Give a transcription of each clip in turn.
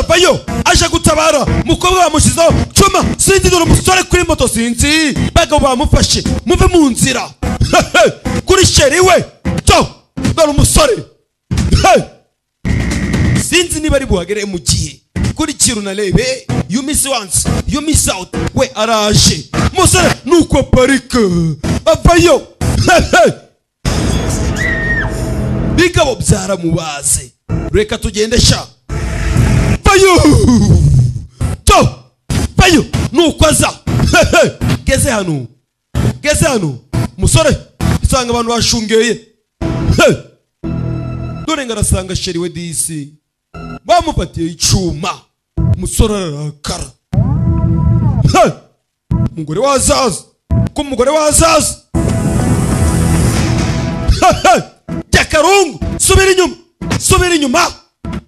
ajyayo aje gutabara umukobwa bamushyizeho cuma sinzi dore umusore kuri moto sinzi bagabo bamufashe muve mu nzira kuri sheri we to dore umusore Hey! sinzi niba ari buhagere mu gihe kurikira unarebe you miss once you miss out we araje musore nuko parike avayo Hey, hey! bigabo byaramubaze reka tugende sha vayo to vayo nuko aza Hey, hey! geze hano geze hano musore isanga abantu bashungeye Hey! dore ngo arasanga sheri we disi bamufatiye icyuma umusore ararakara He! umugore wazaza ko umugore wazaza He, he! jya karungu subira inyuma subira inyuma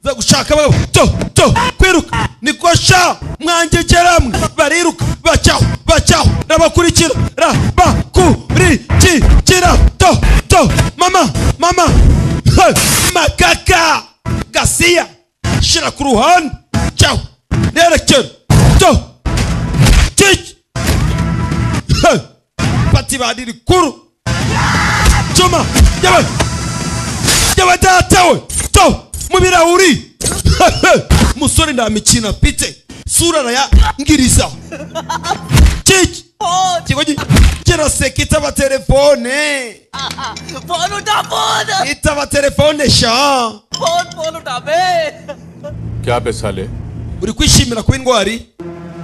za gushaka abagabo to to kwiruka niko sha mwangegera mwe bariruka bacyaho bacyaho rabakurikira rabakurikira to to mama mama He! makaka gasiya shira ku ruhande cyaho nerekera to kiki He! pati bari rikuru cuma yawe yawe datawe to mu birahuri He! He! musore nta mikino afite sura arayangiriza kiki kigo gi- kiraseka itaba telefone phone उठा phone itaba telefone sha phone phone उठा बे क्या बे साले uri kwishimira kuba indwari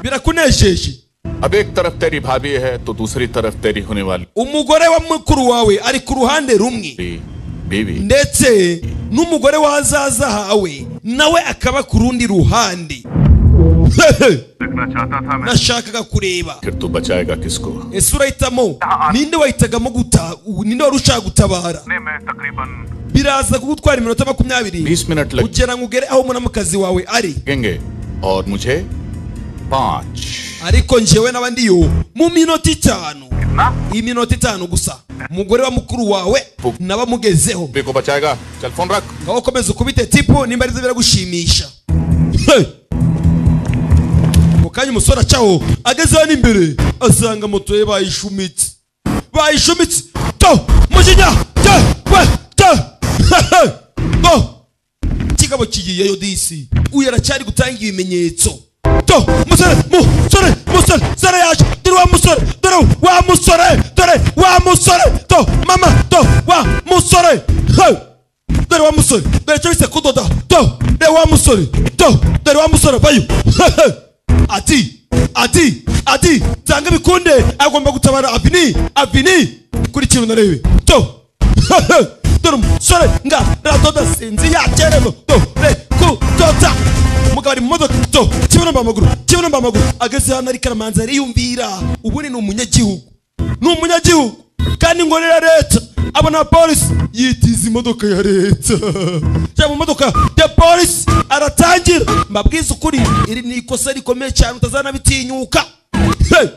birakunejeje अब एक तरफ तेरी भाभी है तो दूसरी तरफ तेरी होने वाली umugore wa mukuru wawe ari ku ruhande rumwe बीवी ndetse n'umugore wazaza hawe nawe akaba ku rundi ruhande Hehe, देखना चाहता था मैं nashakaga kureba फिर तू बचाएगा किसको ese urahitamo ninde wahitagamo guta ninde wari ushaka gutabara ने मैं तकरीबन biraza kugutwara iminota makumyabiri 20 minute लग kugira ngo ugere aho umunamukazi wawe ari लगेंगे और मुझे पाँच ariko njyewe n'aba ndiyo mu minota itanu इतना iminota itanu gusa umugore wa mukuru wawe nabamugezeho बीवी को बचाएगा चल फोन रख aho ukomeza ukubite tipu nimba aribyo biragushimisha He! ako kanya umusore acaho ageze hano imbere asanga moto ye bayishumitse bayishumitse to mujinya te we te He! He! to kigabo kigiyeyo disi uyu aracyari gutanga ibimenyetso to musore musore musore sore yaje dore wa musore dore wa musore dore wa musore to mama to wa musore He! dore wa musore dore cyo bise kudoda to dore wa musore to dore wa musore vayo He! He! ati ati ati tanga bikunde agomba gutabara avini avini kuri kintu narebe to dore umusore nga radoda sinzi yakeremo dore kudoda umugabo ari mu modoka to kibunomba amaguru kibunomba amaguru ageze hano ariko aramanza ariyumvira ubundi ni umunyagihugu ni umunyagihugu kandi ngo ni iya leta abona polisi yitiza imodoka ya leta cyangwa mu modoka ya polisi aratangira mbabwiza ukuri iri ni ikosa rikomeye cyane utazanabitinyuka Hey!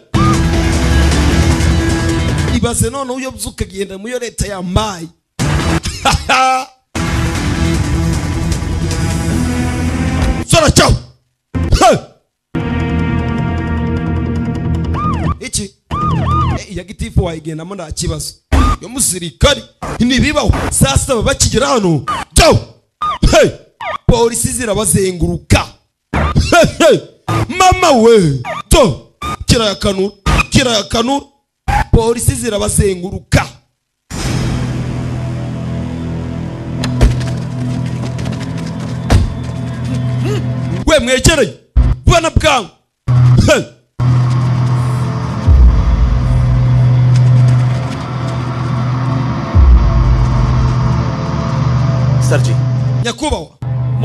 ibaze none uyobye ukagenda mu yo leta yambaye sora cyaho Hey! iki Eh, iya gitifu wayigendamo nta kibazo yo musirikari ntibibaho saa saba bakigera hano cyaho Hey! polisi zirabazenguruka Hey, hey! mama we to kirayakanura kirayakanura polisi zirabazenguruka we mwegereye bwana bwangu Hey! Sir ji nyakubahwa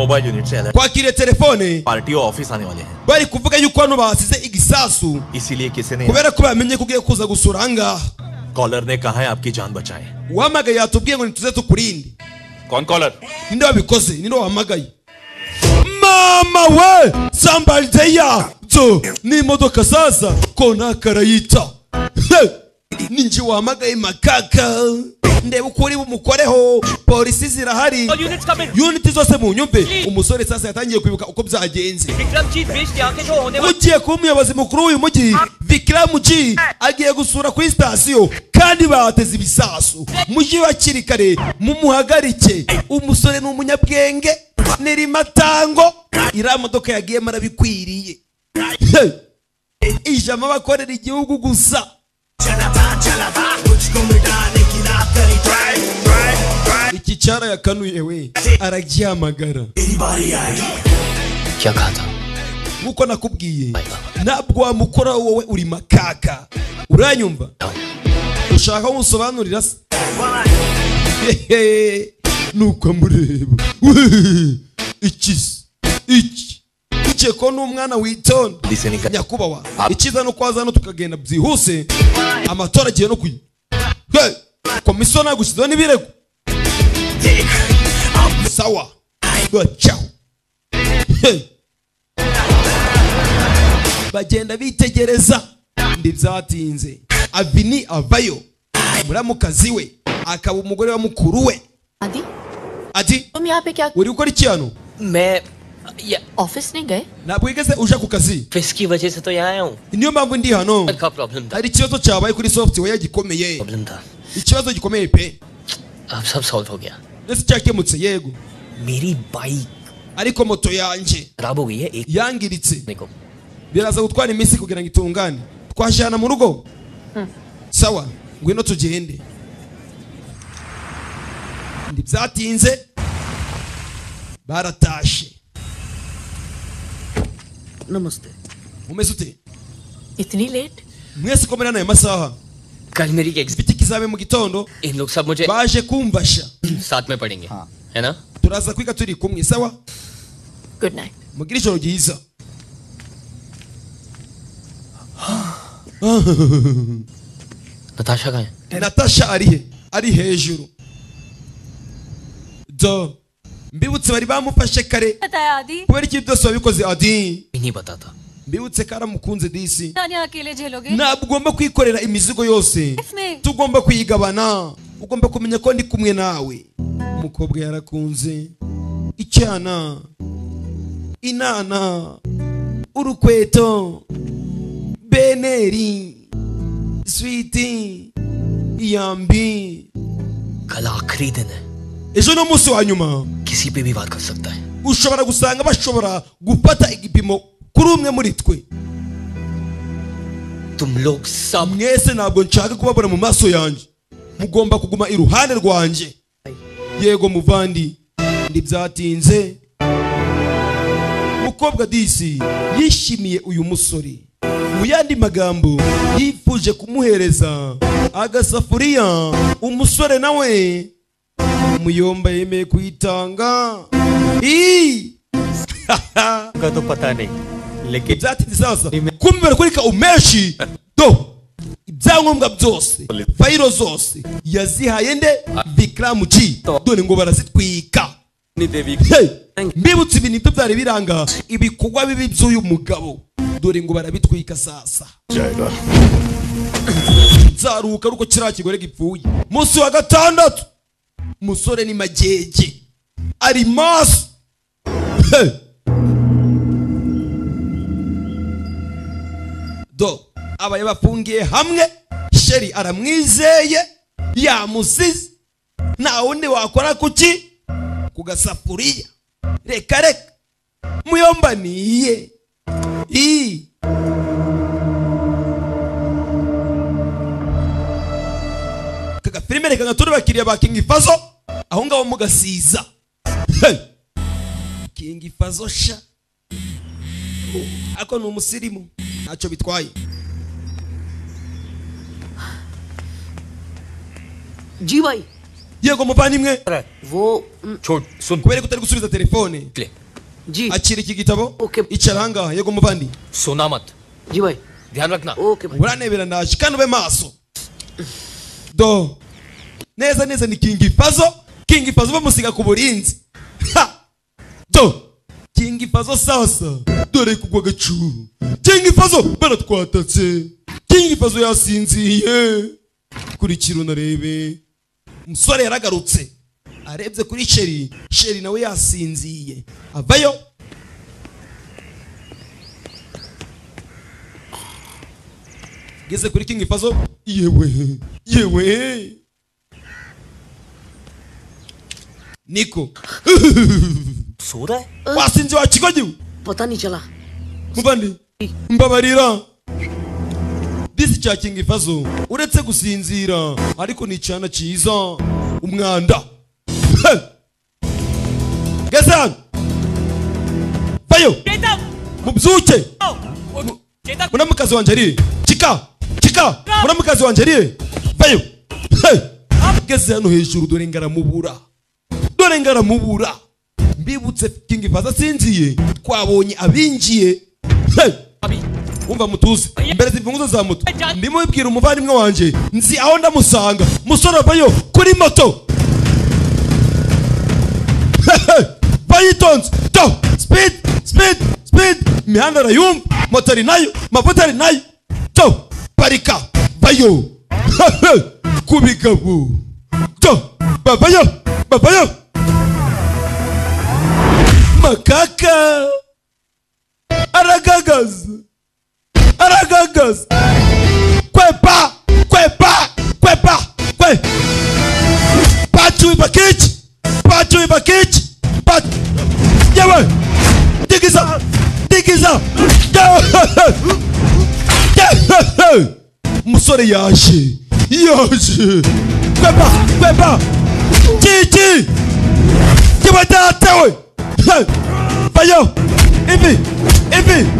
mobile unit से alert kwakiriye telefone party और office आने वाले हैं bari kuvuga yuko hano basize igisasu इसीलिए किसी ने kubera ko bamenye ko ugiye kuza gusura ahangaha caller ने कहा है आपकी जान बचाएं uhamagaye yatubwiye ngo ntituze tukurinde कौन caller ninde wabikoze ninde wahamagaye mama we sambarize yabyo n'imodoka zaza konakara yita He! ninjye wahamagaye makaka ndeba uko uri bumukoreho polisi zirahari और units come in uniti zose mu nyumve umusore sasa yatangiye kwibuka uko byagenze Vikramjit बेच के आके जो होने वाला ugiye kuba umuyobozi mukuru w'uyu mujyi vikiramu G agiye gusura kuri sitasiyo kandi bateze ibisasu mujyi hakiri kare mumuhagarike umusore ni umunyabwenge ni rimatango iriya modoka yagiyemo arabikwiriye Hey! ijambo abakorera igihugu gusa iki cyara yakanuye we aragihamagara क्या कहा था nk'uko nakubwiye ntabwo wamukora wowe uri makaka uranyumva ushaka ko musobanurira se Hehe, nuko amureba Wee, iki se iki iki ko ni umwana witonda police से निकल nyakubahwa icyiza ni uko waza hano tukagenda byihuse amatora agiye no kuyi Hey, komisiyo nagushyizeho n'ibirego sawa bacaho Hey. bagenda bitegereza ntibyatinze avini avayo muramukazi we akaba umugore wa mukuru we आदि ati तुम यहाँ पे क्या uri gukora iki hano मैं ये ऑफिस नहीं गए ntabwo wigeze uja ku kazi फिस की वजह से तो यहाँ आया हूँ niyo mpamvu ndi hano का प्रॉब्लम था hari ikibazo cyabaye kuri software gikomeye problem था ikibazo gikomeye pe अब सब सॉल्व हो गया ndetse cyakemutse yego मेरी बाइक ariko moto yanjye खराब हो गई है एक yangiritse महीने को biraza gutwara iminsi kugira ngo itungane twajyana mu rugo sawa ngwino tugende ntibyatinze baratashe नमस्ते umeze ute इतनी late mwese uko muri hano aya masaha कल मेरी exit ifite ikizabe mu gitondo इन लोग सब मुझे baje kumfasha साथ में पढ़ेंगे है ना turaza kwiga turi kumwe sawa good night mugire ijoro ryiza Natasha कहाँ है natasha ari he ari hejuru do mbibutse bari bamufashe kare बताया आदि kubera ibyo byose wabikoze adi नहीं पता था mbibutse karamukunze disi जाने अकेले झेलोगे ntabwo ugomba kwikorera imizigo yose इसमें tugomba kuyigabana ugomba kumenya ko ndi kumwe nawe umukobwa yarakunze icyana inana urukweto beneri switi iyambi कल आखिरी दिन है ejo ni umunsi wa nyuma किसी पे भी बात कर सकता है ushobora gusanga bashobora gufata igipimo kuri umwe muri twe तुम लोग सब mwese ntabwo nshaka kubabona mu maso yanjye mugomba kuguma iruhande rwanjye yego muvandi ntibyatinze mukobwa disi yishimiye uyu musore mu yandi magambo yifuje kumuhereza agasafuriya umusore nawe umuyomba yemeye kuyitanga Ii! का तो पता नहीं लेकिन ibyatinze sasa kumubera kuri ka umeshi do ibyangombwa byose fayiro zose yazihaye nde bikiramu ci dore ngo barazitwika Hey! mbibutse ibintu ibyo byari biranga ibikorwa bibi by'uyu mugabo dore ngo barabitwika sasa जाएगा nzaruhuka ari uko kiriya kigore gipfuye munsi wa gatandatu umusore ni magege ari maso Hey! do abaye bafungiye hamwe sheri aramwizeye yamusize nta wundi wakora kuki ku gasafuriya reka reka muyomba niye ii aka gafilime reka ngatore abakiriya ba kingi fazo aho ngaho mugasiza Hey! kingi fazo sha ako ni umusirimu ntacyo bitwaye जी भाई yego muvandimwe वो छोड़ सुन kubera ko utari gusubiza telefone जी akira iki gitabo Okay. icara ahangaha yego muvandi सोना मत जी भाई ध्यान रखना okay uranebera ndaje kandi ube maso do neza neza ni kingi fazo kingi fazo bamusiga ku burinzi ha do kingi fazo sasa dore kugwa agacuru kingi fazo baratwatatse kingi fazo yasinziye kurikira unarebe umusore yaragarutse arebye kuri sheri sheri nawe yasinziye avayo geze kuri king fazo yewe yewe niko सो रहा है wasinze wakigogiwe पता नहीं चला muvandi mbabarira disi cya king fazo uretse gusinzira ariko ni icyana cyiza umwanda He! geze hano bayo mubyuke munamukazi wanjye ariye kika kika munamukazi wanjye ariye bayo He! geze hano hejuru dore ngaramubura dore ngaramubura mbibutse king faza asinziye twabonye abinjiye Hey! wumva mutuze mbere zimfunguzo za moto ndimo bibwira umuvandimwe wanjye nzi aho ndamusanga musore bayo kuri moto Hey! bayitonze to speed speed speed imihanda arayumva moto ari nayo amavuta ari nayo to parika bayo Hey! Hey! ku bigabo to babayo babayo makaka aragagaza aragagaza kwepa kwepa kwepa kwe patu bakich patu bakich pat yewe digiza digiza Yewe! Yewe! umusore yaje yaje kwepa kwepa chichi kibadatawe bayo ivi ivi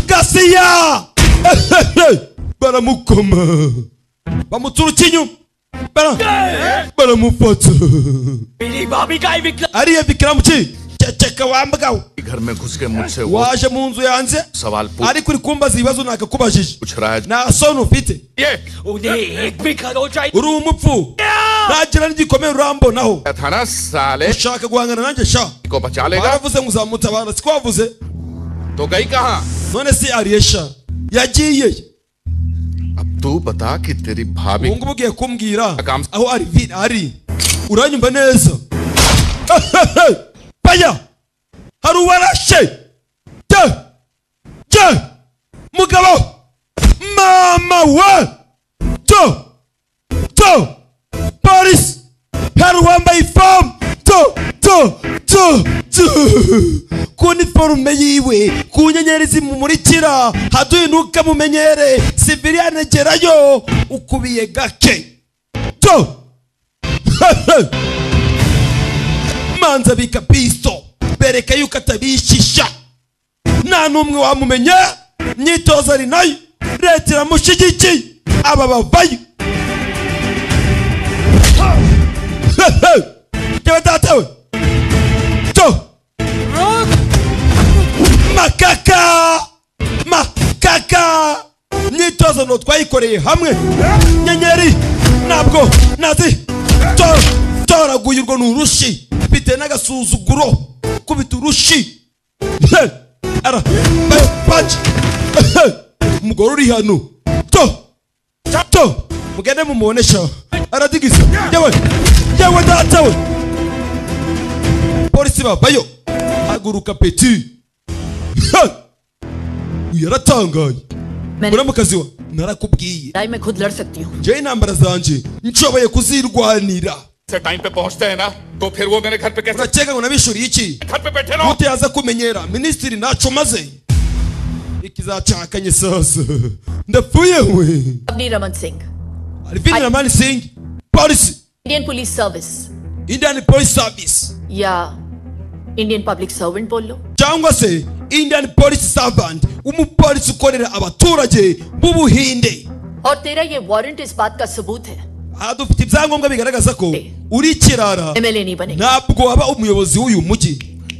gasiya baramukoma bamuturutse inyuma bara baramufata ariya bikiramuki ceceka wambwawe घर में घुस के मुझसे वो waje mu nzu yanjye सवाल पूछ ariko uri kumbaza ibibazo nakakubajije पूछ रहा है nta soni ufite ये uri umupfu ntagira n'igikomere urambonaho था ना साले ushaka guhangana nanjye sha को बचा लेगा waravuze ngo uzamutabara siko wavuze तो गई कहाँ none se ariye sha yagiye अब तू बता कि तेरी भाभी ubu ngubu ugiye kumbwira Akam- aho ari vi- ari uranyumva neza baya hari uwarashe je je mugabo mama we to to paris hari uwambaye ifamu to to to to ku niforume yiwe ku nyenyeri zimumurikira haduhinuka mumenyere siviriyane gerayo ukubiye gake to manza bika pisto bereka yuko atabishisha nta n'umwe wamumenya imyitozo ari nayo leta iramushyigikiye aba bavayo jyewe datawe to makaka makaka imyitozo nto twayikoreye hamwe nyenyeri ntabwo nazi to- toraguye urwo ni urushi mfite n'agasuzuguro kubita urushi He! ara bayo panje umugore uri hano to to mugende mumubonesha aradigiza yewe yewe datawe polisi babayo haguruka peti Ha! yaratangaye muramukazi wa narakubwiye लड़ाई मैं खुद लड़ सकती हूँ njyewe intambara zanjye nshoboye kuzirwanira से time पे पहुंचते हैं ना तो फिर वो मेरे घर पे कैसे urakeka ngo nabishuriye iki घर पे बैठे रहो utaza kumenyera minisitiri ntaco maze ikizacakanye sasa ndapfuye we Avni Raman Singh alivini ramani singh polisi Indian police service indian police service या इंडियन पब्लिक सर्वेंट बोल लो cyangwa se indian police servant umupolisi ukorera abaturage b'ubuhinde और तेरा ये वारंट इस बात का सबूत है aha dufite ibyangombwa bigaragaza ko uri ikirara MLA नहीं बनेगा ntabwo waba umuyobozi w'uyu mujyi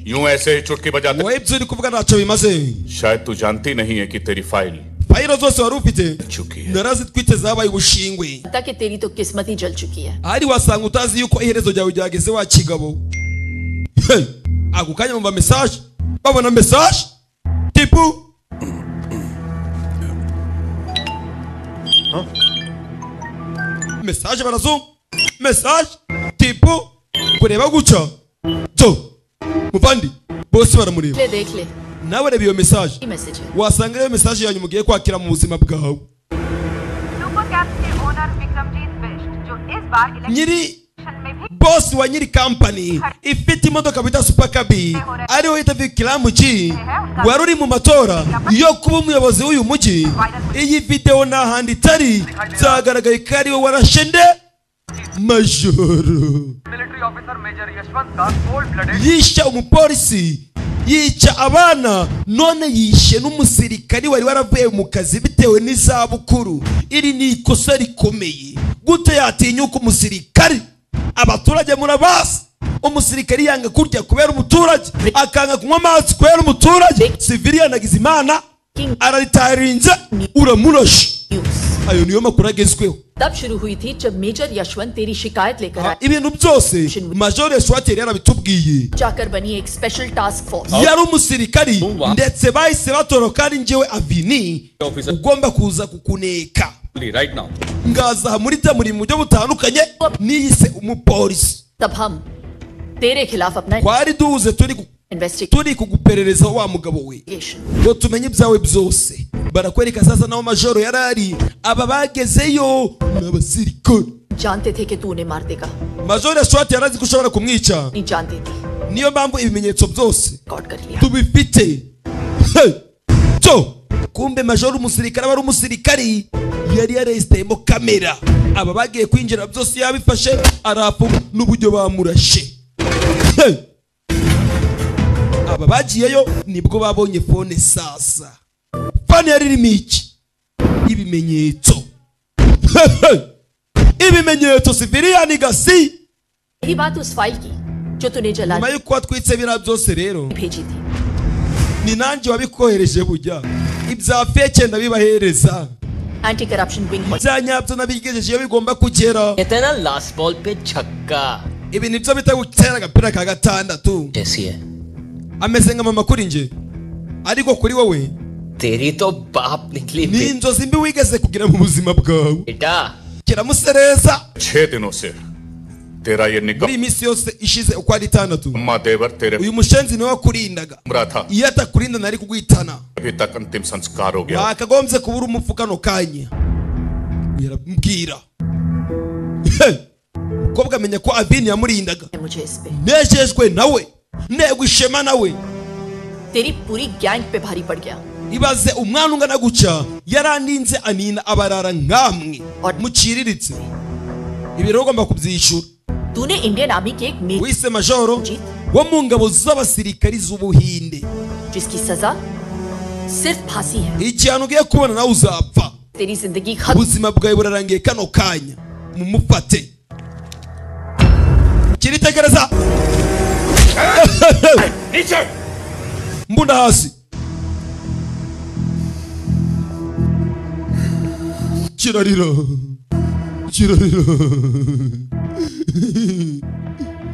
यूं ऐसे ही चुटकी बजाते wowe ibyo uri kuvuga ntacyo bimaze शायद तू जानती नहीं है कि तेरी file fayiro zose wari ufite चुकी है narazitwite zabaye ubushingwe पता कि तेरी तो किस्मत ही जल चुकी है ahari wasanga utazi yuko iherezo ryawe ryageze wa kigabo Hey! ako kanya bumva mesaje babona mesaje tipu mesaje barazungu mesaje tipu kureba gutya byo muvandi bose baramureba ले देख ले nawe reba iyo mesaje message है wasanga rero mesaje yanyu mugiye kwakira mu buzima bwawe super caps के owner Vikramjit Bisht जो इस बार nyiri election में भी bosi wa nyiri kampani ifite imodoka bita supakabi ariho yita vikiramu g wari uri mu matora yo kuba umuyobozi w'uyu mujyi iyi videwo nta handi itari byagaragaye ko ariwe warashe nde majoro military officer major Yashwant Das cold blooded yishe umupolisi yica abana none yishe n'umusirikari wari waravuye mu kazi bitewe n'izabukuru iri ni ikosa rikomeye gute yatinyuka umusirikari abaturage murabazi umusirikari yanga kurya kubera umuturage akanga kunywa amazi kubera umuturage siviliyan agize imana araritarinze uramurashe news ayo niyo makuru agezweho तब शुरू हुई थी जब मेजर यशवंत तेरी शिकायत लेकर आए ibintu byose major yasuwateri yarabitubwiye जाकर बनी एक special task force yari umusirikari ndetse bahise batoroka ari njyewe avini ugomba kuza kukuneka right now ngazaha muri bya muri mu buryo butandukanye niyise umupolisi तब हम तेरे खिलाफ अपना twari duhuze turi ku- investigation turi kuguperereza wa mugabo we ngo tumenye ibyawe byose barakwereka sasa naho majoro yari ari aba bagezeyo ni abasirikari जानते थे कि तू उन्हें मार देगा नहीं majoro yashwati yari azi ko ushobora kumwica जानती थी niyo mpamvu ibimenyetso byose record कर लिया tubifite Hey! byo kumbe majoro umusirikare aba ari umusirikari yari yaresiteyemo kamera aba bagiye kwinjira byose yabifashe arafu n'uburyo bamurashe Hey! aba bagiyeyo nibwo babonye fone sasa fone yari irimo iki ibimenyetso Hey! Hey! ibimenyetso siviriyani gasi यही बात उस फाइल की जो तूने जला nyuma y'uko watwitse biriya byose rero भेजी थी ni nanjye wabikohereje bujya ibya feke ndabibahereza anti corruption wing ibya nyabyo nabigejeje iyo bigomba kugera कहते हैं ना लास्ट बॉल पे छक्का ibi nibyo bita gutera agapira ka gatandatu जैसी है ameze nka mama kuri njye ariko kuri wowe तेरी तो बाप निकली ni inzozi mbi wigeze kugira mu buzima bwawe बेटा kiramusereza छह दिनों से तेरा ये muri iyi Nikam minsi yose ishize uko ari itandatu देवर तेरे uyu mushenzi niwe wakurindaga कमरा था iyo atakurinda nari kuguhitana अभी तक अंतिम संस्कार हो गया wakagombye kubura umupfu kano kanya yarambwira Hey! mukobwa amenya ko abini yamurindaga है मुझे इस पे nejejwe nawe negwa ishema nawe तेरी पूरी गैंग पे भारी पड़ गया ibaze umwana ungana gutya yarandinze anina abarara nk'amwe muciriritse ibi rero ugomba kubyishyura तूने इंडियन आर्मी की एक major wise majoro wo mu ngabo z'abasirikari z'ubuhinde जिसकी सजा सिर्फ फांसी है igihano ugiye kubona nawe uzapfa तेरी जिंदगी खत्म ubuzima bwawe burarangiye kano kanya mumufate kiritekereza mbunda hasi kirarira kirarira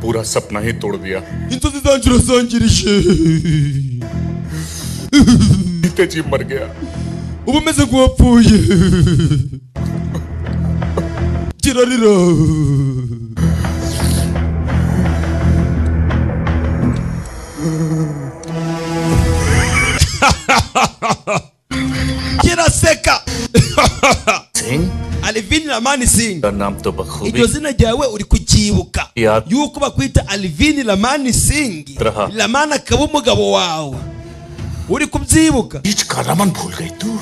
पूरा सपना ही तोड़ दिया inzozi zanjye urazangirije जीते जी मर गया uba umeze nk'uwapfuye kirarira kiraseka Singh alivini ramani singh का नाम तो iryo बखूबी zina ryawe uri kucyibuka Ya. yuko bakwita alivini ramani singh Raha. ramani akaba umugabo wawe uri kubyibuka बीच का रमन भूल गई तू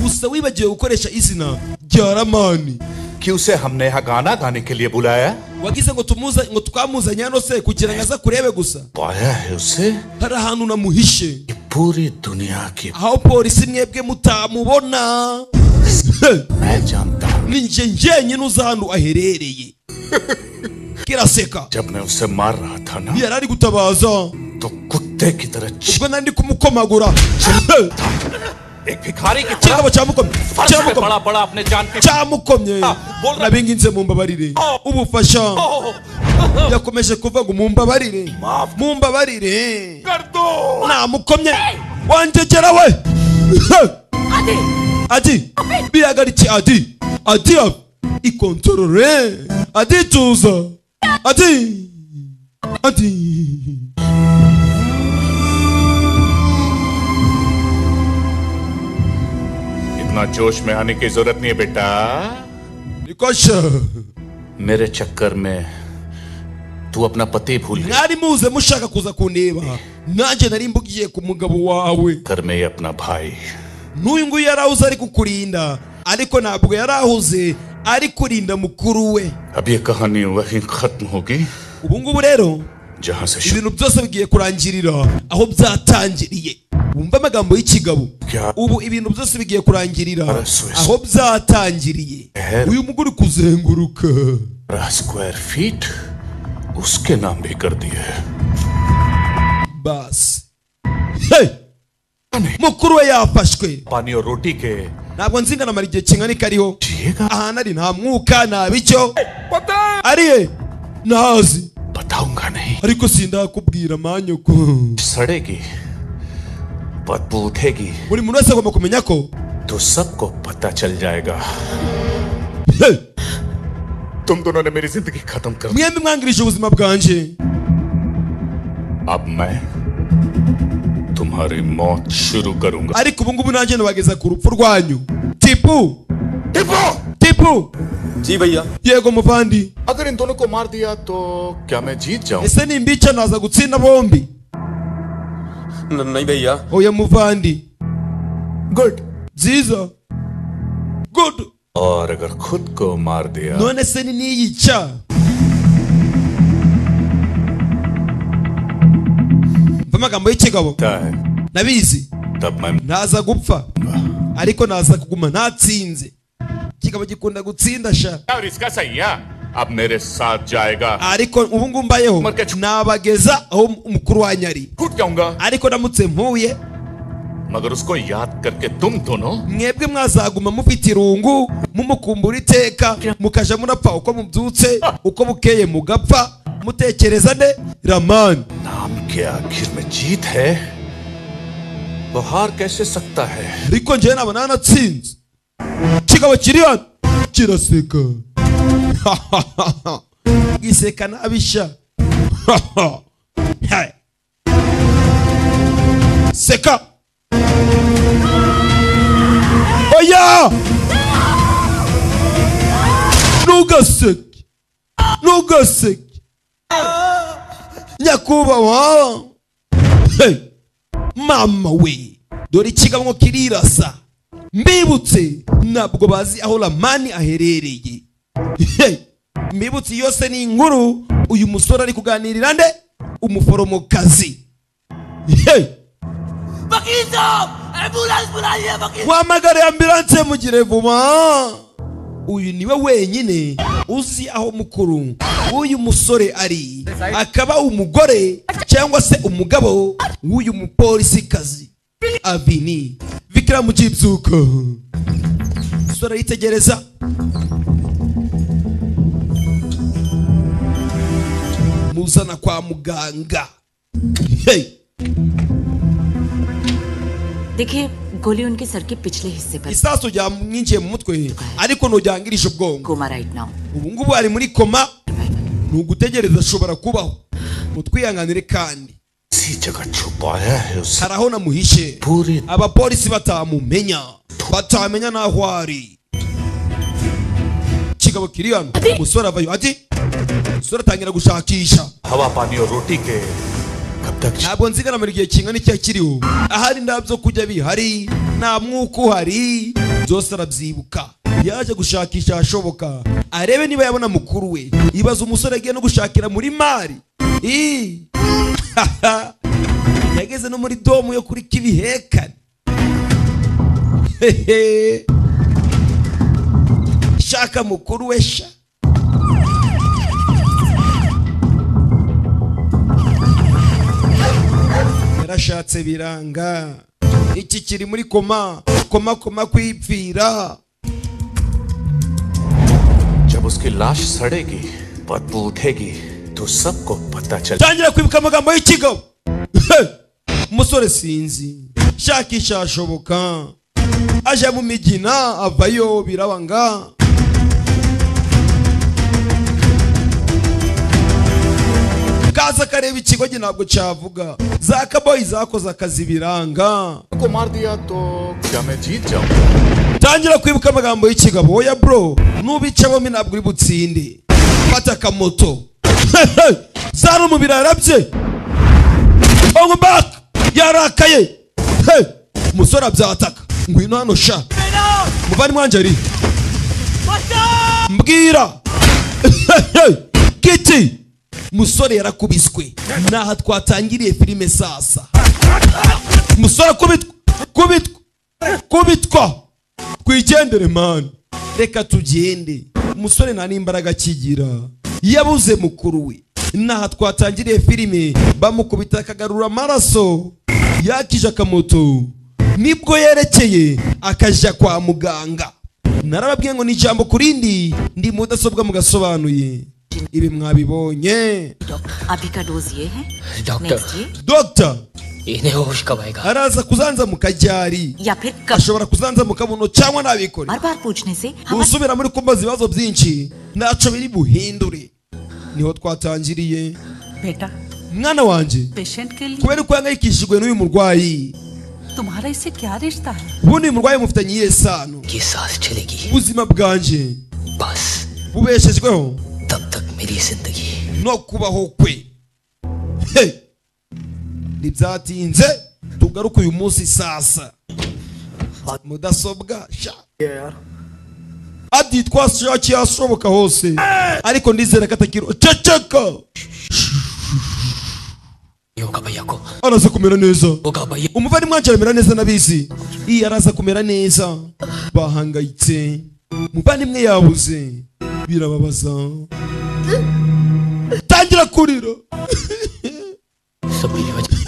gusa wibagiwe gukoresha izina rya ramani कि उसे हमने यहाँ गाना गाने के लिए बुलाया wagize ngo tumuza ngo twamuzanye hano se kugira ngo aza kurebe gusa पाया है उसे hari ahantu namuhishe कि पूरी दुनिया की aho polisi mwebwe mutamubona मैं जानता हूँ ni njye njyenyine uzi ahantu aherereye kiraseka जब मैं उसे मार रहा था ना yari ari gutabaza तो कुत्ते की तरह चीख- ubwo nari ndi kumukomagura एक भिखारी की तरह kirabo cyamukomye फर्श पे cyamukomye पड़ा पड़ा अपने जान के cyamukomye Ah, bol- nabinginze mumbabarire ubufasha yakomeje kuvuga ngo mumbabarire Maaf. mumbabarire कर दो namukomye wanjegera we adi adi bihagarike adi adi ikontorore adituza ati ati इतना जोश में आने की जरूरत नहीं है बेटा nikosha मेरे चक्कर में तू अपना पति भूल गया mwari muze mushaka kuza kundeba nanjye nari mbugiye ku mugabo wawe कर में ये अपना भाई n'uyu nguyu yari ahuze ari kukurinda ariko ntabwo yari ahuze ari kurinda mukuru we अब ये कहानी वहीं खत्म होगी ubu ngubu rero जहां से शुरू ibintu byose bigiye kurangirira aho byatangiriye wumva amagambo y'ikigabo Ya. ubu ibintu byose bigiye kurangirira Arasubiza. aho byatangiriye Ehe. uyu mugore ukuzenguruka square feet उसके नाम भी कर दिए है basi Hey! mukuru we yafashwe पानी और रोटी के ntabwo nzi ngo anamara igihe kingana iki ariho जिएगा ahantu ari nta mwuka nta bicyo ariye ntazi बताऊंगा नहीं ariko sindakubwira manyoko सड़ेगी बदबू उठेगी buri muntu wese agomba kumenya ko तो सबको पता चल जाएगा Hey! तुम दोनों ने मेरी जिंदगी खत्म कर दी। mwembi mwangirije ubuzima bwanjye अब मैं तुम्हारी मौत शुरू करूंगा ariko ubu ngubu nanjye nabageza ku rupfu rwanyu tipu टिपो tipu जी भैया yego muvandi अगर इन दोनों को मार दिया तो क्या मैं जीत जाऊं ese nimbica naza gutsinda bombi न- नहीं भैया oya muvandi good byiza good और अगर खुद को मार दिया none se ni niyica mva amagambo y'ikigabo होता है nabizi तब मैं ntaza gupfa ariko naza kuguma ntatsinze ikigabo gikunda gutsinda sha और इसका सही है अब मेरे साथ जाएगा ariko ubu ngubu mbayeho nabageza aho umukuru wanyu ari टूट जाऊंगा ariko ndamutse mpuye मगर उसको याद करके तुम दोनों mwebwe mwazaguma mufite irungu mumukumbura iteka mukajya murapfa uko mubyutse uko bukeye mugapfa mutekereza ne ramani नाम के आखिर में जीत है वो हार कैसे सकता है ariko njyewe nabona nanatsinze kigabo kiri hano kiraseka giseka nabisha Hey. seka oya ntugaseke ntugaseke nyakubahwa Hey. mama we dore ikigango kirirasa mbibutse ntabwo bazi aho ramani aherereye Hey! mbibutse iyo se ni inkuru uyu musore ari kuganirira nde umuforomokazi Hey! wahamagare ambilanse mugire vuba uyu niwe wenyine uzi aho mukuru w'uyu musore ari akaba umugore cyangwa se umugabo w'uyu mupolisi kazi avini bikira mu cy'ibyuka musore yitegereza muzana kwa muganga hey. देखिए गोली उनके सर के पिछले हिस्से पर isasu ryamwinjiye mu mutwe ariko ntujyangirije ubwongo coma right now ubu ngubu ari muri koma ni ugutegereza ashobora kubaho mutwihanganire kandi इसी जगह छुपाया है उसे hari aho namuhishe पूरी abapolisi batamumenya batamenya n'aho ari kigabo kiri hano umusore avayo ati umusore atangira gushakisha हवा पानी और रोटी के कब तक ntabwo nziganamara igihe kingana icyo kiriho ahari nta byo kurya bihari nta mwuka uhari byose arabyibuka yaje gushakisha ahashoboka arebe niba yabona mukuru we ibaza umusore agiye no gushakira muri mari Ii. yageze no muri domu yo kuri kibihekane Hehe. shaka mukuru we sha yarashatse biranga iki kiri muri koma koma koma kwipfira जब उसकी लाश सड़ेगी बदबू उठेगी तो सबको पता चल tangira kwibuka amagambo y'ikigabo Hey! umusore sinzi shakisha ashoboka aje mu migina avayo birabanga kaza kareba ikigogi ntabwo cyavuga za kaboyi zakoze akazi biranga को मार दिया तो क्या मैं जीत जाऊंगा tangira kwibuka amagambo y'ikigabo oya bro n'ubicabamo ntabwo uri butsinde fata akamoto zari mu birara bye ongo back yarakaye Hey! umusore abyataka ngwino hano sha muvandimwe wanjye ari mbwira kiti musore yarakubiswe ni aha twatangiriye filime sasa musore kubitwa kubitwa kubitwa twigendere mani reka tugende umusore nta n'imbaraga akigira yabuze mukuru we n'aha twatangiriye filime bamukubita akagarura amaraso yakije akamoto nibwo yerekeye akajya kwa muganga narababwiye ngo ni ijambo ku rindi ndi mudasobwa mugasobanuye ibi mwabibonye doctor अभी का डोज ये है doctor. Next ये dogita इन्हें होश कब आएगा araza kuzanza mu kajyari या फिर कब ashobora kuzanza mu kabuno cyangwa nabikore बार बार पूछने से हमारे usubira muri kumbaza ibibazo byinshi ntacyo biri buhindure niho twatangiriye बेटा mwana wanjye पेशेंट के लिए kubera uko yangayikishijwe n'uyu murwayi तुम्हारा इससे क्या रिश्ता है ubundi uyu murwayi mufitanye iyihe sano ये सांस चलेगी ubuzima bwanjye बस bubeshejweho तब तक मेरी जिंदगी no kubaho kwe Hey! ntibyatinze tugaruke uyu munsi sasa mudasobwa sha aditwa shaki yashoboka hose ariko ndizera ko atakiro ceceka ये होगा भैया को araza kumera neza होगा भैया umuvandimwe wanjye aramera neza n'abizi iyi araza kumera neza bahangayitse umuvandimwe yabuze birababaza tangira kurira सब मेरी वजह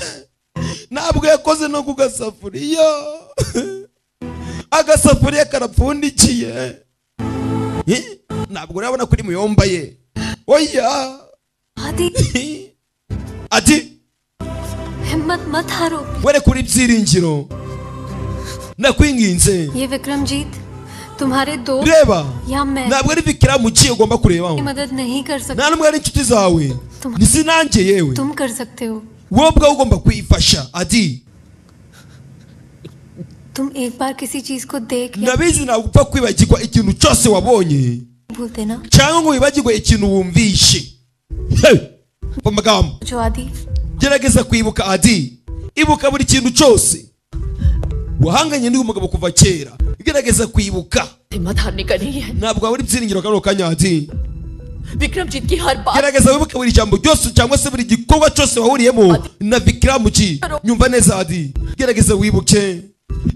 ntabwo yakoze no ku gasafuriya agasafuriya karapfundikiye Eh? ntabwo urabona kuri muyomba ye oya आदि ati हिम्मत मत हारो were kuri ibyiringiro ndakwinginze ये विक्रमजीत तुम्हारे दो reba या मैं ntabwo ari bikira mu kiyo ugomba kurebaho मदद नहीं कर nta n'umwe ari inshuti zawe Tuma- ntizinange yewe तुम कर सकते हो wowe ubwawe ugomba kwifasha adi तुम एक बार किसी चीज को देख ndabizi ntabwo upfa kwibagirwa ikintu cyose wabonye भूल देना cyangwa ngo wibagirwe ikintu wumvishe Hey! mu magambo जो आदि gerageza kwibuka adi ibuka buri kintu cyose wahanganye n'uyu mugabo kuva kera gerageza kwibuka हिम्मत हारने का नहीं है ntabwo wabura ibyiringiro kano kanya adi Vikramjit की हर बात gerageza wibuke buri jambo ryose cyangwa se buri gikorwa cyose wahuriyemo na vikiramuki nyumva neza adi gerageza wibuke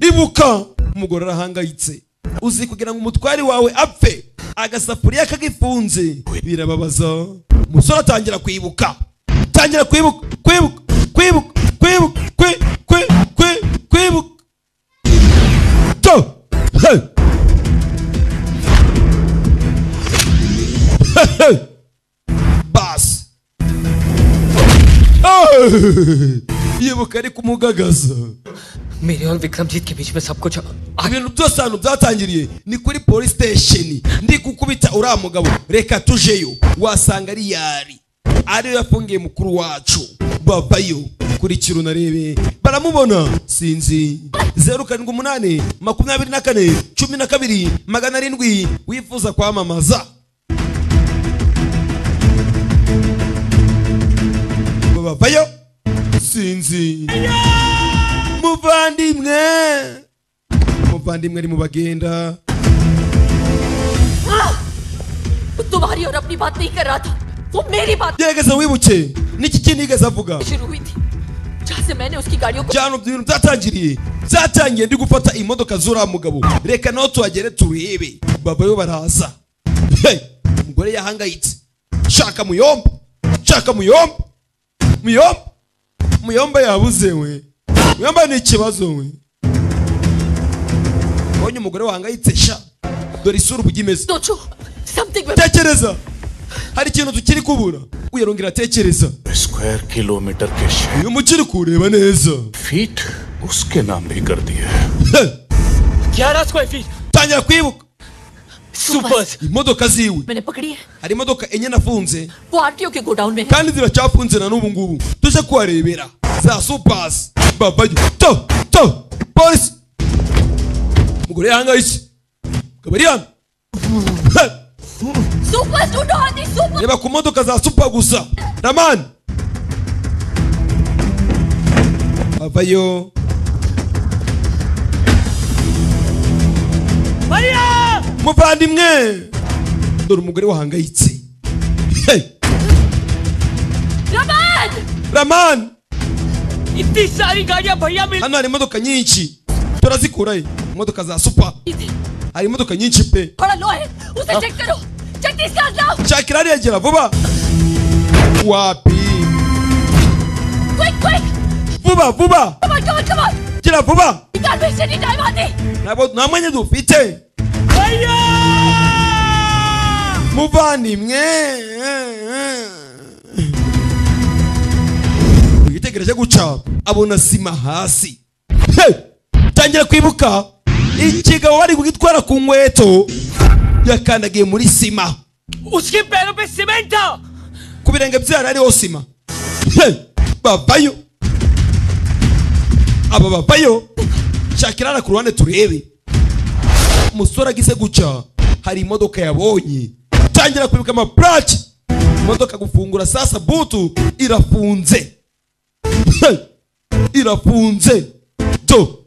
ibuka umugore arahangayitse uzi kugira ngo umutwari wawe apfe agasafuriya kagifunze birababaza umusore atangira kwibuka tangira kwibuka kwibuka kwibuka kwibuka kwi- kwi- kwi- kwibuka To! Hey! Hey, hey! basi yibuka ari kumugagaza मेरे और विक्रमजीत के बीच में सब कुछ आ- ibintu byose ahantu byatangiriye ni kuri polisi sitesheni ndi gukubita uriya mugabo reka tujeyo wasanga ari yari ariyo yafungiye mukuru wacu bavayo kurikira unarebe baramubona sinzi zeru karindwi umunani makumyabiri na kane cumi na kabiri magana arindwi wifuza kwamamaza bavayo sinzi muvandimwe muvandimwe ari mu bagenda तुम्हारी और अपनी बात नहीं कर रहा था वो मेरी बात gerageza wibuke n'iki kindi yigeze avuga शुरू हुई थी जहाँ से मैंने उसकी गाड़ियों को byano ibintu byatangiriye byatangiye ndi gufata imodoka z'uriya mugabo reka naho tuhagere turebe babayo baraza Hey! umugore yahangayitse shaka muyomba shaka muyomba muyomba muyomba yabuze we muyomba ni ikibazo we ubonye umugore wahangayitse sha dore isura uburyo imeze सोचो something tekereza hari ikintu tukiri kubura uyarongera atekereza square kilometre के छह uyu mukiri kureba neza feet उसके नाम भी कर दिए Hey! ग्यारह square feet tangira kwibuka super imodoka ziwe मैंने पकड़ी है hari imodoka enye nafunze वो आरटीओ के गोडाउन में है kandi ziracyafunze na n'ubu ngubu tujye kuharebera za supasi babayo to to polisi umugore yahangayitse akaba ari hano Ha! Super ढूंढो हाथी super reba ku modoka za supa gusa ramani avayo muvandimwe dore umugore wahangayitse Hey! Raman ramani इतनी सारी गाड़ियां भैया मिल hano hari imodoka nyinshi turazikurayo imodoka za supa hari imodoka nyinshi pe थोड़ा लो है उसे चेक करो चेक इसका लाओ shakira ariyagera vuba wapi quick quick vuba vuba come on come on come on gira vuba car में से टाइम आती ntabwo nta mwanya dufite muvandimwe yitegereje guca abona sima hasi Hey! tangira kwibuka ikigabo bari kugitwara ku nkweto yakandagiye muri sima उसके पैरों पे सीमेंट था ku birenge byari hariho sima Hey! bavayo aba bavayo shakirana ku ruhande turebe umusore agize guca hari imodoka yabonye tangira kwibuka amapurake imodoka gufungura sasa butu irafunze Hey! irafunze to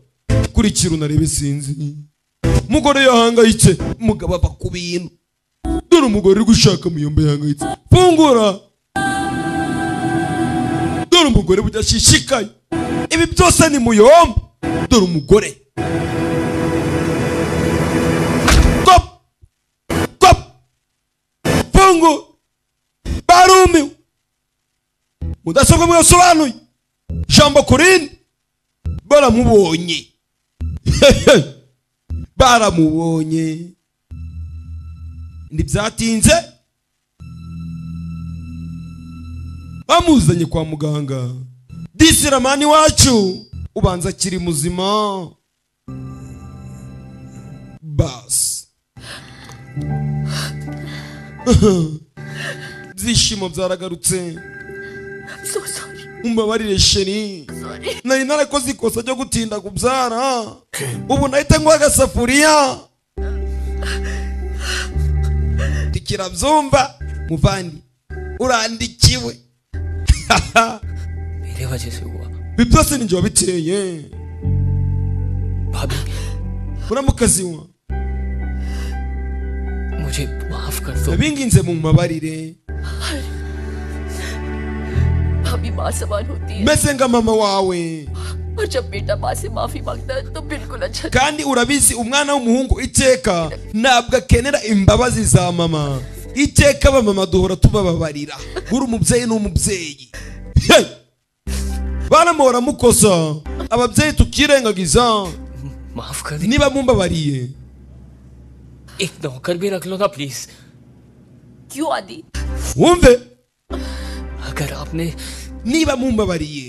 kurikira unarebe sinzi umugore yahangayitse umugabo ava ku bintu dore umugore uri gushaka muyomba yahangayitse fungura dore umugore budashishikaye ibi byose ni muyomba dore umugore Stop! Stop! fungu barumiwe mudasobwa mwasobanuye jambo kurindi baramubonye baramubonye ntibyatinze bamuzanye kwa muganga disiramani wacu ubanza akiri muzima basi ibyishimo byaragarutse so sorry umbabarire sheri nari narakoze ikosa ryo gutinda kubyara ubu nahita nguha agasafuriya tukirabyumva muvandi urandikiwe मेरे वजह से हुआ ibi byose ni njye wabiteye भाभी uramukaziwa मुझे माफ कर दो ndabinginze mu mabarire भाभी माँ सवाल होती है meze nka mama wawe और जब बेटा माँ से माफी मांगता है तो बिल्कुल अच्छा kandi urabizi umwana w'umuhungu iteka ntabwo akenera imbabazi za mama iteka abamama duhora tubababarira buri umubyeyi n'umubyeyi Hey! bana mwe baramukosa ababyeyi tukirengagiza माफ कर दे niba mumbabariye एक नौकर भी रख लो ना प्लीज क्यों आदि wumve अगर आपने niba mumbabariye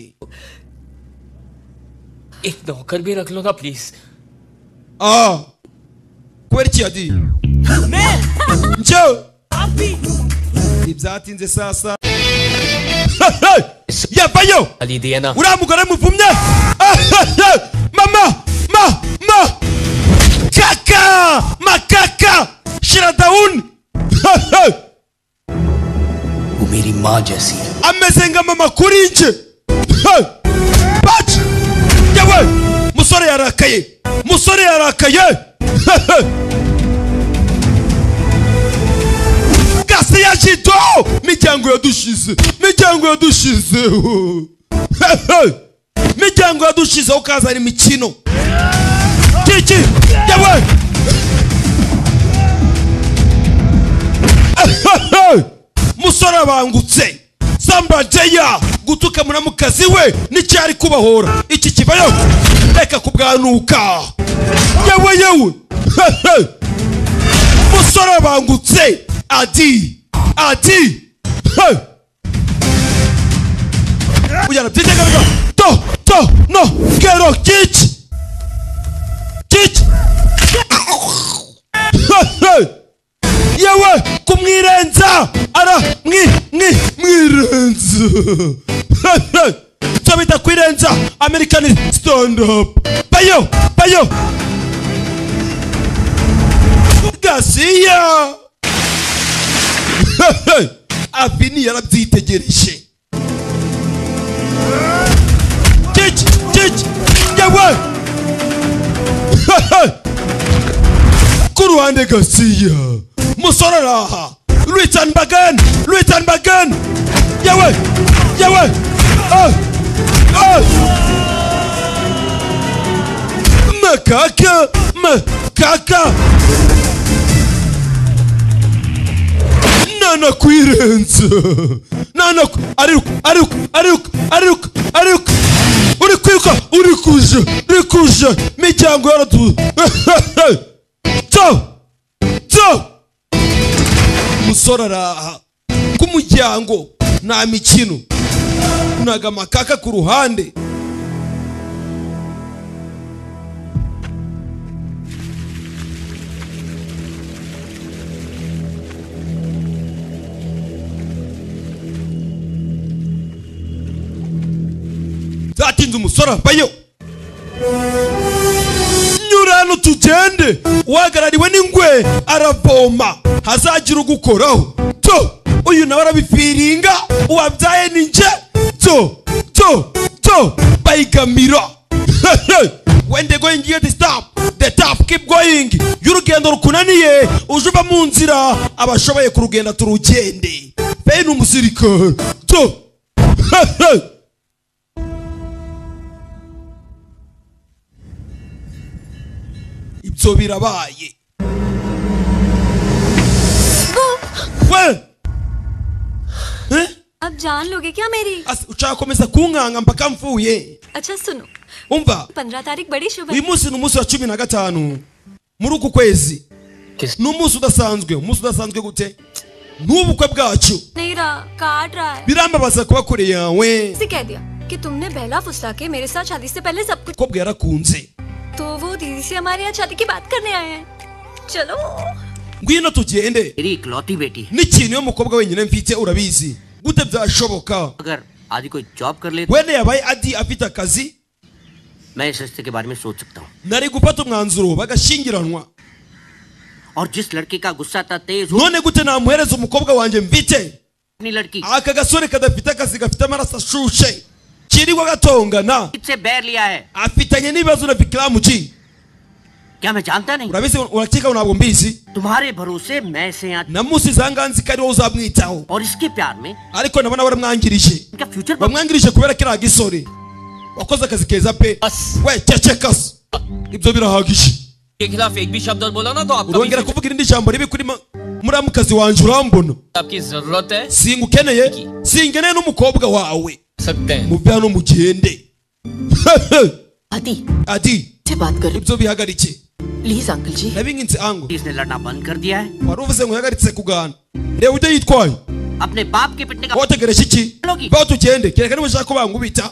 एक नौकर भी रख लो ना please ah kubera iki yadi njyewe ntibyatinze sasa yavayo अली दिया ना uriya mugore muvumye Ah, ah, ah. mama ma ma kaka makaka shira down Ah, ah. वो मेरी माँ जैसी है ameze nka mama kuri nje Hey! Baca! yewe musore yarakaye musore yarakaye Hey, hey! gasi yashito miryango yadushize miryango yadushize Hey, hey! miryango yadushize ukazana imikino kiki yewe Hey! musore abangutse sambajeya gutuka munamukazi we n'icyari kubahora iki kibayo reka kubwanuka yewe yewe Hehe! musore abangutse adi adi Hey! ujyana byitegaga to to no kero kici kici Hehe! byo bitakwirenza american stand up bayo bayo gasiya avini yarabyitegereje Kick, kick, yawe ku ruhande gasiya musore ari aha rwitani bagani rwitani bagani yawe yawe Ah! Ah! makaka makaka nana kwirenza nana ku- ariruka ariruka ariruka ariruka ariruka uri kwiruka uri kuja uri kuja miryango yaratu to to umusore araha ku muryango nta mikino naga amakaka ku ruhande zatinze umusore avayo nyura hano tugende uhagarariwe n'ingwe aravoma hazagira ugukoraho to uyu nawe arabifiringa uwabyaye ni nje to to to bayigamira when they going here to stop the top keep going y'urugendo rukunaniye uje uva mu nzira abashoboye kurugenda turugende bene umusirikare to ibyo birabaye we Eh? अब जान लोगे क्या मेरी Asi- ucakomeza kunkanga mpaka mvuye अच्छा सुनो umva पंद्रह तारीख बड़ी शुभ uyu munsi ni umunsi wa cumi na gatanu muri uku kwezi ni umunsi udasanzwe umunsi udasanzwe gute n'ubukwe bwacu नहीं रहा काट रहा है birambabaza kuba kure yawe उसे कह दिया कि तुमने बहला फुसला के मेरे साथ शादी से पहले सब कुछ umukobwa yarakunze तो वो दीदी से हमारे यहाँ शादी की बात करने आए हैं चलो ngwino tugende मेरी इकलौती बेटी है n'ikintu iyo umukobwa wenyine mfite urabizi gute byashoboka अगर आदि कोई जॉब कर ले wenda yabaye adi afite akazi मैं इस रिश्ते के बारे में सोच सकता हूँ nari gufata umwanzuro bagashyingiranwa और जिस लड़के का गुस्सा था तेज हो none gute namuhereza umukobwa wanjye mfite अपनी लड़की aka gasore kadafite akazi gafite amaraso ashushe kirirwa gatongana से बैर लिया है afitanye n'ibibazo na vikiramu ji क्या मैं जानता नहीं urabizi urakeka ntabwo mbizi तुम्हारे भरोसे मैं इसे यहाँ namusize ahangaha ko ari wowe uzamwitaho और इसके प्यार में ariko nabona baramwangirije इनका फ्यूचर बन- bamwangirije kubera kiriya gisore wakoze akazi keza pe we ceceka se ibyo birahagije के खिलाफ एक भी शब्द और बोला ना तो आपका भी urongera kuvuga irindi jambo ribi kuri ma- muramukazi wanjye urambona आपकी जरूरत है singukeneye singeneye n'umukobwa wawe सकते हैं mu bya no mugende आदि adi से बात करो ibyo bihagarike please uncle ji nabinginze ango इसने लड़ना बंद कर दिया है wari uvuze ngo yahagaritse kuganira reba uburyo yitwaye अपने बाप के पिटने का wategereje iki baho tugende kereka niba ushaka ko bangubita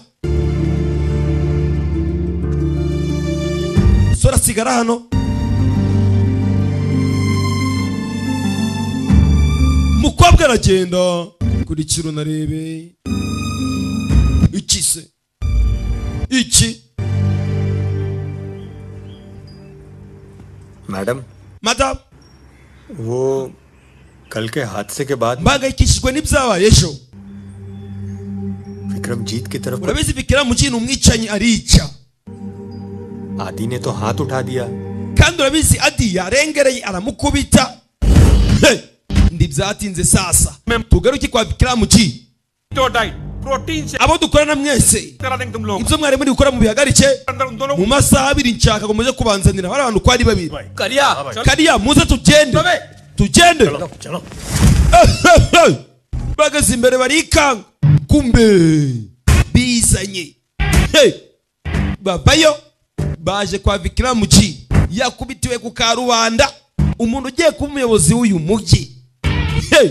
sora sigara hano mukobwa aragenda kurikira unarebe iki se iki madam madamu वो कल के हादसे के बाद mbangayikishijwe n'ibyabaye ejo विक्रमजीत की तरफ urabizi bikira mu kintu umwicanyi arica आदि ने तो हाथ उठा दिया kandi urabizi adi yarengereye aramukubita Hey! ndi byatinze sasa tugaruke kwa kiriya muki abo dukorana mwese ibyo mwari muri gukora mu bihagarike mu masaha abiri nshaka ngo muze kubanzanira bari abantu uko ari babiri करिया kariya muze tugende tugende bageze imbere barikanga kumbe bizanye Hey! bavayo baje kwa vikira muki yakubitiwe ku karubanda umuntu ugiye kuba umuyobozi w'uyu mujyi Hey!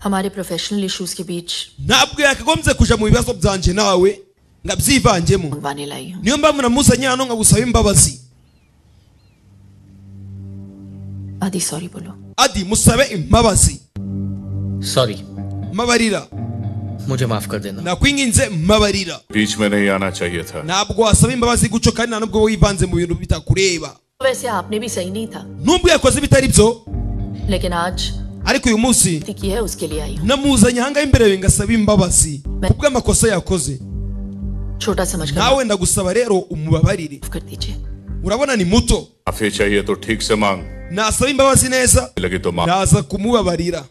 हमारे professional issues के बीच ntabwo yakagombye kuja mu bibazo byanjye nawe ngabyivanjemo वाने लाई हूँ niyo mpamvu namuzanye hano nkagusaba imbabazi Adi sorry बोलो adi musabe imbabazi sorry mbabarira मुझे माफ कर देना nakwinginze mbabarira बीच में नहीं आना चाहिए था ntabwo wasaba imbabazi gutyo kandi nta nubwo wivanze mu bintu bitakureba वैसे आपने भी सही नहीं था nubwo yakoze ibitari byo लेकिन आज ariko uyu munsi गलती की है उसके लिए आई namuzanye ahangaha imbere yawe ngasaba imbabazi kubw'amakosa yakoze हूँ छोटा समझ कर nawe ndagusaba rero umubabarire माफ कर दीजिए urabona ni muto माफी चाहिए तो ठीक से मांग nasaba imbabazi neza लगी तो मांग ndaza kumubabarira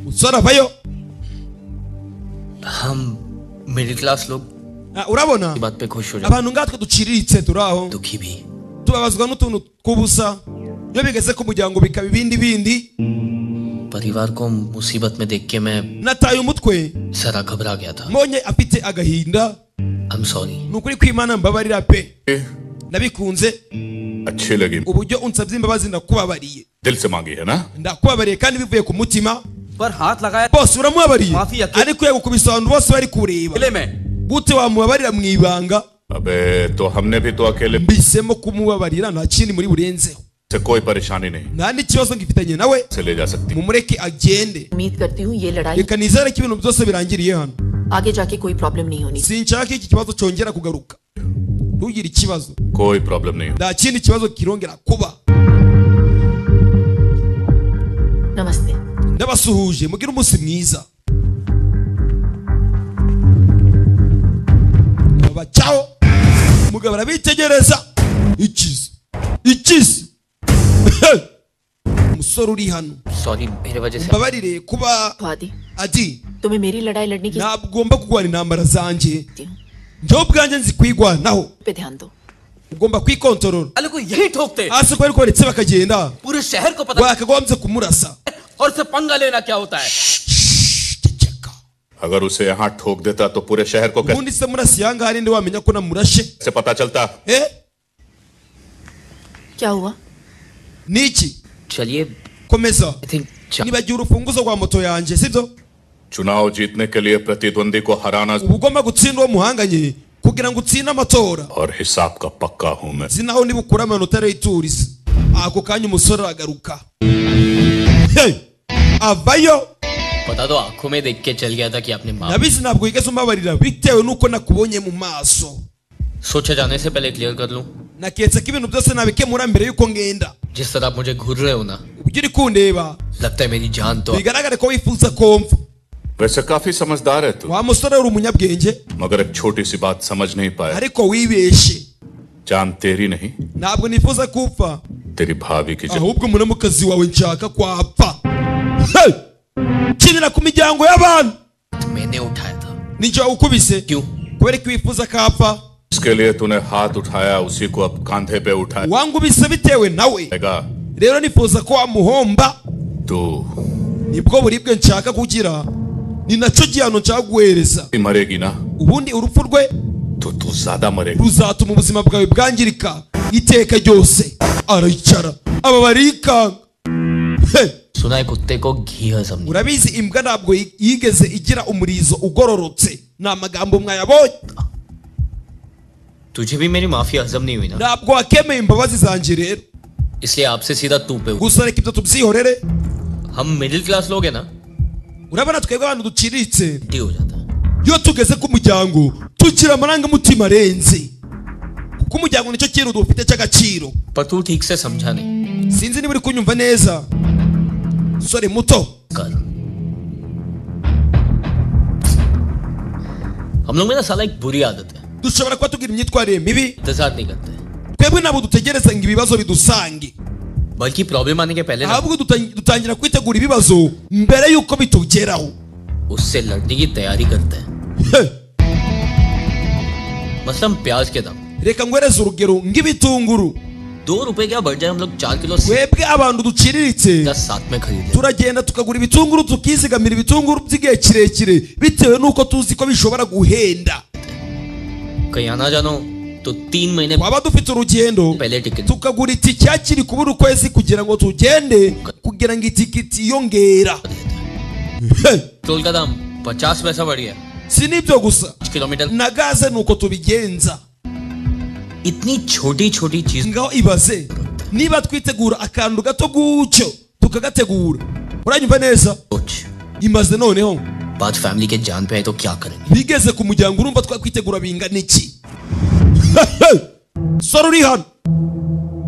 umusore avayo हम मिडिल क्लास लोग इस Ah, urabona बात पे खुश हो जाते abantu ngatwe duciriritse turi aho दुखी भी tubabazwa n'utuntu tw'ubusa iyo bigeze ku muryango bikaba ibindi bindi परिवार को मुसीबत में देख के मैं nataye umutwe सारा घबरा गया था mbonye afite agahinda I am sorry ni ukuri kw'imana mbabarira pe nabikunze अच्छी लगी uburyo unsabye imbabazi ndakubabariye दिल से मांगी है ना ndakubabariye kandi bivuye ku mutima पर हाथ लगाया bose uramubabariye Mafi yake- ariko yagukubise abantu bose bari kureba गले में gute wamubabarira mu ibanga अबे तो हमने भी तो अकेले mbihisemo kumubabarira nta kindi muri burenzeho से कोई परेशानी नहीं nta n'ikibazo ngifitanye nawe से ले जा सकती mumureke agende उम्मीद करती हूँ ये लड़ाई reka nizere ko ibintu byose birangiriye hano आगे जाके कोई प्रॉब्लम नहीं होनी sinshaka iki kibazo cyongera kugaruka ntugire ikibazo कोई प्रॉब्लम नहीं nta kindi kibazo kirongera kuba नमस्ते ndabasuhuje mugire umunsi mwiza babacaho umugabo arabitegereza ikizi ikizi umusore uri hano sorry मेरे वजह से mbabarire kuba आदि adi तुम्हें मेरी लड़ाई लड़ने की ntabwomba kurwana intambara zanjye जरूरत हूँ njyewe ubwanjye nzi kwigwanaho पे ध्यान दो ugomba kwikontorora अलग को यही ठोकते हैं। hasi ko ariko baretse bakagenda पूरे शहर को पता wakagombye kumurasa और से पंगा लेना क्या होता है ceceka अगर उसे यहाँ ठोक देता तो पूरे शहर को ubundi se murasi yangaha ninde wamenya ko namurashe कैसे पता चलता eh क्या हुआ ni iki चलिए komeza I think nibagiwe urufunguzo rwa moto yanjye sibyo चुनाव जीतने के लिए प्रतिद्वंदी को हराना uba ugomba gutsinda uwo muhanganye kugira ngo utsinde amatora और हिसाब का पक्का हूँ मैं uzi naho niba ukura amanota y'iturizi ako kanya umusore aragaruka Hey! avayo पता तो आंखों में देख के चल गया था कि आपने माफ nabizi ntabwo wigeze umbabarira bitewe n'uko nakubonye mu maso सोचा जाने से पहले क्लियर कर लूं naketse ko ibintu byose nabikemura mbere y'uko ngenda जिस तरह आप मुझे घूर रहे हो ना uburyo uri kundeba लगता है मेरी जान तो bigaragare ko wifuza ko mfa वैसे काफी समझदार है तू wa musore uri umunyabwenge मगर एक छोटी सी बात समझ नहीं पाया ariko wibeshe जान तेरी नहीं ntabwo nifuza kupfa तेरी भाभी की जान ahubwo munamukazi wawe nshaka kwapfa Hey! kinira ku miryango y'abantu मैंने उठाया था ninjye wawukubise क्यों kubera ko wifuza ko apfa उसके लिए तूने हाथ उठाया उसी को अब कांधे पे उठाएगा wangubise bitewe nawe rero nifuza ko wamuhomba तू nibwo buribwe nshaka kugira ni nacyo gihano nshaka guhereza ही मरेगी ना ubundi urupfu rwe तो तू ज्यादा मरेगी ruzatuma ubuzima bwawe bwangirika iteka ryose aricara aba barikanga Hey! सुना है कुत्ते को घी हजम नहीं murabizi imbwa ntabwo yi- yigeze igira umurizo ugororotse ni amagambo mwayabonye तुझे भी मेरी माफी हजम नहीं हुई ना ntabwo wakemeye imbabazi zanjye rero इसलिए आपसे सीधा तू पे उठ- gusa reka ibyo tubyihorere हम मिडिल क्लास लोग हैं ना urabona twebwe abantu duciriritse टी हो जाता है iyo tugeze ku muryango tugira amarangamutima arenze kuko umuryango nicyo kintu dufite cy'agaciro पर तू ठीक से समझा नहीं sinzi niba uri kunyumva neza sore muto कर हम लोग में ना साला एक बुरी आदत है dushobora kuba tugira imyitwarire mibi इंतजार नहीं करते twebwe ntabwo dutegereza ngo ibibazo bidusange बल्कि प्रॉब्लम आने के पहले ना ahubwo dutan- dutangira kwitegura ibibazo mbere y'uko bitugeraho उससे लड़ने की तैयारी करते हैं Hey! मसलन हम प्याज के दाम reka ngwereze urugero nk'ibitunguru दो रुपए क्या बढ़ जाए हम लोग चार किलो से twebwe abantu duciriritse साथ में खरीदे turagenda tukagura ibitunguru tukizigamira ibitunguru by'igihe kirekire bitewe n'uko tuzi ko bishobora guhenda कहीं आना जानो तो तीन महीने twaba dufite urugendo पहले ticket tukagura itike hakiri kubura ukwezi kugira ngo tugende kugira ngo itikiti yiyongera toll का दाम पचास पैसा बढ़ गया si n'ibyo gusa पाँच kilometre na gaze ni uko tubigenza इतनी छोटी छोटी चीज ngaho ibaze niba twitegura akantu gato gutyo tukagategura uranyumva neza सोच imaze noneho बात फैमिली के जान पे है तो क्या करेंगे bigeze ku muryango urumva twakwitegura bingana iki sora uri hano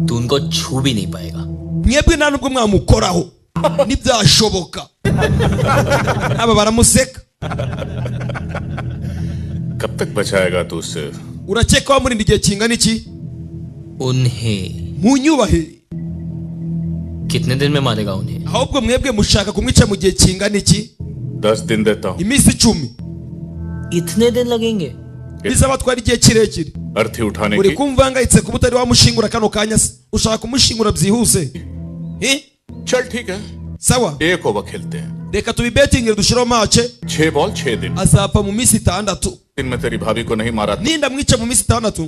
तू उनको छू भी नहीं पाएगा mwebwe nta nubwo mwamukoraho ntibyashoboka aba baramuseka कब तक बचाएगा तू उससे urakeka wamurinda igihe kingana iki उन्हें munyubahire कितने दिन में मारेगा उन्हें ahubwo mwebwe mushaka kumwica mu gihe kingana iki दस दिन देता हूँ iminsi icumi इतने दिन लगेंगे bizaba twari igihe kirekire अर्थी उठाने uri की kumva angayitse kuba utari wamushingura kano kanya se ushaka kumushingura byihuse Eh? चल ठीक है sawa एक ओवर खेलते हैं reka tubibetingire dushireho mace छह बॉल छह दिन azapfa mu minsi itandatu दिन में तेरी भाभी को नहीं मारा nindamwica mu minsi itandatu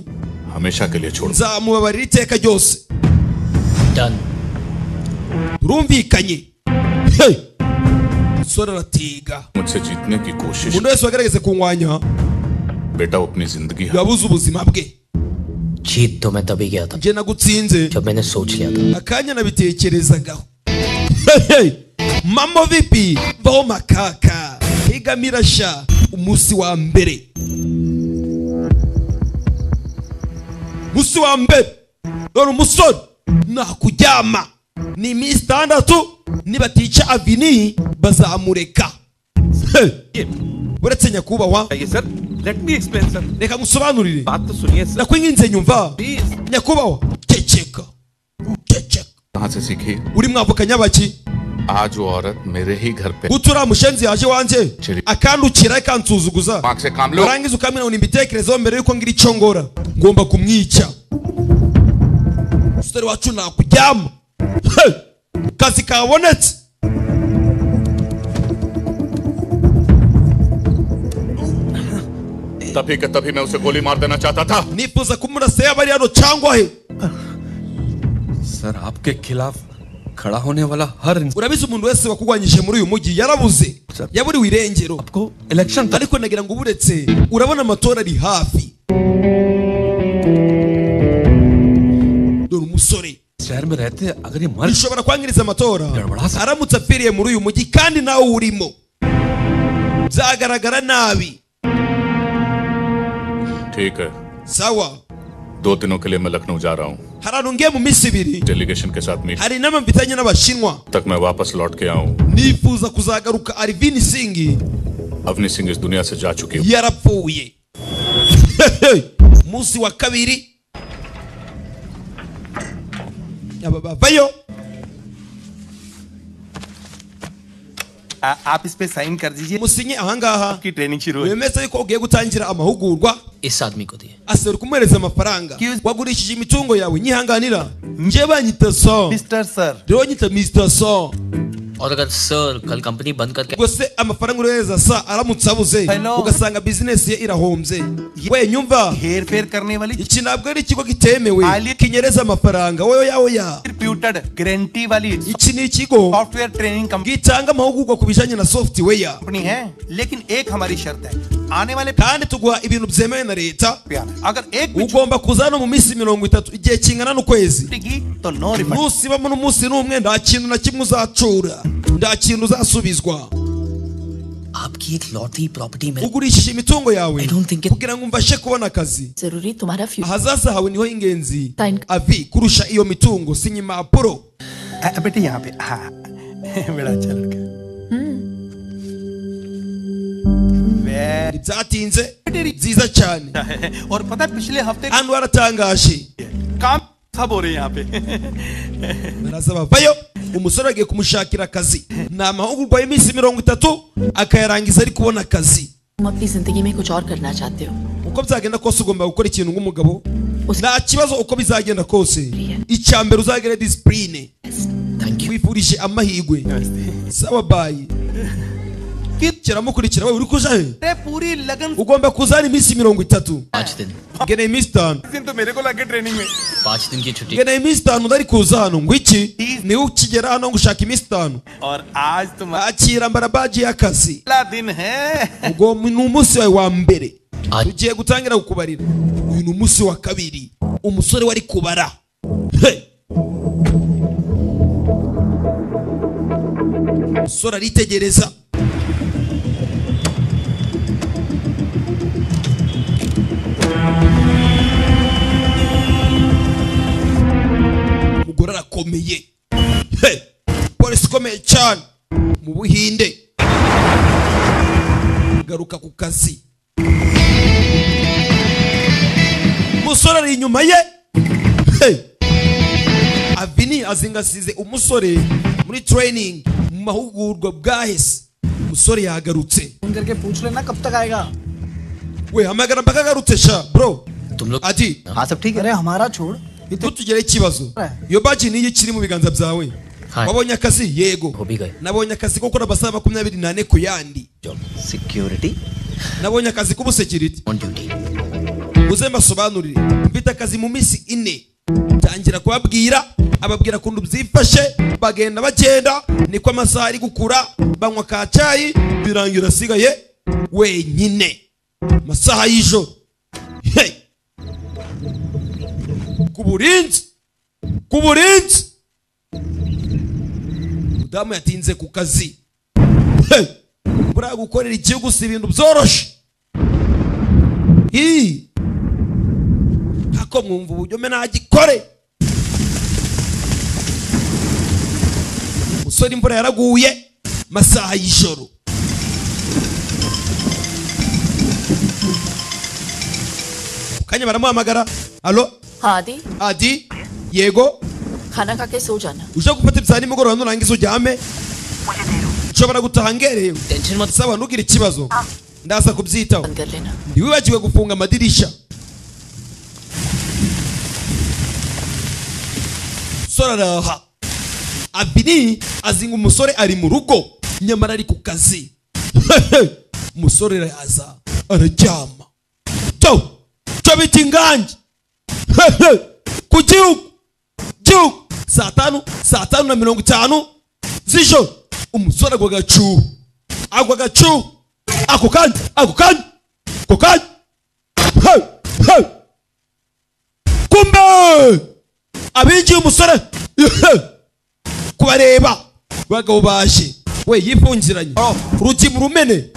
हमेशा के लिए छोड़ nzamubabarira iteka ryose done turumvikanye Hey! umusore aratiga मुझसे जीतने की कोशिश umuntu wese wagerageze kunwanya बेटा वो अपनी जिंदगी yabuze ubuzima bwe जीत तो मैं तभी गया था njye nagutsinze जब मैंने सोच लिया था akanya nabitekerezagaho Hey, hey! mama vipi vaho makaka higamira sha umunsi wa mbere umunsi wa mbere dore umusore nakuryama ni iminsi itandatu nibatica avini bazamureka Hey! uretse nyakubahwa ये sir let me explain sir reka ngusobanurire बात तो सुनिए sir nakwinginze nyumva please nyakubahwa ceceka ceceka कहाँ से सीखी uri mwavukanye abaki आज वो औरत मेरे ही घर पे gutura mushenzi yaje wanjye Chiri. akandukira akansuzuguza दिमाग से काम लो warangiza ukamwinabona imbitekerezo mbere yuko ngira icyo ngora ngomba kumwica umusore wacu nakuryama Hey! kazi kabonetse तभी का तभी मैं उसे गोली मार देना चाहता था nifuza kumurasa yaba ari hano cyangwa he sir आपके खिलाफ खड़ा होने वाला हर इंसान urabizi umuntu wese wakurwanyije muri uyu mujyi yarabuze yaburiwe irengero को इलेक्शन तक ariko nagira ngo uburetse urabona amatora ari hafi dore umusore शहर में रहते अगर ये मर bishobora kwangiriza amatora Gabura se. aramutse apfiriye muri uyu mujyi kandi nawe urimo byagaragara nabi ठीक है sawa दो दिनों के लिए मैं लखनऊ जा रहा हूँ hari ahantu ngiye mu minsi ibiri delegation के साथ meet hari inama mfitanye n'abashinwa तक मैं वापस लौट के आऊँ nifuza kuzagaruka arivini singi Avani सिंह इस दुनिया से जा चुकी हूँ yarapfuye munsi wa kabiri aba bavayo आ- आप इस पे साइन कर दीजिए musinye ahangaha की ट्रेनिंग शुरू है bemeze yuko ugiye gutangira amahugurwa इस आदमी को दिए asabwa kumuhereza amafaranga Excuse- wagurishije imitungo yawe nyihanganira njye banyita so mister sir rero nyita mr so और अगर सर कल कंपनी बंद करके ubwo se amafaranga urohereza sa aramutse abuze Hello. ugasanga bizinesi ye irahombye we nyumva हेर फेर करने वाली iki ntabwo ari ikigo kitemewe Ali- kinyereza amafaranga wowe yawe ya reputed guarantee वाली iki ni ikigo software training company gitanga amahugurwa ku bijyanye na software है लेकिन एक हमारी शर्त है आने वाले kandi tuguha ibintu byemewe na leta पे आना। अगर एक भी ugomba kuza hano mu minsi mirongo itatu igihe kingana n'ukwezi छुट्टी की तो no refund nusibamo n'umunsi n'umwe nta kintu na kimwe uzacura nta kintu uzasubizwa आपकी एक लौटी प्रॉपर्टी में ugurishije imitungo yawe I don't think it- kugira ngo umfashe kubona akazi जरूरी तुम्हारा future ahazaza hawe niho ingenzi Thank- avi kurusha iyo mitungo sinya impapuro अ- बेटे यहाँ पे हाँ बड़ा अच्छा लड़का Very- byatinze nziza cyane और पता है पिछले हफ्ते hano haratangaje काम सब हो रहे हैं यहाँ पे baraza bavayo umusore agiye kumushakira akazi ni amahugurwa y'iminsi mirongo itatu akayarangiza ari kubona akazi तुम अपनी जिंदगी में कुछ और करना चाहते हो uko byagenda kose ugomba gukora ikintu nk'umugabo Usi- nta kibazo uko bizagenda kose Yeah. icya mbere uzagera disipurine thank you wifurije amahirwe sawa bayi kiramukurikira wowe uri kuja he ते पूरी लगन ugomba kuza hano iminsi mirongo itatu पाँच दिन ngeneye iminsi itanu दिन तो मेरे को लगे ट्रेनिंग में पाँच दिन की छुट्टी ngeneye iminsi itanu utari kuza hano ngo iki niwe ukigera hano ngo ushaka iminsi itanu और आज तुम akira mbara baji y'akazi अगला दिन है ubwo ni umunsi wawe wa mbere tugiye gutangira kukubarira uyu ni umunsi wa kabiri umusore wari kubara He! umusore aritegereza umugore arakomeye He! polisi ikomeye cyane mu buhinde garuka ku kazi umusore ari inyuma ye Hey! avini azingasize umusore muri training mu mahugurwa bwahise umusore yagarutse phone करके पूछ लेना कब तक आएगा we hamagara mpaka agarutse sha bro ati हाँ सब ठीक है अरे हमारा छोड़ ntutugire ikibazo iyo baji niyo ikiri mu biganza byawe wabonye akazi yego nabonye akazi ko gukora amasaha makumyabiri n'ane ku yandi security nabonye akazi k'ubusekiriti uze mbasobanurire mfite akazi mu minsi ine tangira kubabwira ababwira ukuntu byifashe bagenda bagenda niko amasaha ari gukura banywa ka cyayi birangira asigaye wenyine amasaha y'ijoro hey! ku burinzi ku burinzi mudamu yatinze ku kazi hey! buriya gukorera igihugu si ibintu byoroshye Ii. ako mwumva uburyo mbe nagikore umusore imvura yaraguye masaha y'ijoro Mu kanya baramuhamagara alo हाँ आदि adi yego खाना खा के सो जाना uje gufata ibya nimugoroba nurangiza ujyame nshobora gutaha ngerewe saba ntugire ikibazo ndaza kubyitaho ntiwibagiwe gufunga amadirishya umusore araha abini azinga umusore ari mu rugo nyamara ari ku kazi umusore araza araryama cyo cyo bita ingange ku gihugu gihugu saa tanu saa tanu na mirongo itanu z'ijoro umusore agwa agacuho agwa agacuho ako kanya ako kanya ako kanya Hey! Hey! kumbe abinjiye umusore Hey! kubareba bagabo baje we yifungiranye urugi mu rumene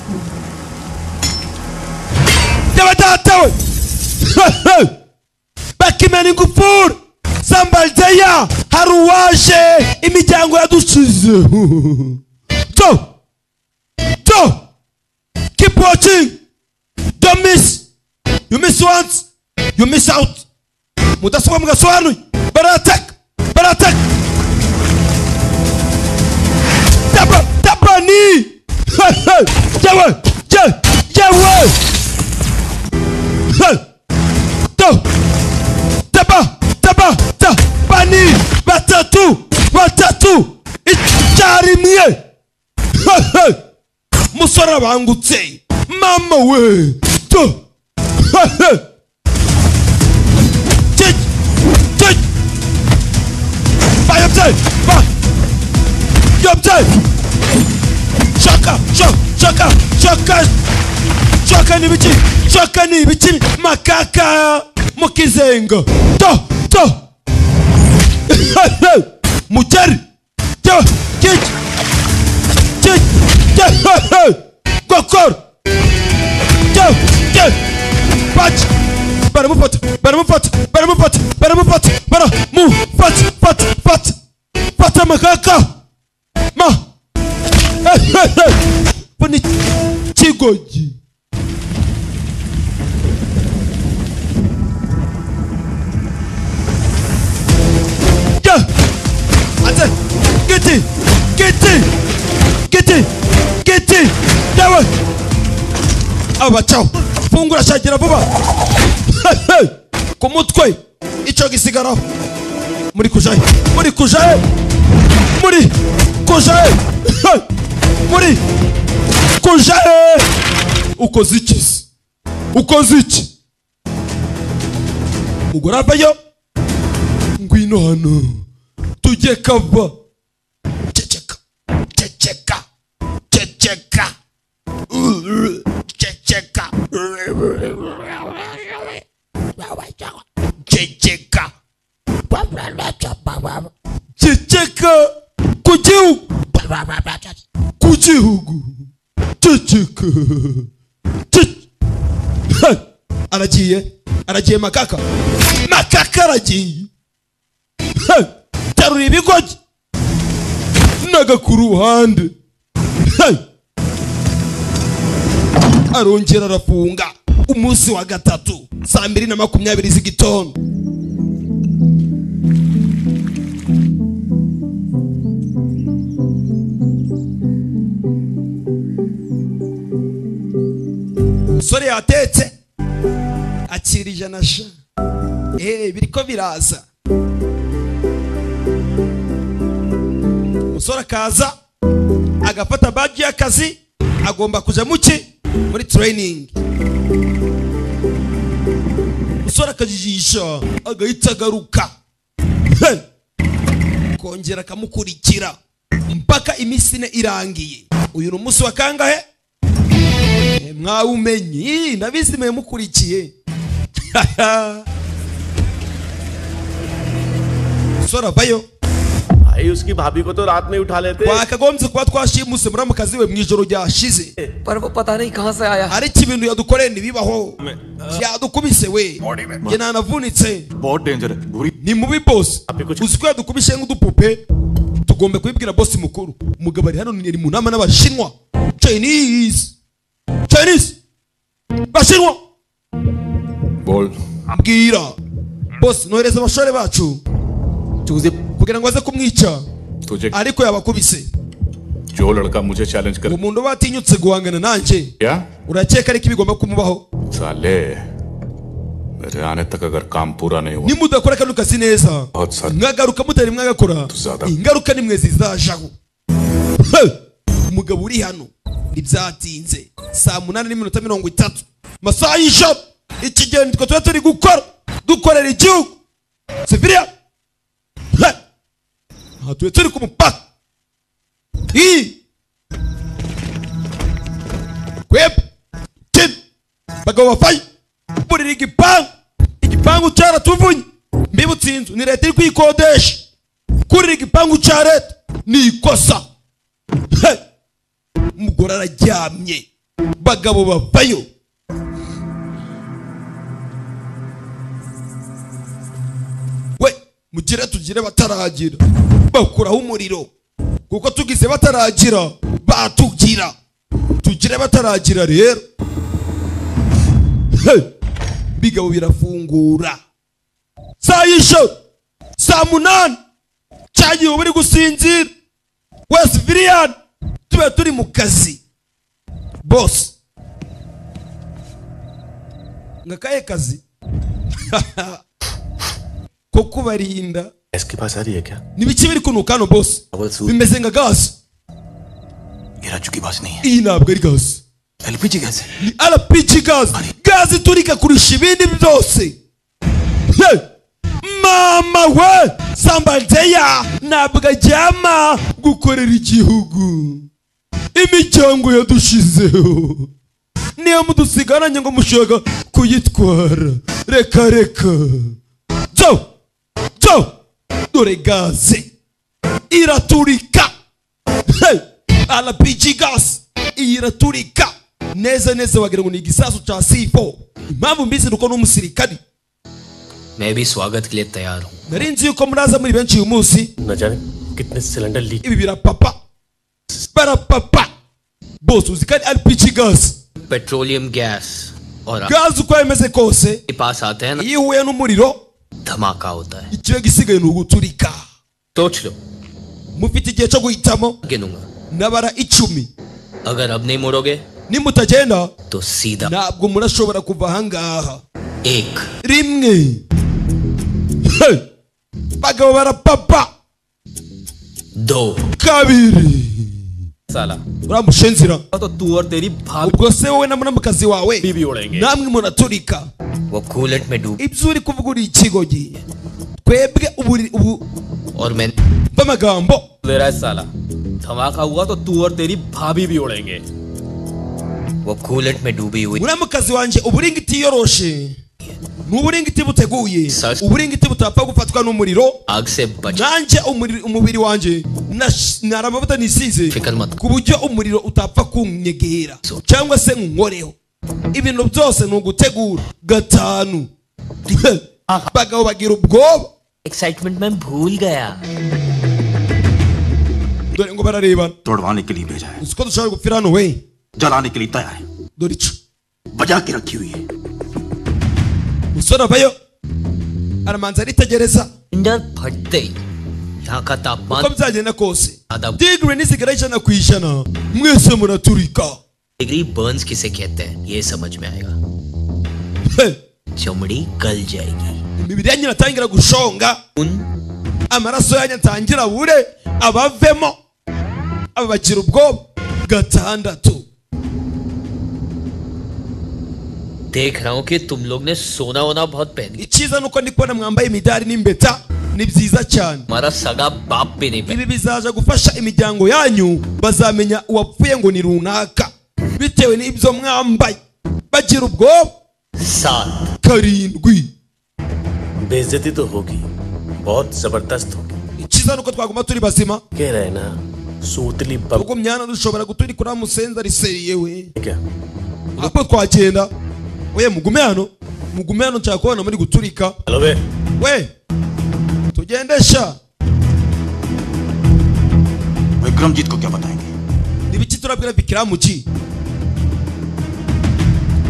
by'abadatawe bakimena ingufuri zambaldeya hari uwaje imiryango yadusize to to keep watching don't miss you miss once you miss out mudasobwa mugasobanuye barataka barataka Taba- tabani yewe ye- yewe Hey! to taba taba tabani batatu batatu icyarimwe musore abangutse mama we to Cik! Cik! Bayım sen! Bak! Gömcen! Şaka! Şaka! Şaka! Şaka! Şaka ni biçim! Şaka ni biçim! Makaka! Mukizengo! To! To! Mujer! To! Cik! Cik! Cik! Gokor! To! Cik! Paç! baramufata baramufata baramufata baramufata baramufata fata fata fata makaka ma pani chigoji Ya! Ate! Giti! Giti! Giti! Giti! Dawa! Aba chao! Fungura shagira vuba! ku mutwe icyo gisigaraho muri kujayo muri kujayo muri kujayo muri kujare ukoze iki se ukoze iki ubwo ravayo ngwino hano tujye kava ceceka ceceka ceceka ceceka ceceka ceceka ku gihugu ku gihugu ceceka Ce- Ha! aragiye aragiye makaka makaka aragiye Ha! terura ibigogi naga ku ruhande Ha! arongera arafunga umunsi wa gatatu saa mbiri na makumyabiri z'igitondo umusore yatetse akira ijana sha eee biriko biraza umusore akaza agafata baji y'akazi agomba kuja muki muri training umusore akajijisha agahita agaruka He! kongera akamukurikira mpaka iminsi ine irangiye uyu ni umunsi wa kangahe mwawumenye nabizi mwe mukurikiye sora bayo भाई उसकी भाभी को तो रात में ही उठा लेते twakagombye kuba twashimuse muramukazi we mu ijoro ryashize ariko ibintu yadukoreye ntibibaho byadukubise we njye nanavunitse बहुत डेंजर है बुरी ni mubi bosi uzi ko yadukubise nk'udupupe tugomba kubibwira bosi mukuru umugabo ari hano ni mu nama n'abashinwa chinese chinese bashinwa बोल mbwira bosi nohereza abashore bacu kugira ngo aze kumwica तुझे ariko yabakubise जो लड़का मुझे चैलेंज कर uwo muntu uba watinyutse guhangana nanjye क्या urakeka ariko ibigomba kumubaho साले मेरे आने तक अगर काम पूरा नहीं हुआ nimudakora kano kazi neza बहुत सारे mwagaruka mutari mwagakora ingaruka nimwe zizajaho He! umugabo uri hano ntibyatinze saa munani n'iminota mirongo itatu masaha y'ijoro ikigeni twe tuba turi gukora dukorera igihugu siviriya He! aha tuba turi ku mupaka iyi kweba kina bagabo bafaye burira igipangu igipangu cyaratuvunye mbibutse inzu ni leta iri kuyikodesha kurira igipangu cya leta ni ikosa He! umugore araryamye bagabo bavayo we mugire tugire bataragira bakuraho umuriro kuko tugize bataragira batugira tugire bataragira rero He! bigabo birafungura saa y'ijoro saa munani cya gihe uba uri gusinzira wese viriyani tube turi mu kazi bose nka kahe kazi ko kubarinda इसके पास आ रही है क्या n'ibiki biri kunuka hano bose bimeze nka gaze गिरा चुकी बात नहीं है iyi ntabwo ari gaze LPG gas है ni rpg gaze gaze iturika kurusha ibindi byose He! mama we sambanzeya ntabwo ajyama gukorera igihugu imiryango yadushizeho niyo mudusigaranye ngo mushaka kuyitwara reka reka zo zo dore gaze iraturika He! rpg gaze iyi iraturika neza neza wagira ngo ni igisasu cya c4 impamvu mbizi nuko n'umusirikari मैं भी स्वागत के लिए तैयार हूँ nari nzi yuko muraza muri benshi uyu munsi न जाने कितने cylinder leak ibi birapapa barapapa bose uzi ko ari rpg gaze petroleum gas और आप gaze uko yameze kose के पास आते हैं ना iyo uhuye n'umuriro धमाका होता है ikiba gisigaye ni uguturika सोच लो mufite igihe cyo guhitamo गिनूंगा nabara icumi अगर अब नहीं मुड़ोगे nimutagenda तो सीधा ntabwo murashobora kuva ahangaha एक rimwe He! bagabo barapapa दो kabiri साला ura mushenzira तो तू और तेरी भाभी ubwo se wowe na muramukazi wawe namwe muraturika वो कूलेट में डूब ibyo uri kuvuga uri ikigogi twebwe uburi ubu और मैं bw'amagambo ले रहा है साला धमाका हुआ तो तू और तेरी भाभी भी उड़ेंगे वो कूलेट में डूबी हुई muramukazi wanjye uburingiti yiyoroshe ni uburingiti buteguye uburingiti butapfa gufatwa n'umuriro आग से बच nanjye umuri- umubiri wanjye nash- nari amavuta nisize ku buryo umuriro utapfa kunyegera cyangwa se nkoreho ibintu byose ni ugutegura gatanu abagabo bagira ubwoba excitement में भूल गया dore ngo bararebana तोड़वाने के लिए भेजा है uzi ko dushobora gupfira hano we जलाने के लिए तैयार है dore ico बजा के रखी हुई है umusore avayo aramanza aritegereza इंडर फट गई यहाँ का तापमान uko byagenda kose digre nizigera ijana ku ijana mwese muraturika degree burns किसे कहते हैं ये समझ में आएगा चमड़ी गल जाएगी imibiri yanyu iratangira gushonga amaraso yanyu atangira abure abavemo aba bagira ubwoba gatandatu देख रहा हूँ कि तुम लोग ने सोना वोना बहुत पहन लिया icyiza ni uko ndi kubona mwambaye imidari n'impeta ni byiza cyane हमारा सगा बाप भी नहीं पहन ibi bizaza gufasha imiryango yanyu bazamenya uwapfuye ngo ni runaka bitewe n'ibyo mwambaye bagira ubwoba सात karindwi बेइज्जती तो होगी बहुत जबरदस्त होगी icyiza ni uko twaguma turi bazima कह रहे हैं ना सूतली bomb umyanya dushobora guturikura wa musenza riseriye we क्या ahubwo twagenda we mugume hano mugume hano nshaka kubona muri guturika hello बे we tugendesha विक्रमजीत को क्या बताएंगे nibiki turabwira bikiramuki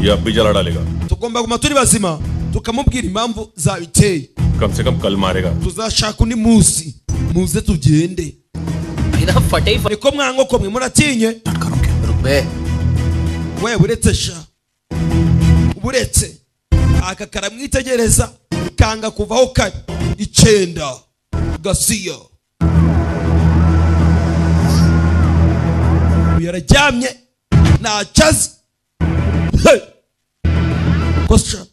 ये अब भी जला डालेगा tugomba guma turi bazima tukamubwira impamvu zabiteye कम से कम कल मारेगा tuzashaka undi munsi muze tugende बिना फटे ही niko mwanga ko mwe muratinye रुपए we buretse sha buretse aka karamwitegereza kanga kuvaho kare icyenda gasiya uyu araryamye ntacyo azi Hey! Kosha.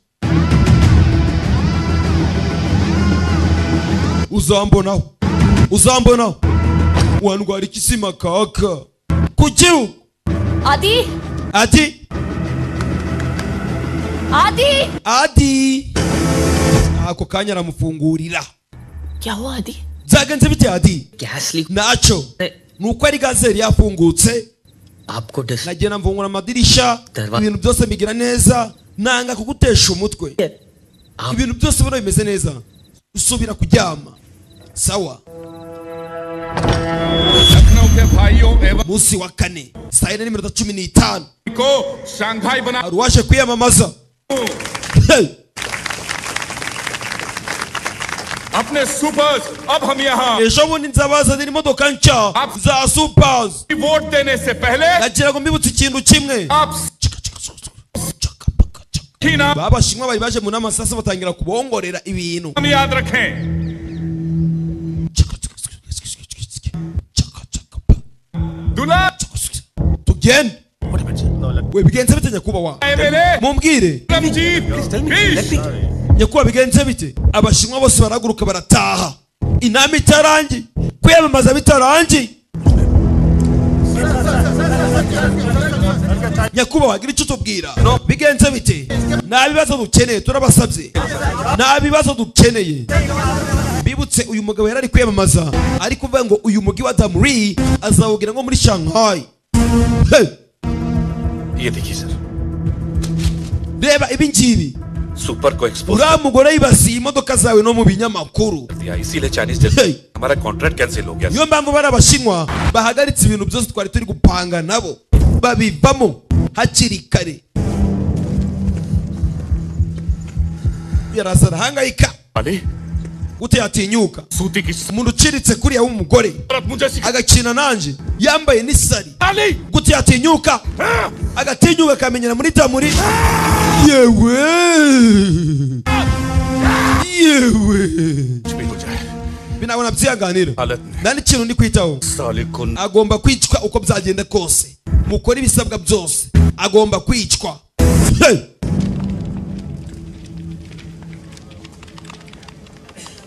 uzambonaho uzambonaho wandwara ikisima kaka kukiru आदि ati आदि adi ako kanya aramufungurira क्या हुआ आदि byagenze bite adi gas leak ntacyo ni uko ari gazeri yafungutse आपको डिस nagenda mvungura amadirisha Darwa- ibintu byose bigira neza nanga kugutesha umutwe ibintu byose ubona bimeze neza usubira kuryama sawa munsi wa kane saa yine n'iminota cumi n'itanu hari uwaje kwiyamamaza Hey! अपने supers अब हम यहाँ ejo bundi nzabazanira imodoka nshya za supazi vote देने से पहले nagira ngo mbibutse ikintu kimwe babashinwa bari baje mu nama sasa batangira kubongorera ibintu हम याद रखें दुला tugende we bigenze bite nyakubahwa mumbwire nyakubahwa bigenze bite abashinwa bose barahaguruka barataha inama itarangiye kwiyamamaza bitarangiye nyakubahwa gira icyo tubwira bigenze bite nta bibazo dukeneye turabasabye nta bibazo dukeneye bibutse uyu mugabo yari ari kwiyamamaza ariko uvuga ngo uyu mugi wa damuri azawugira nko muri shanghai Hey! ये देखिए sir reba ibi ngibi super को expose uriya mugore yibasiye imodoka zawe no mu binyamakuru कर दिया इसीलिए चाइनीज हमारा contract cancel हो गया niyo mpamvu bari abashinwa bahagaritse ibintu byose twari turi gupanga nabo babivamo hakiri kare yaraza arahangayika अरे gute yatinyuka umuntu uciritse kuriya w'umugore agakina nanjye yambaye n'isari gute yatinyuka agatinyuka akamenyera muri tamuri yewe yewe ntabwo nabyihanganira nta n'ikintu ndi kwitaho agomba kwicwa uko byagenda kose mukora ibisabwa byose agomba kwicwa Hey!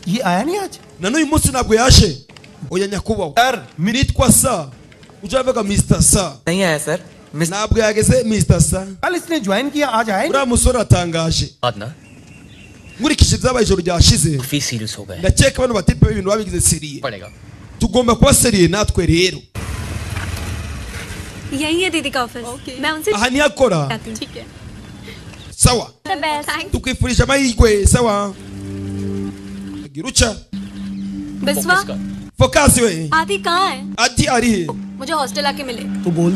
ये आया नहीं आज na n'uyu munsi ntabwo yaje oya nyakubahwa nitwa sa ujya bavuga mr sa ntabwo yageze mr sa uriya musore aratangaje nkurikije ibyabaye ijoro ryashize ndakeka abantu batipe ibintu babigize seriye tugomba kuba seriye natwe rero यही है दीदी का ऑफिस मैं उनसे Aha niyo akora. ठीक है sawa The best. Thank- tukwifurije amahirwe sawa gira uca Biswa fokasi we आदि कहाँ है ati ari he मुझे हॉस्टल आके मिले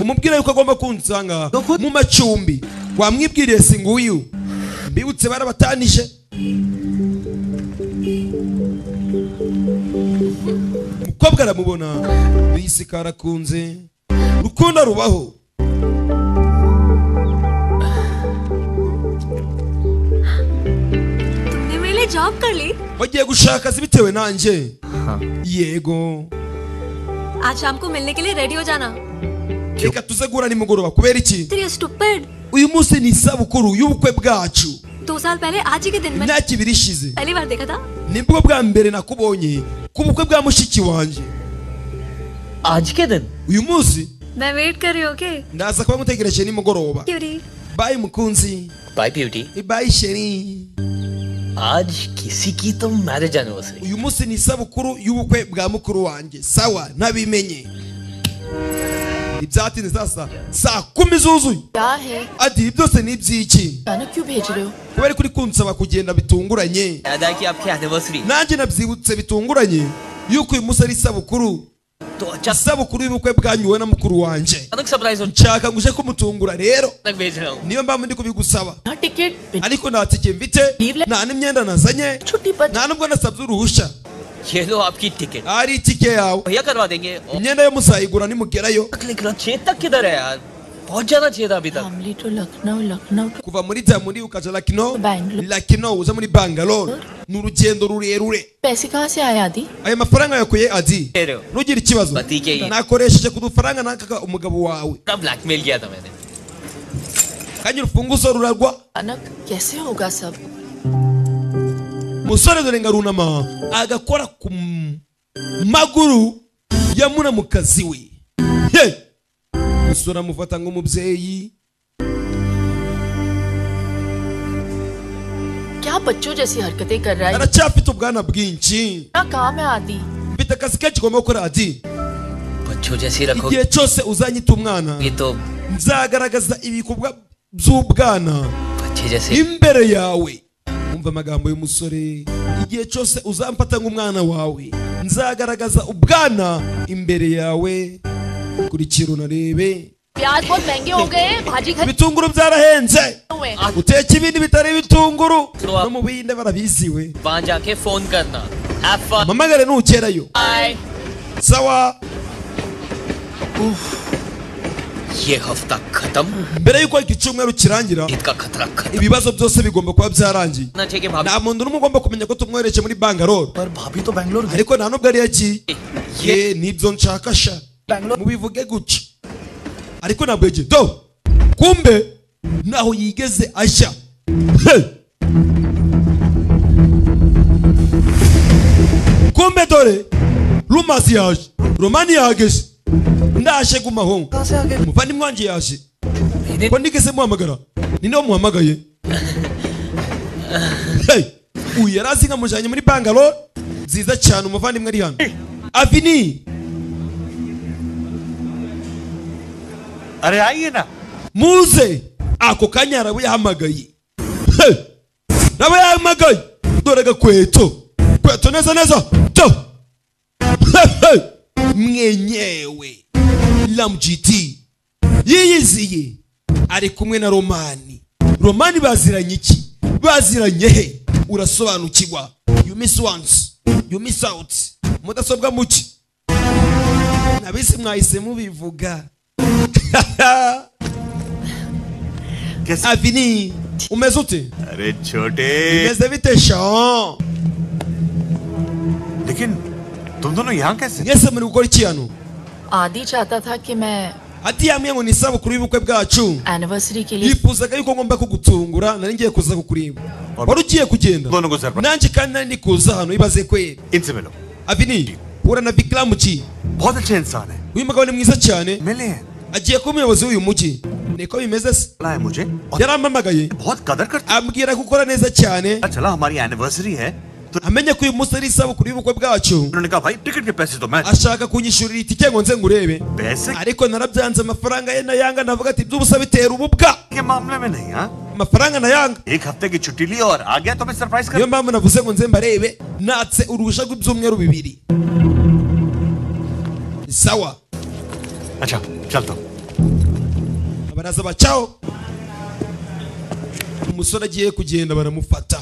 umubwire yuko agomba kunsanga mu macumbi wamwibwiriye si nguyu mbibutse barabatanije umukobwa aramubona bisi karakunze rukundo rubaho तुमने मेरे लिए जॉब कर ली bagiye gushaka se bitewe nanjye yego आज शाम को मिलने के लिए रेडी हो जाना reka tuze guhura nimugoroba kubera iki तेरी stupid uyu munsi ni isabukuru y'ubukwe bwacu दो साल पहले आज ही के दिन में imyaka ibiri ishize पहली बार देखा था nibwo bwa mbere nakubonye ku bukwe bwa mushiki wanjye uyu munsi मैं वेट कर रही हूँ okay ndaza kuba ngutegereje nimugoroba क्यूरी bayi mukunzi bye beauty bayi sheri आज किसी की तो marriage anniversary uyu munsi ni isabukuru y'ubukwe bwa mukuru wanjye sawa ntabimenye ibyatinze sasa saa kumi zuzuye क्या है ati ibi byose ni iby'iki अचानक क्यों भेज रहे हो kubera ko uri kunsaba kugenda bitunguranye nanjye nabyibutse bitunguranye yuko uyu munsi ari isabukuru isabukuru y'ubukwe bwanyuwe na mukuru wanjye nshaka ngo uje kumutungura rero niyo mpamvu ndi kubigusaba ariko nta tike mfite nta n'imyenda nazanye nta nubwo nasabye uruhushya ये लो आपकी ticket ari itike yawe भैया करवा देंगे और imyenda yo muzayigura nimugerayo Chetak किधर है यार बहुत जाना चाहिए था अभी तक kuva muri jamuri ukaja lakino lakino uza muri bangalore ni urugendo rurerure पैसे कहाँ से आए आदि ayo mafaranga yakuye adi ntugire ikibazo nakoresheje ku dufaranga nakaga umugabo wawe का ब्लैकमेल किया था मैंने kandi urufunguzo ruragwa अचानक कैसे होगा सब umusore dorenga runama agakora ku m- maguru ya munamukazi we Hey! umusore amufata nk'umubyeyi क्या बच्चों जैसी हरकतें कर रहा है aracyafite ubwana bwinshi क्या काम है आदि mfite akazi kenshi ugomba gukora adi बच्चों जैसी रखो igihe cyose uzanyita umwana nzagaragaza ibikorwa by'ubwana अच्छे जैसे imbere yawe umva amagambo y'umusore igihe cyose uzamfata nk'umwana wawe nzagaragaza ubwana imbere yawe kurikira unarebe प्याज बहुत महंगे हो गए हैं, भाजी खरीद ibitunguru byarahenze हुए हैं। uteka ibindi bitari ibitunguru no mu biyinde barabiziwe वहां जाके फोन करना Have fun. mamagare nugerayo Bye. sawa ये हफ्ता खत्म mbere y'uko iki cyumweru kirangira ibibazo byose bigomba kuba byarangiye ना चाहिए कि nta muntu n'umwe ugomba kumenya ko tumwohereje muri bangalore ariko nta nubwo ari yagiye ye nibyo nshaka sha mubivuge gutya ariko ntabwo yagiye do kumbe ntaho yigeze ashya Hey! kumbe dore rumasi yaje romani yageze ndaje gumaho umuvandimwe wanjye yaje ko ndigeze muhamagara ninde wamuhamagaye Hey! uyu yari azi nkamujyanye muri bangalore nziza cyane umuvandimwe ari hano avini arayina muze ako kanya harabo yahamagaye Hey! nabo yahamagaye dore gakweto kweto neza neza to Hey, hey! mwenyewe lamgt yiyiziye ari kumwe na romani romani baziranye iki baziranye he urasobanukirwa you miss once you miss out mudasobwa muki nabisi mwahise mubivuga avini umeze ute अरे छोटे umeze bite shan लेकिन तुम दोनों यहाँ कैसे Yes muri gukora iki hano आदि चाहता था कि मैं ati yambwiye ngo ni isabukuru y'ubukwe bwacu anniversary के लिए yifuzaga yuko ngomba kugutungura nari ngiye kuza kukureba wari ugiye kugenda nanjye kandi nari ndi kuza hano ibaze kweri avini hura na vikiramu ki uyu mugabo ni mwiza cyane agiye kuba umuyobozi w'uyu mujyi niko bimeze se yarampamagaye ambwira ko ukora neza cyane amenye ko uyu munsi ari isabukuru y'ubukwe bwacu ashaka kunyishyurira itike ngo nze ngurebe ariko narabyanze amafaranga ye nayanga navuga ati by'ubusa bitera ububwa amafaranga nayanga niyo mpamvu navuze ngo nze mbarebe natse uruhushya rw'ibyumweru bibiri ni sawa baraza bacaho umusore agiye kugenda baramufata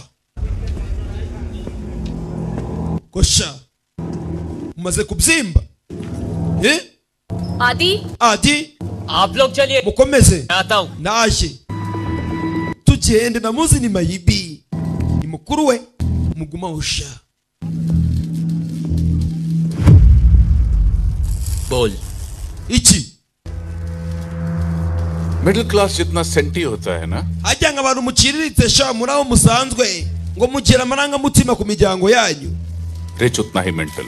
gosha umaze kubyimba Eh? आदि adi आप लोग चलिए mukomeze आता हूँ naje tugende namuzi ni mayibi ni mukuru we muguma usha बोल iki middle class जितना senti होता है ना hajyanga abantu muciriritse sha muri aho musanzwe ngo mugire amarangamutima ku miryango yanyu rich उतना ही mental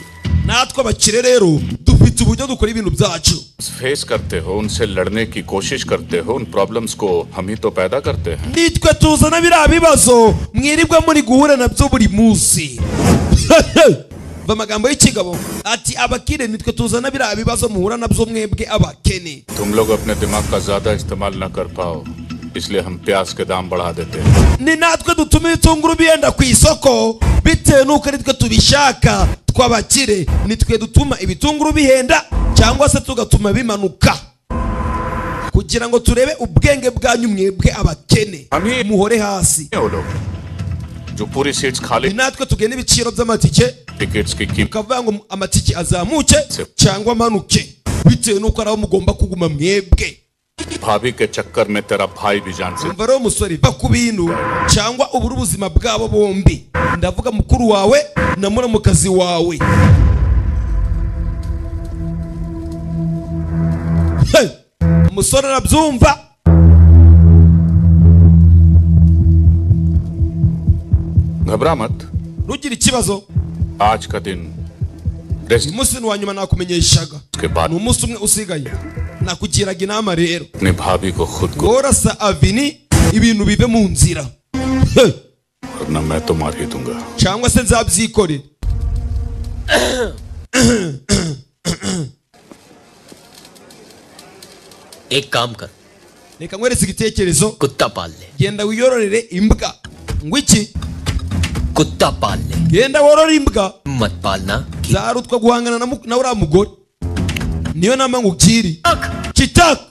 natwe abakire rero dufite uburyo dukora ibintu byacu face करते हो उनसे लड़ने की कोशिश करते हो उन प्रॉब्लम्स को हम ही तो पैदा करते हैं nitwe tuzana biriya bibazo mwirirwa muri guhura nabyo buri munsi va amagambo y'ikigabo ati abakire nitwe tuzana biriya bibazo muhura nabyo mwebwe abakene तुम लोग अपने दिमाग का ज्यादा इस्तेमाल न कर पाओ इसलिए हम प्याज के दाम बढ़ा देते हैं ni natwe dutuma ibitunguru biyenda ku isoko bitewe n'uko ari twe tubishaka tw'abakire nitwe dutuma ibitunguru bihenda cyangwa se tugatuma bimanuka kugira ngo turebe ubwenge bwanyu mwebwe abakene muhore hasi ये वो लोग जो पूरी सीट्स खाली ni natwe tugena ibiciro by'amatike tickets की कीमत tukavuga ngo amatike azamuke cyangwa amanuke bitewe n'uko ari aho mugomba kuguma mwebwe भाभी के चक्कर में तेरा भाई भी जान से umva rero musore va ku bintu cyangwa ubure ubuzima bwabo bombi ndavuga mukuru wawe na muramukazi wawe Hey! umusore arabyumva घबरा मत ntugire ikibazo आज का दिन rest umunsi ni uwa nyuma nakumenyeshaga के बाद ni umunsi umwe usigaye nakugiraga inama rero अपने भाभी को खुद को gorasa avini ibintu bive mu nzira Hey! वरना मैं तो मार ही दूंगा cyangwa se nzabyikorera एक काम कर reka nkweretse igitekerezo कुत्ता पाल ले genda wiyororere imbwa ngo iki कुत्ता पाल ले genda worore imbwa मत पालना zarutwa guhangana na mu- na uriya mugore niyo nama ngubwiri kitaka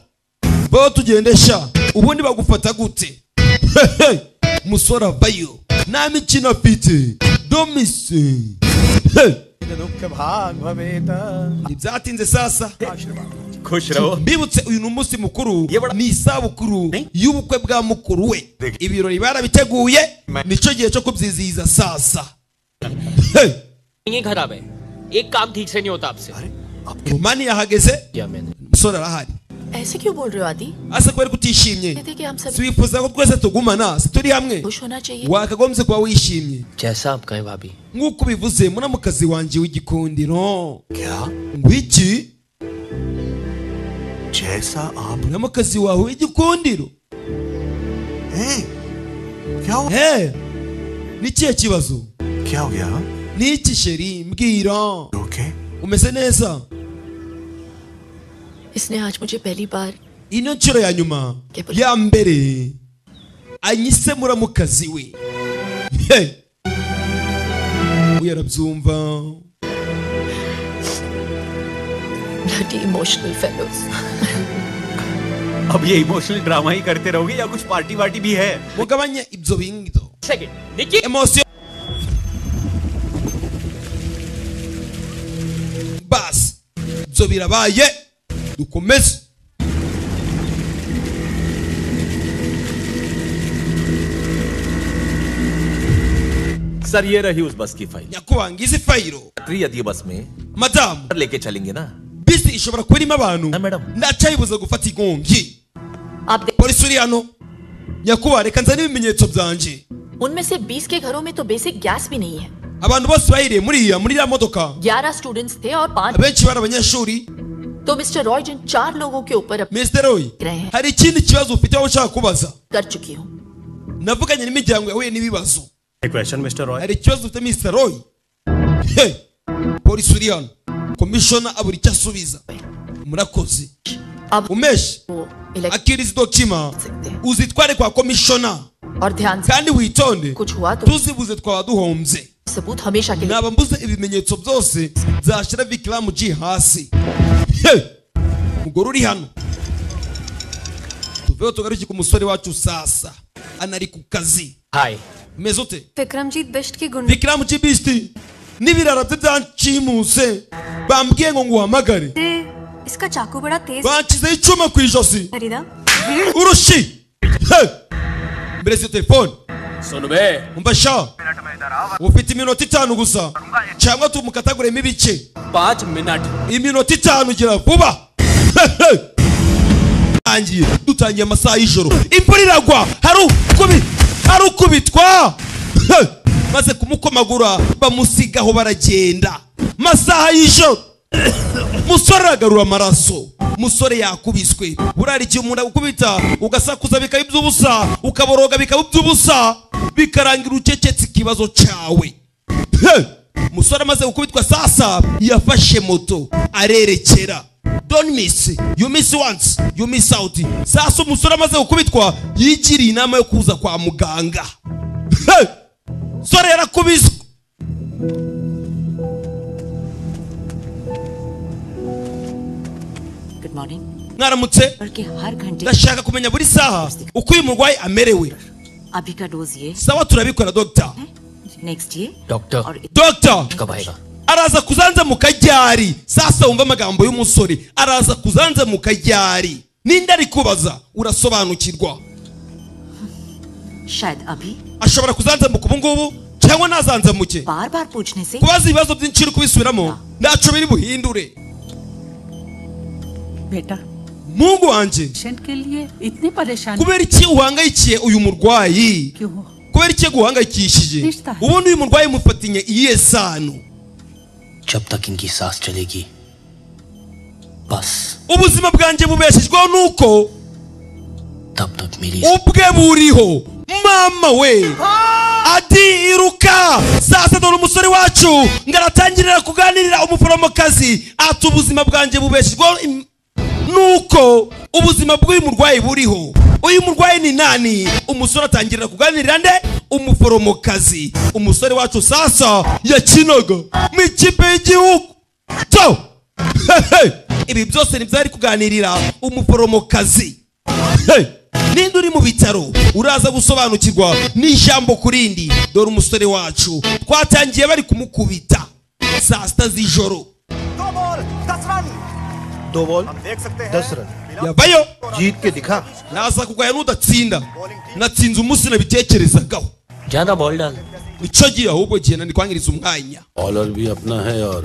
baho tugendesha ubundi bagufata gute Hehe! umusore avayo nta mikino afite domise Hey! ntibyatinze sasa खुश रहो mbibutse uyu ni umunsi mukuru ni isabukuru y'ubukwe bwa mukuru we ibirori barabiteguye nicyo gihe cyo kubyizihiza sasa Hey! ये खराब है एक काम ठीक से नहीं होता आपसे mani yahageze क्या मैंने umusore arahari ऐसे क्यों बोल रहे हो आदि asa kubera ko utishimye कहते कि हम सब twifuza ko twese tugumana si turi hamwe खुश होना चाहिए wakagombye kuba wishimye जैसा आप कहें भाभी nk'uko ubivuze muramukazi wanjye w'igikundiro ngwiki muramukazi wawe w'igikundiro Eh, ni ikihe kibazo ni iki sheri mbwira umeze neza इसने आज मुझे पहली बार ino nshuro ya nyuma ya mbere anyise muramukazi we Hey! we arabyumva bloody emotional fellows अब ये emotional drama ही करते रहोगे या कुछ पार्टी वार्टी भी है mugabanye ibyo bingido सेकंड देखिए emosiyo basi ibyo birabaye dukomeze sir ये रही उस बस की फाइल nyakubahanga izi fayiro यात्री यदि बस में madamu लेके चलेंगे ना bisi ishobora kuba irimo abantu ndacayibuza gufata inkongi polisi uri hano nyakubahwa reka nzane ibimenyetso byanjye उनमें से 20 के घरों में तो बेसिक गैस भी नहीं है abantu bose bayiriye muri iya muri iriya modoka 11 students थे और पांच abenshi bari abanyeshuri तो मिस्टर रॉय जिन चार लोगों के ऊपर अब Mr. Roy hari ikindi kibazo ufite aho ushaka kubaza कर चुकी हूँ navuganye n'imiryango yahuye n'ibibazo question mister Roy hari ikibazo ufite Mr. Roy Hey! polisi uri hano komishona abura icyo asubiza murakoze umeshi akiriza dokima uzitware kwa komishona kandi witonde tuzibuze twaba duhombye naba mbuze ibimenyetso byose zashyira vikiramu ji hasi Hey! mugore uri hano tuveho tugaruke ku musore wacu sasa anari ku kazi umeze ute Vikramjeet Bisht की गुंड vikiramu ji bisiti n'ibirara bye byancimuse bambwiye ngo nguhamagare से इसका चाकू बड़ा तेज banshyizeho icyuma ku ijosi खरीदा urushi Hey! mbere si telefone umva sha ufite iminota itanu gusa cyangwa tumukataguremo ibice पाँच minute iminota itanu gira vuba tangiye dutangiye amasaha y'ijoro imvura iragwa hari ukubi- hari ukubitwa maze kumukomagura bamusigaho baragenda masaha y'ijoro musore aragarura amaraso musore yakubiswe burari igihe umuntu agukubita ugasakuza bikaba iby'ubusa ukaboroga bikaba iby'ubusa bikarangira ucecetse ikibazo cyawe Hey! musore amaze gukubitwa sasa yafashe moto arerekera don't miss you miss once you miss out sasa umusore amaze gukubitwa yigiriye inama yo kuza kwa muganga Hey! sore yarakubiswe good morning mwaramutse बल्कि हर घंटे ndashaka kumenya buri saha uko uyu murwayi amerewe अभी का डोज ये sawa turabikora dogita next ये Doctor. Doctor. araza kuzanza mu kajyari sasa wumva amagambo y'umusore araza kuzanza mu kajyari ninde ari kubaza urasobanukirwa शायद अभी ashobora kuzanzamuka ubu ngubu cyangwa ntazanzamuke बार बार पूछने से kubaza ibibazo byinshi uri kubisubiramo ntacyo biri buhindure बेटा mungu wanjye patient के लिए इतनी परेशानी kubera iki uhangayikiye uyu murwayi kubera iki guhangayikishije ubundi uyu murwayi mufatinye iyihe sano जब तक इनकी सांस चलेगी बस ubuzima bwanjye bubeshejweho nuko तब तक मेरी ubwe buriho mama we adi iruka sasa dore umusore wacu ngaratangirira kuganirira umuforomokazi ati ubuzima bwanjye bubeshejweho im- nuko ubuzima bw'uyu murwayi buriho uyu murwayi ni nani umusore atangirira kuganirira nde umuforomokazi umusore wacu sasa yakinaga mu ikipe y'igihugu to Hehe! ibi byose ntibyari kuganirira umuforomokazi Hey! ninde uri mu bitaro uraza gusobanukirwa n'ijambo ku rindi dore umusore wacu twatangiye bari kumukubita saa sita z'ijoro दो बॉल दस run yavayo जीत के दिखा naza kugaya n'udatsinda natsinze umunsi nabitekerezagaho ज्यादा ball डाल nicyo gihe ahubwo gihe nanikwangiriza umwanya bowler भी अपना है और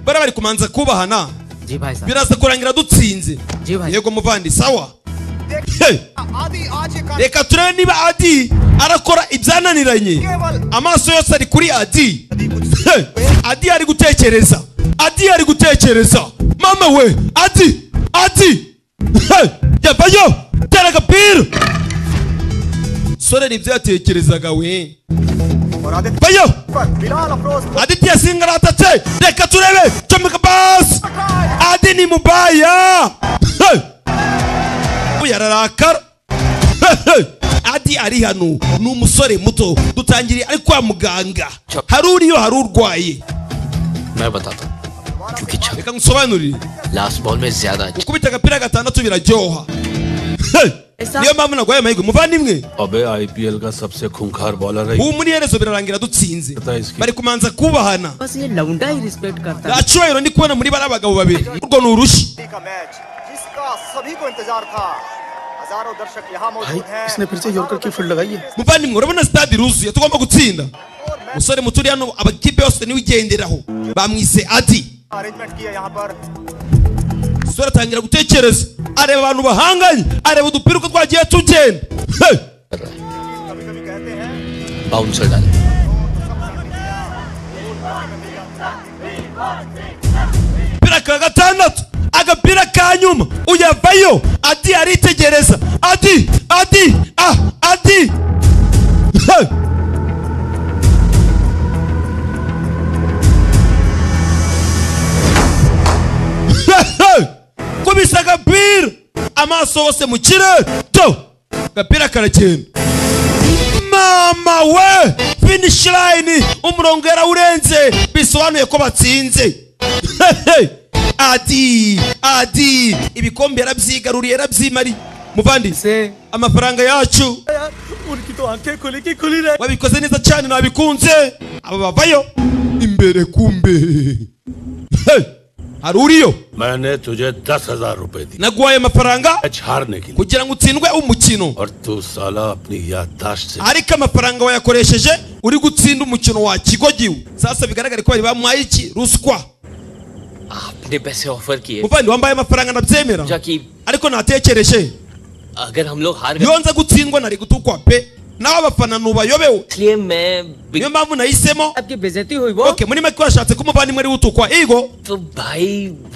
bara bari kumanza kubahana जी भाई साहब biraza kurangira dutsinze yego muvandi sawa Hey! reka turebe niba adi arakora ibyananiranye amaso yose ari kuri adi Hey! adi ari gutekereza adi ari gutekereza mama we adi adi Hey! yavayo tera agapira sore nibyo yatekerezaga we vayo aditi yasingaratse reka turebe comeka basi adi ni mubaya Hey! ubu yararakara Hey, hey. adi ari hano ni umusore muto dutangiriye ari kwa muganga hari uriyo hari urwaye मैं बताता हूँ क्योंकि reka ngusobanurire last ball में ज्यादा अच्छा gukubita agapira gatandatu biraryoha Hey! niyo mpamvu nagwaye amahirwe muvandimwe अबे IPL का सबसे खूंखार बॉलर है ubu muri iherezo birarangira dutsinze bari kumanza kubahana gacyubahiro ndi kubona muri bariya bagabo babiri urwo ni urushi जिसका सभी को इंतजार था हजारों दर्शक यहाँ मौजूद हैं इसने फिर से यॉर्कर की फील्ड लगाई है muvandimwe urabona sitade iruzuye tugomba gutsinda umusore muto uri hano amakipe yose niwe igenderaho bamwise adi arrangement किया यहाँ पर umusore atangira gutekereza areba abantu bahanganye areba udupira uko twagiye tugenda Hey! Bouncer डाल agapira ka gatandatu agapira ka nyuma uyavayo adi aritegereza adi adi ah adi Hey! Hey, hey! kubisa agapira amaso hose mu kirere to agapira karagenda mama we finish line umurongo yarawurenze bisobanuye ko batsinze Hey! adi adi ibikombe yarabyigaruriye yarabyimari muvandi amafaranga yacu उनकी तो आंखें खुली की खुली रह wabikoze neza cyane nabikunze aba bavayo imbere kumbe Hey! hari uriyo मैंने तुझे दस हजार रूपए दिए naguhaye amafaranga मैच हारने के लिए kugira ngo utsindwe umukino और तू साला अपनी याददाश्त से ariko amafaranga wayakoresheje uri gutsinda umukino wa kigogiwe sasa bigaragare ko bari bamuhaye iki ruswa आपने पैसे ऑफर किए muvandi wambaye amafaranga ndabyemera ariko natekereje अगर हम लोग हार iyo nza gutsindwa nari gutukwa pe nawe abafana ntubayobewe niyo mpamvu nahisemo Okay, muri make washatse ko umuvandimwe ari utukwa igo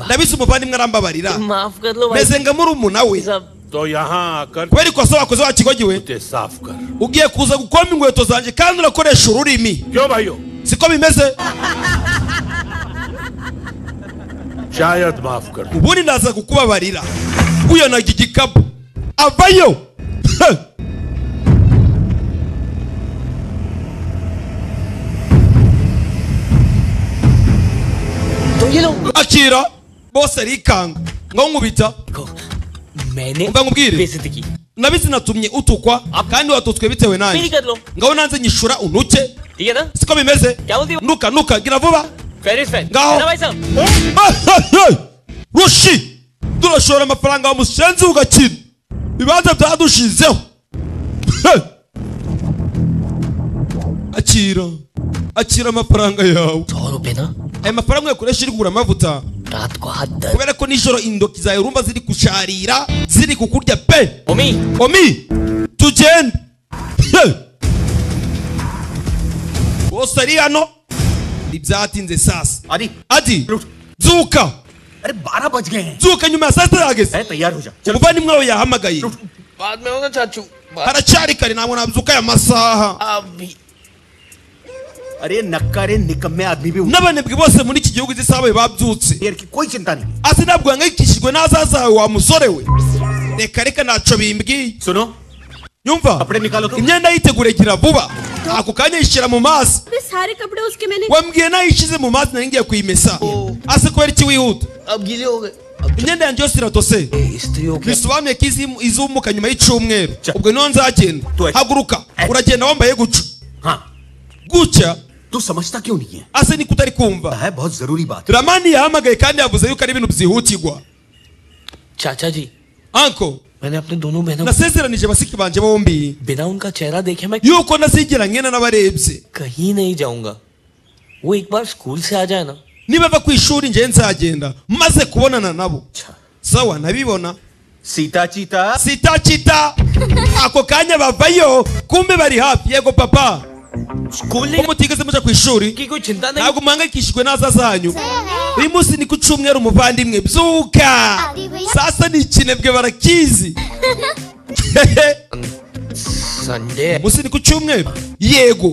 ndabizi umuvandimwe arambabarira माफ कर लो भाई meze nka murumuna we तो यहाँ आकर kubera ikosa wakoze wakigogiwe मुझे साफ कर ugiye kuza gukoma inkweto zanjye kandi urakoresha ururimi siko bimeze शायद माफ कर दूं। ubundi ndaza kukubabarira uyonaga igikapu avayo Heh! akira bose arikanga ngo nkubita umva nkubwire nabizi natumye utukwa kandi watutswe bitewe nanjye कर लो ngaho nanze nyishura untuke ठीक है ना siko bimeze क्या बोलती हो nuka nuka gira vuba फेरिस फेर Ngaho. है ना भाई साहब Ah, ah, ah! rushi turashora amafaranga wamusenze ugakina ibibanza byadushizeho Hey! akira akira amafaranga yawe सौ रुपए ना aya mafaranga uyakoresha uri kugura amavuta रात को हाथ दर्द kubera ko nijoro indoki zawe urumva ziri kusharira ziri kukurya pe omi omi tugende Hey! bose ari hano ntibyatinze sasa आदि adi zuka अरे बारह बज गए हैं zuka nyuma ya saa sita yageze तैयार हो जा umuvandimwe wawe yahamagaye बाद में होगा चाचू बाद- haracyari kare ntabwo nabyuka aya masaha अभी अरे नक्कारे निकम्मे आदमी भी उठे। n'abanebwe bose muri iki gihugu izi saha bawe babyutse देर की कोई चिंता नहीं ase ntabwo uhangayikishijwe n'ahazaza hawe wa musore we reka reka ntaco bimbwiye सुनो yumva कपड़े निकालो तुम imyenda yitegure gira vuba ako kanya yishyira mu mazi अबे सारे कपड़े उसके मैंने wambwiye nayo ishyize mu mazi nari ngiye kuyimesa ase kubera iki wihuta अब गीले हो गए imyenda yanjye yose iratose अब स्त्री हो गया bisobanuye ko izi- izumuka nyuma y'icyumweru ubwo niho nzagenda haguruka uragenda wambaye guca हाँ gutya तू समझता क्यों नहीं है ase niko utari kumva है बहुत जरूरी बात ramani yahamagaye kandi yavuze yuko ari ibintu byihutirwa चाचा जी anko मैंने अपने दोनों बहनों nasezeranije basiki banjye bombi बिना उनका चेहरा देखे मैं yuko ntazigera nkena n'abarebye कहीं नहीं जाऊंगा वो एक बार स्कूल से आ जाए ना niba ava ku ishuri njyewe nzagenda maze kubonana nabo sawa nabibona Sita चीता sitakita ako kanya bavayo kumbe bari hafi yego papa school नहीं ko mutigeze muja ku ishuri की कोई चिंता नहीं ntabwo muhangayikishijwe n'azaza hanyu uyu munsi ni ku cyumweru umuvandimwe byuka sasa ni ikinebwe barakizi Sunday munsi ni ku cyumweru yego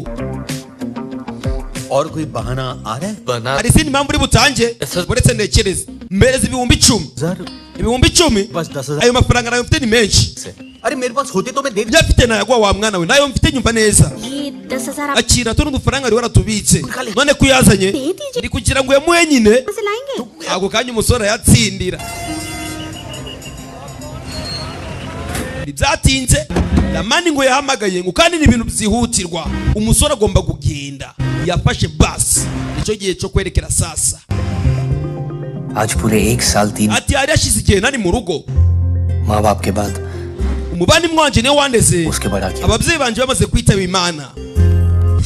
और कोई बहाना आ रहा है बना hari izindi mpamvu uri butange uretse ntekereze mpereza ibihumbi icumi जर ibihumbi icumi बस दस हजार ayo mafaranga nayo mfite ni menshi अरे मेरे पास होते तो मैं दे ibyo afite nayaguha wa mwana we nayo mfite nyumva neza ये दस हजार आप akira tuno dufaranga wari waratubitse none ko uyazanye ni kugira ngo uyamuhe nyine कहाँ से लाएंगे ako kanya umusore arayatsindira ntibyatinze ramani ngo yahamagaye ngo kandi ni ibintu byihutirwa umusore agomba kugenda yafashe basi nicyo gihe cyo kwerekera sasa आज पूरे एक साल तीन ati yari yashize igihe nari mu rugo माँ बाप के बाद umuvandimwe wanjye niwe wandeze उसके बड़ा किया ababyeyi banjye bamaze kwitaba imana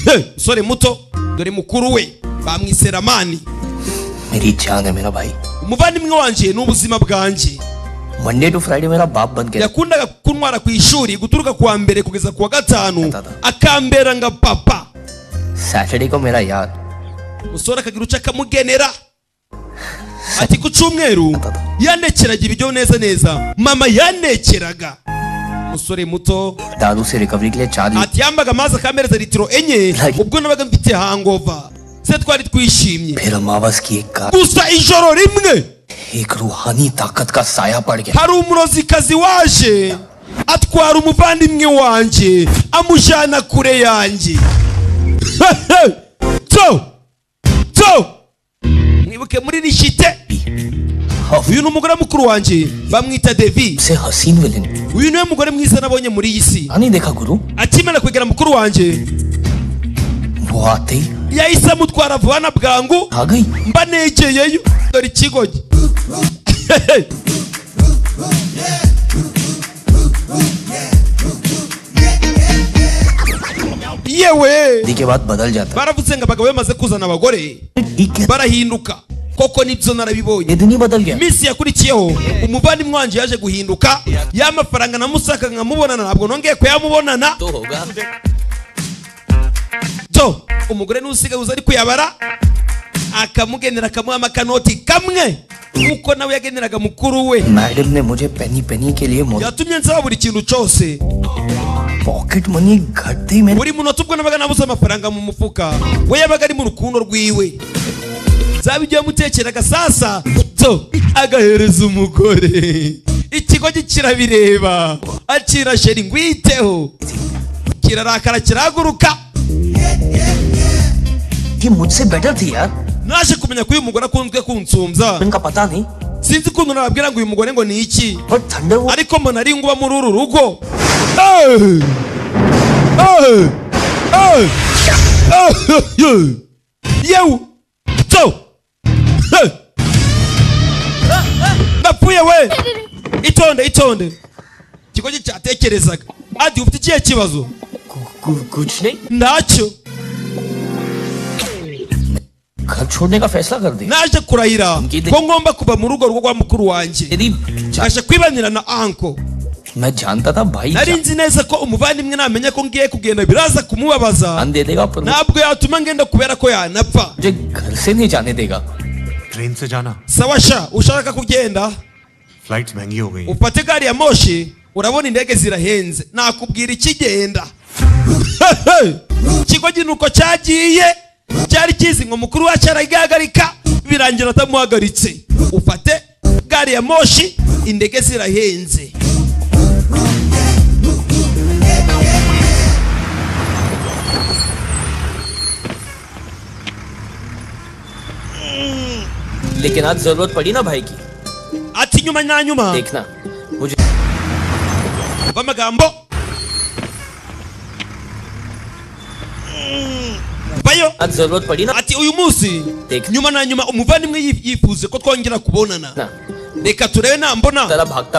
He, musore muto dore mukuru we bamwise ramani मेरी जान है मेरा भाई umuvandimwe wanjye ni ubuzima bwanjye Monday to Friday मेरा बाप बन गया yakundaga kuntwara ku ishuri guturuka ku wa mbere kugeza ku wa gatanu akambera nga papa Saturday को मेरा यार umusore akagira uca akamugenera ati ku cyumweru yanekeraga ibiryo neza neza mama yanekeraga umusore muto दारू से रिकवरी के लिए चार ati yambaga amazi akambereza litiro enye ubwo nabaga mfite hangova se twari twishimye फिर अमावस की एक कार gusa ijoro rimwe एक रूहानी ताकत का साया पड़ गया hari umurozikazi waje atwara umuvandimwe wanjye amujyana kure yanjye to to mwibuke muri nishite uyu ni umugore mukuru wanjye bamwita devi uyu niwe mugore mwiza nabonye muri iyi si akimara kwegera mukuru wanjye बुआते yahise amutwara vuba na bwangu mba negeyeyo dore ikigo cye yewe के बाद बदल जाता baravutse ngo abagabo bamaze kuzana abagore barahinduka koko nibyo narabibonye iminsi yakurikiyeho umuvandimwe wanjye yaje guhinduka ya mafaranga namusaka nkamubonana ntabwo nongeye kuyamubonana to umugore niwe usigaye uza ari kuyabara akamugenera akamuha akanoti kamwe kuko nawe yageneraga mukuru we madam ने मुझे penny penny के लिए मोल- yatumye nsaba buri kintu cyose pocket money घटते ही मेरे buri munota ubwo nabaga nabuze amafaranga mu mufuka we yabaga ari mu rukundo rwiwe zaba ibyo yamutekeraga sasa to agahereza umugore ikigo cye kirabireba akira sheri ngwiteho kirarakara kirahaguruka ये मुझसे बेटर थी यार naje kumenya ko uyu mugore akunzwe kunsumbya sinzi ukuntu nababwira ngo uyu mugore ngo ni iki ariko mbona ari nguba muri uru rugo Eh! Eh! Eh! Eh! Eh! yewe to Eh! napfuye we itonde itonde ikigo cye cyatekerezaga adi ufite ikihe kibazo ntacyo घर छोड़ने का फैसला कर दिया naje kurahira ko ngomba kuva mu rugo rwo rwa mukuru wanjye nkaje kwibanira na anko मैं जानता था भाई nari nzi neza ko umuvandimwe namenya ko ngiye kugenda biraza kumubabaza ntabwo yatuma ngenda kubera ko yanapfa घर से नहीं जाने देगा ट्रेन से जाना sawa sha ushaka kugenda flight महंगी हो गई ufate gari ya moshi urabona indege zirahenze nakubwira ikigenda ikigo ginuko cyagiye cyari kizi ngo mukuru wacu aragihagarika birangira atamuhagaritse ufate gari ya moshi indege zirahenze लेकिन आज जरूरत पड़ी ना भाई की ati nyuma na nyuma देखना मुझे ava amagambo vayo ati uyu munsi nyuma na nyuma umuvandimwe yif- yifuje ko twongera kubonana reka turebe nambona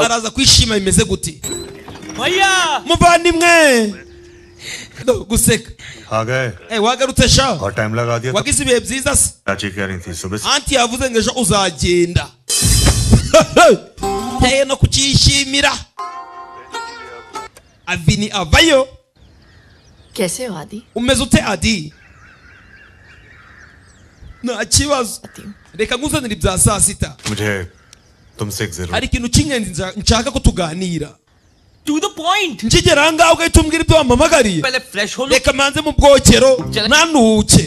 araza kwishima bimeze gute muvandimwe Do, guseka आ गए Eh, wagarutse sha और time लगा दिया wagize ibihe byiza se चाची कह रही थी सुबह से anti yavuze ngo ejo uzagenda nteye no kucyishimira avini avayo कैसे हो आदि umeze ute adi nta kibazo reka nkuzanire ibya saa sita मुझे तुमसे एक जरूर hari ikintu cy'ingenzi nza- nshaka ko tuganira nkigera ahangaha ugahita umbwira ibyo wampamagariye reka manze mu bwokero nanuke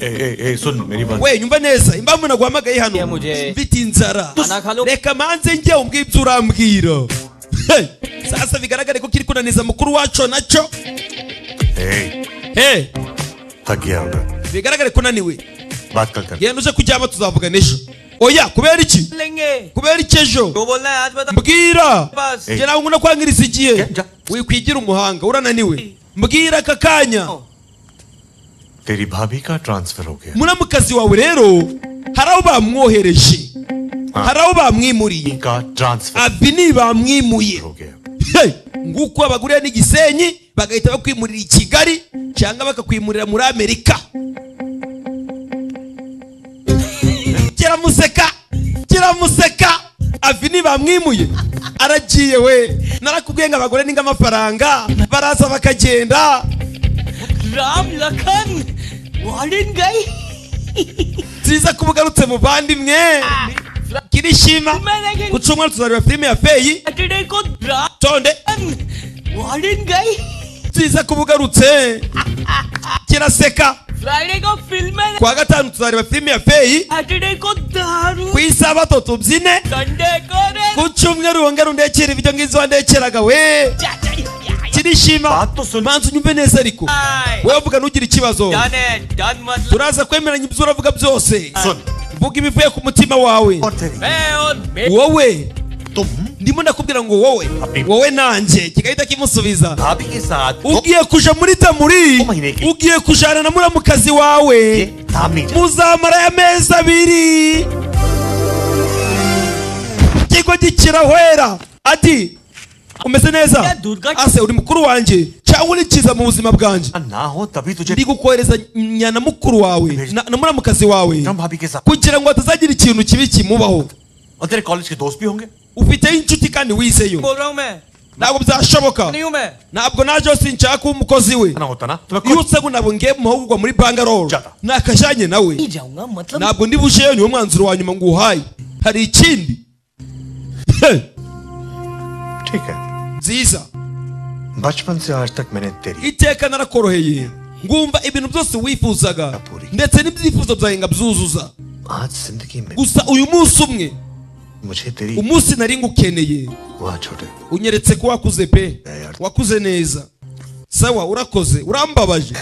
ए, ए, ए, सुन मेरी बात we nyumva neza impamvu naguhamagaye hano mfite inzara reka manze njye umbwire ibyo urambwira Hey! sasa bigaragare ko kiri kunaniza mukuru wacu nacyo ए, Hey! थक गया होगा bigaragare kunaniwe बात कल कर genda uje kuryama tuzavugana ejo oya kubera iki kubera iki ejo mbwira Eh. njye nawe nguna kwangiriza igihe wikwigira umuhanga urananiwe mbwira aka kanya तेरी भाभी का ट्रांसफर हो गया muramukazi wawe rero hari aho bamwohereje hari aho bamwimuriye का transfer avi ni bamwimuye Hey! nguko abaguriye n'igisenyi bagahita bakwimurira i kigali cyangwa bakakwimurira muri amerika kiramuseka kiramuseka avi ntibamwimuye aragiye we narakubwiye ngo abagore ni nk'amafaranga baraza bakagenda Ram Lakhan warden गई nziza ko ubugarutse mu bandi mwe kirishima ku cyumweru tuzareba filime ya feyi tonde warden गई nziza ko ubugarutse kiraseka Friday को film है ku wa gatanu tuzareba filime ya feyi Saturday को दारू ku isabato tubyine Sunday को रे ku cyumweru wongera undekera ibyo ngizo wandekeraga we kirishima manza unyumve neza ariko wowe vuga ntugire ikibazo done है done मतलब turaza kwemeranya ibyo uravuga byose vuga ibivuye ku mutima wawe मैं और मैं wowe ndimo ndakubwira ngo wowe wowe nanjye kigahita kimusubiza ugiye kuja muri tamuri ugiye kujana na muramukazi wawe muzamara ya mezi abiri kigo gikirahwera ati umeze neza ase uri mukuru wanjye cyangwa uri cyiza mu buzima bwanjye ndi gukohereza nyana mukuru wawe na na muramukazi wawe kugira ngo hatazagira ikintu kibi kimubaho और तेरे कॉलेज के दोस्त भी होंगे ufiteyo inshuti kandi wizeyo बोल रहा हूँ मैं ntabwo byashoboka नहीं हूँ मैं ntabwo naje hose nshaka kuba umukozi we iyo usa ngo ntabwo ngiye mu mahugurwa muri bangarore nakajyanye nawe जाऊंगा मतलब ntabwo ndi bujeyo niwo mwanzuro wa nyuma nguhaye hari ikindi Heh. ठीक है nziza बचपन से आज तक मैंने तेरी iteka narakoroheye ngumva ibintu byose wifuzaga ndetse n'ibyifuzo byawe nkabyuzuza आज जिंदगी में gusa uyu munsi umwe मुझे तेरी umunsi nari ngukeneye वाह छोटे unyeretse ko wakuze pe wakuze neza sawa urakoze urambabaje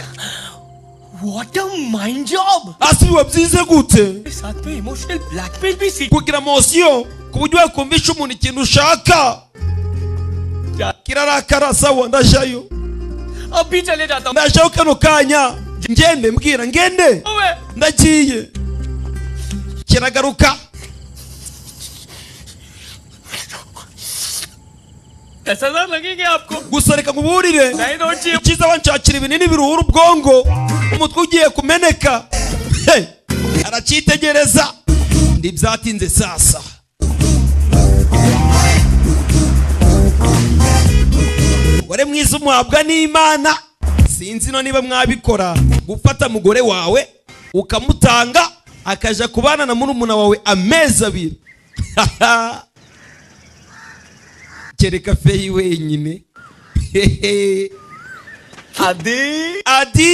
what a mind job hasi biba byize gute साथ में emotional blackmail भी सीख kugira amosiyo ku buryo wakumvisha umuntu ikintu ushaka kirarakara sawa ndajayo अब भी चले जाता हूँ ndajayo kano kanya ngende mbwira ngende मैं ndagiye kiragaruka कैसा डर लगेगा आपको gusa reka nkuburire icyiza wanshakira ibinini biruhura ubwongo umutwe ugiye kumeneka He! aracyitegereza ndi byatinze sasa umugore mwiza umuhabwa n'imana sinzi no niba mwabikora gufata mugore wawe ukamutanga akaja kubana na murumuna wawe amezi abiri kereka feyi wenyine Hehe. आदि adi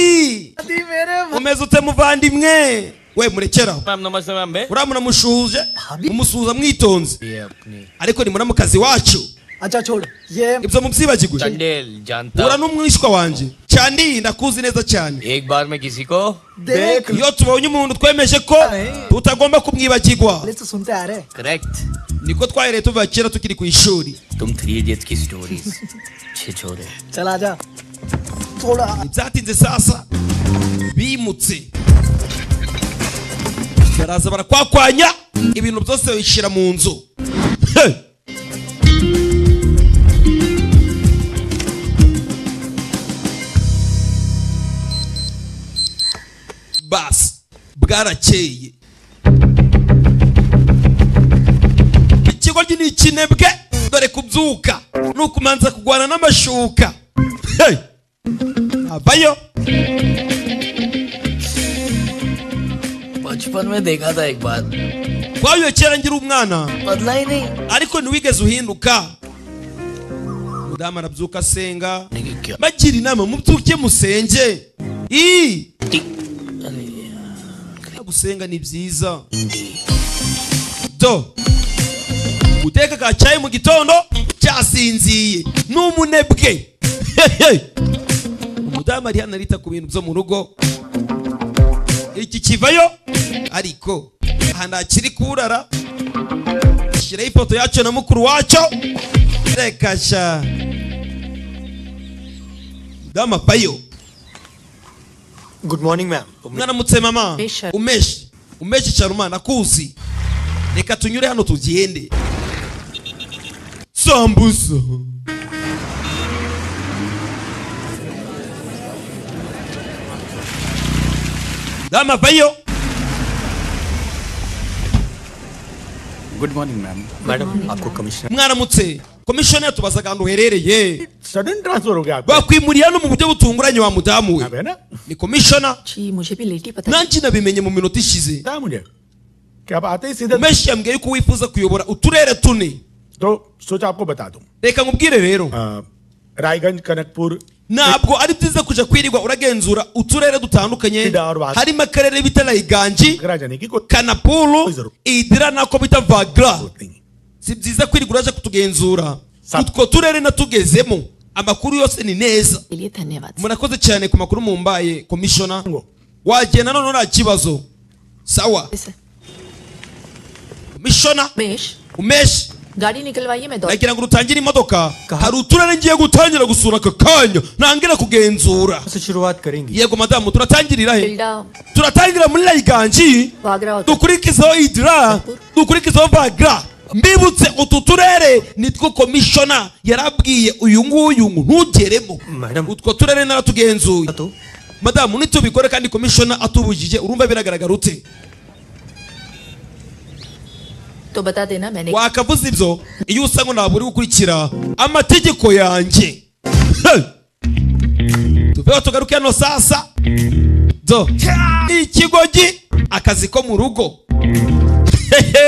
आदि मेरे umeze ute muvandimwe we murekeraho ma'am नमस्ते ma'am बे uramunamushuje umusuhuza mwitonze ariko ni muramukazi wacu अच्छा छोड़ ये ibyo mubyibagirwe Chandel जानता ura n'umwishywa wanjye cyane iyi ndakuzi neza cyane एक बार में किसी को देख iyo tubonye umuntu twemeje ko tutagomba kumwibagirwa पहले से सुनते आ रहे correct niko twahereye tuva kera tukiri ku ishuri तुम थ्री इडियट्स की स्टोरीज छिछोरे चला जा थोड़ा ntibyatinze sasa bimutse baraza barakwakwanya ibintu byose babishyira mu nzu He! basi bwarakeye ikigoryi ni ikinebwe dore kubyuka ni ukumanza kurwana n'amashuka Hey! avayo बचपन में देखा था एक बार twayoye kera ngira umwana बदला ही नहीं ariko ntiwigeze uhinduka mudamu arabyuka asenga bagira inama mubyuke musenge ii gusenga ni byiza do guteka ka cyayi mu gitondo cyasinziye ni umunebwe Hehe. umudamu ari hano arita ku bintu byo mu rugo iki kivayo ariko aha ntakiri kurara shiraho ifoto yacyo na mukuru wacyo reka sha dama payo good morning ma'am mwaramutse mama Mesha. umeshe umeshe charuma nakuzi reka tunyure hano tugende sambusa dama vayo good morning ma'am madam आपको commissioner mwaramutse komishoni yatubaza ahantu uherereye sudden transfer हो गया bakwimuriye no mu buryo butunguranye wa mudamu we ni komishona nanjye nabimenye mu minota ishize umeshi yambwiye yuko wifuza kuyobora uturere tune reka nkubwire rero Raiganj Kanakpur ntabwo ari byiza kuja kwirirwa uragenzura uturere dutandukanye harimo akarere bita rayiganji kanapuru idira nako bita vagra si byiza kwirirwa uraje kutugenzura utwo turere natugezemo amakuru yose ni neza murakoze cyane ku makuru mumbaye komishona wagenda noneho nta kibazo sawa komishona umeshi गाड़ी निकलवाइए मैं दौड़ nagira ngo urutangire imodoka hari uturere ngiye gutangira gusura aka kanya ntangira kugenzura yego madamu turatangirira he बिल्डा turatangira muri rayiganji dukurikizeho idira dukurikizeho vagra mbibutse utu turere nitwo komishona yarabwiye uyu nguyu ngo ntugeremo utwo turere naratugenzuye madamu nitubikore kandi komishona atubujije urumva biragaragara ute तो बता देना मैंने wakavuze ibyo iyo usa ngo ntabwo uri gukurikira amategeko yanjye Hey! tuveho tugaruke hano sasa do ikigogi akazi ko mu rugo Hehe!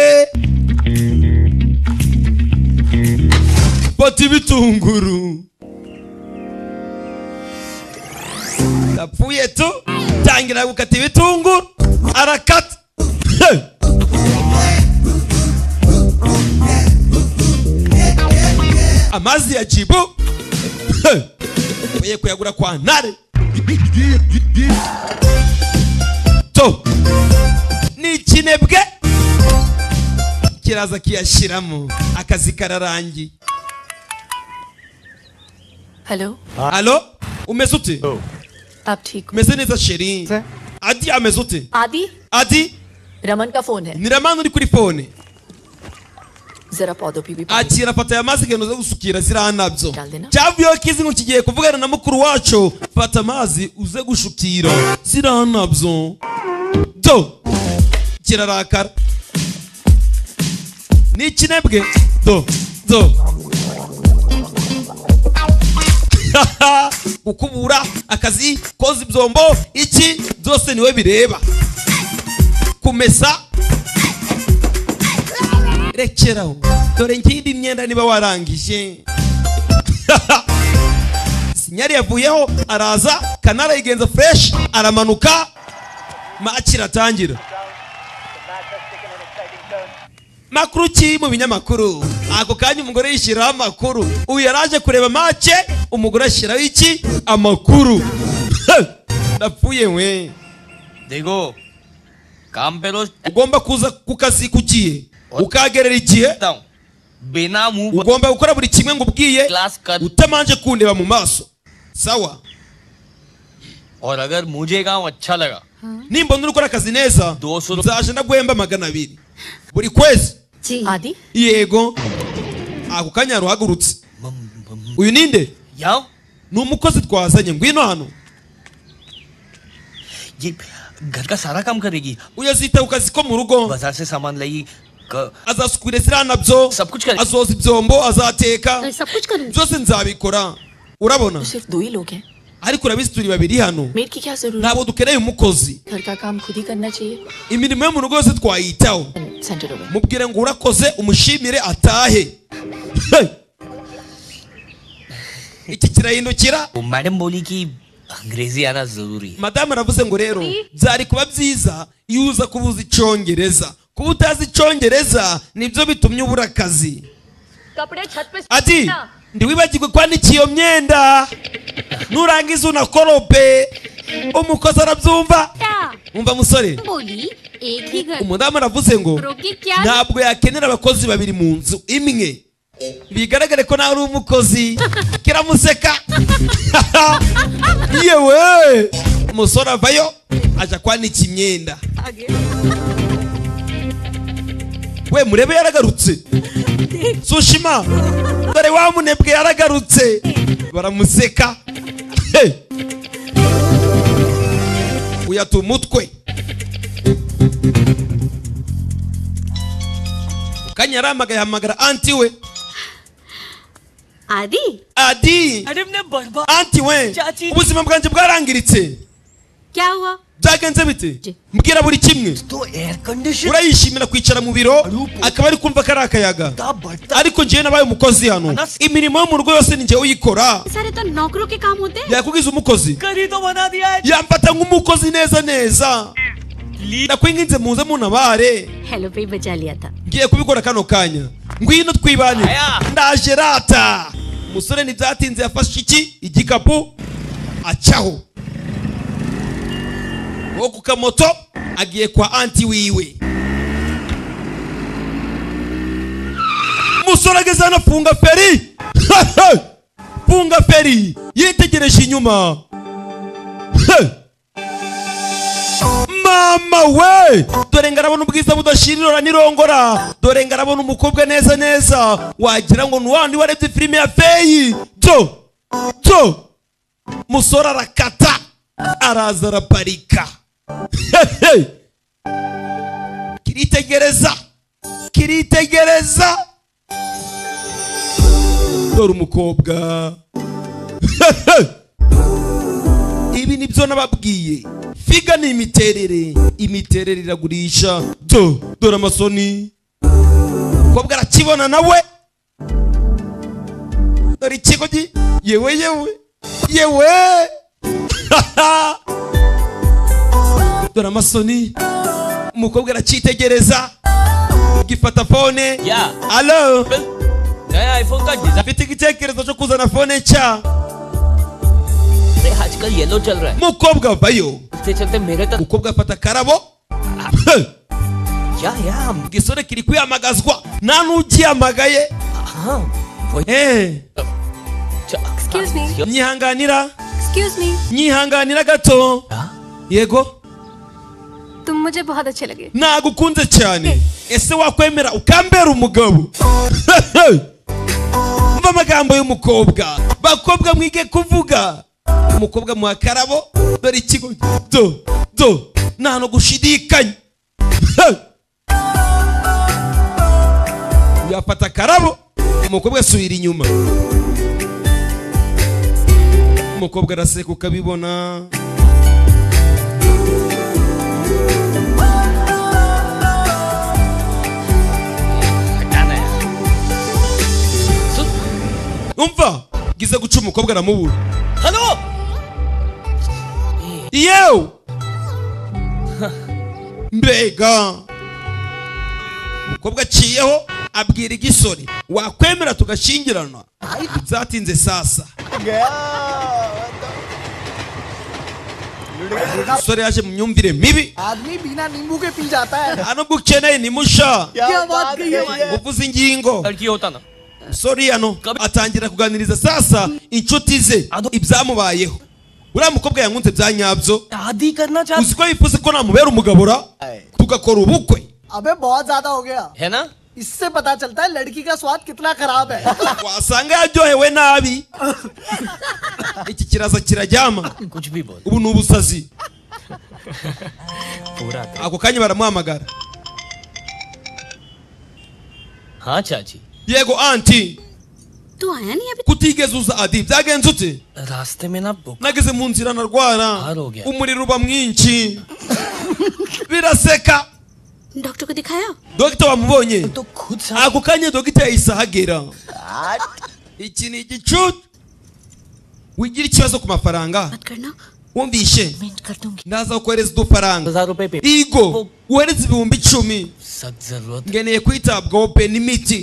bati bitunguru yapfuye tu tangira gukata ibitunguru arakata Hey! amazi ya jibu Hey! ugiye kuyagura kwa ntare to ni ikinebwe kiraza kiyashyiramo akazi kararangiye hello halo umeze ute आप ठीक umeze neza sheri adi ameze ute आदि adi रमन का फोन है ni ramani uri kuri fone जरा पौधों पे भी akira fata ya mazi genda uze gusukira ziriya nabyo cyavuyeho kizingo kigiye kuvugana na mukuru wacu fata amazi uze gushukira ziriya nabyo do kirarakara ni ikinebwe do do gukubura akazi koza ibyombo iki byose niwe bireba kumesa rekeraho dore nkindi myenda niba warangije sinyari yavuyeho araza kanara yigenza fureshi aramanuka maki iratangira makuru ki mu binyamakuru ako kanya umugore yishyiriraho amakuru uyu yari aje kureba make umugore ashyiraho iki amakuru ndapfuye we देखो काम पे रोज ugomba kuza ku kazi ku gihe ukahagerera igihe ugomba gukora buri kimwe ngo ubwiye utamanje kundeba mu maso sawa और अगर मुझे काम अच्छा लगा nimbona uri gukora akazi neza nzaje ndaguhemba magana abiri buri kwezi आदि yego ako kanya yaruhagurutse uyu ninde ni umukozi twazanye ngwino hano ये घर का सारा काम करेगी uyazitaho ku kazi ko mu rugo बाजार से सामान लाएगी क- azasukura ziriya nabyo azoza ibyombo azateka byose nzabikora urabona ariko urabizi turi babiri hano maid की क्या जरूरत ntabwo dukeneye umukozi घर का काम खुद ही करना चाहिए imirimo yo mu rugo yose twayitaho centre over mubwire ngo urakoze umushimire atahe Hey! iki kirahindukira madam बोली कि अंग्रेजी आना जरूरी है madamu aravuze ngo rero byari kuba byiza iyo uza kuba uzi icyongereza kuba utazi icyongereza nibyo bitumye ubura akazi कपड़े छत पे ati ndiwibagirwe kwanika iyo myenda nurangiza unakorope umukozi arabyumva umva musore बोली एक ही घर umudamu aravuze ngo रोकी क्या ntabwo yakenera abakozi babiri mu nzu imwe bigaragare ko nawe uri umukozi kiramuseka yewe umusore avayo aja kwanika imyenda we murebe yaragarutse sushima dore wa munebwe yaragarutse baramuseka Hey! uyata umutwe kanya yarahamagaye ahamagara anti we आदि adi anti we ubuzima bwanjye bwarangiritse क्या हुआ byagenze bite mbwira buri kimwe urayishimira kwicara mu biro akaba ari kumva ko ari akayaga ariko njyewe nabaye umukozi hano imirimo yo mu rugo yose ni njyewe uyikora सारे तो नौकरों के काम होते हैं yakubwiza umukozi yamfata nk'umukozi neza neza nakwinginze muze muntabare hello पे बचा लिया था ngiye kubikora kano kanya ngwino twibanire ndaje rata umusore ntibyatinze yafashe iki igikapu acaho wo ku kamoto agiye kwa anti wiwe umusore ageze hano funga feri funga feri yitegereje inyuma Hey! mama we dore ngarabona ubwiza budashirira nirongora dore ngarabona umukobwa neza neza wagira ngo nuwandi warebye filime ya feyi byo byo musore arakata araza araparika Hey, hey! kiritegereza kiritegereza dore umukobwa Hey, hey! ibi nibyo nababwiye figa ni imiterere imiterere iragurisha do dore amasoni umukobwa arakibona nawe dore ikigo gi yewe yewe yewe dore amasoni umukobwa aracyitegereza gifata fone alo afite igitekerezo cyo kuzana fone nshya अरे आजकल येलो चल रहा है umukobwa avayo इससे चलते मेरे तक umukobwa afata akarabo igisore kiri kwihamagazwa nta n'ugihamagaye Eh. Excuse me. nyihanganira Excuse me. nyihanganira gato yego तुम मुझे बहुत अच्छे लगे nagukunze cyane ese wakwemera ukambera umugabo mva amagambo y'umukobwa bakobwa mwige kuvuga umukobwa muha akarabo dore ikigo do do nta no gushidikanya yafata akarabo umukobwa asubira inyuma umukobwa araseka ukabibona umva gize guca umukobwa aramubura hello yewe mbega umukobwa aciyeho abwira igisori wakwemera tugashyingirana byatinze sasa umusore yaje mu myumvire mibi आदमी बिना नींबू के पी जाता है nta nubwo ukeneye ni musha क्या बात कही है भाई? uvuze ingingo sori yano atangira kuganiriza sasa inshuti ze ibyamubayeho uriya mukobwa yankunze bya nyabyo uzi ko yifuza ko namubera umugabo ra tugakora ubukwe अबे बहुत ज्यादा हो गया है ना इससे पता चलता है लड़की का स्वाद कितना खराब है wasanga yaryohewe nabi iki kiraza kirajyama ubu ni ubusazi ako kanya baramuhamagara हाँ चाची yego anti तू आया नहीं अभी kutigeze uza adi byagenze ute रास्ते में ना book nageze mu nzira narwara gya. umuriro uba mwinshi biraseka doctor को दिखाया dogita wamubonye ako kanya dogita yahise ahagera iki ni igicucu wigira ikibazo ku mafaranga करना wumvishe ndaza kohereza udufaranga igo wohereza ibihumbi icumi ngeneye kwitabwaho pe n'imiti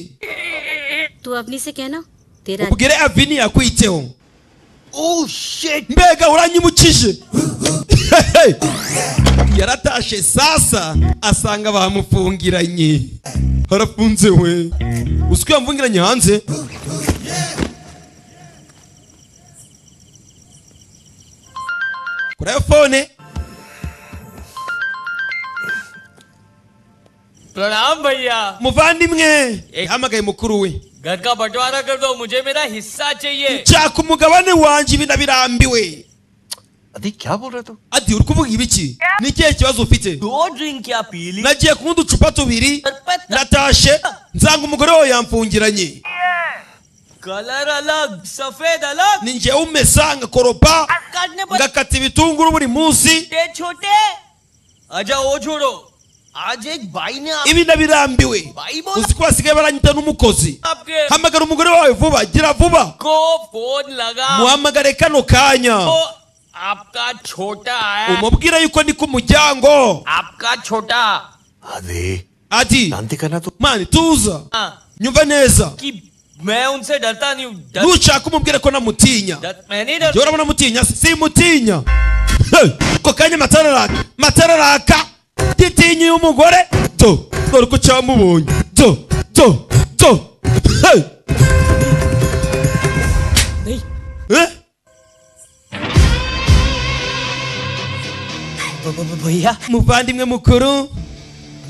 तू अवनी से कहना तेरा ubwire avini yakwiteho mbega uranyimukije yaratashe sasa asanga bamufungiranye harafunze we uzi ko yamfungiranye hanze kuri ayo fone प्रणाम भैया muvandimwe yahamagaye mukuru we घर का बंटवारा कर दो मुझे मेरा हिस्सा चाहिए nshaka umugabane wanjye ibi ndabirambiwe adi kya bol raha tu adi uri kuvuga ibiki ni ikihe kibazo ufite drink ya pili nagiye kunywa uducupa tubiri natashe nsanga umugore wawe yamfungiranye colour अलग सफेद अलग ni njyewe umesa ngakoropa काटने पर ngakata ibitunguru buri munsi छोटे छोटे अच्छा वो छोड़ो आज एक भाई ने आप- ibi ndabirambiwe भाई uzi बोला ko basigaye baranyita n'umukozi आपके hamagara umugore wawe vuba gira vuba को फोन लगा muhamagare kano kanya तो आपका छोटा है umubwira yuko ndi ku muryango आपका छोटा ati mani tuza हाँ, nyumva neza कि मैं उनसे डरता नहीं हूँ डर- nushaka umubwire ko namutinya डर- मैं नहीं डरता jyewe urabona mutinya simutinya Hey! ako kanya amatara araka amatara araka gitinyuye umugore do dore ko cyamubonye do do do Hey! Eh? भैया muvandimwe mukuru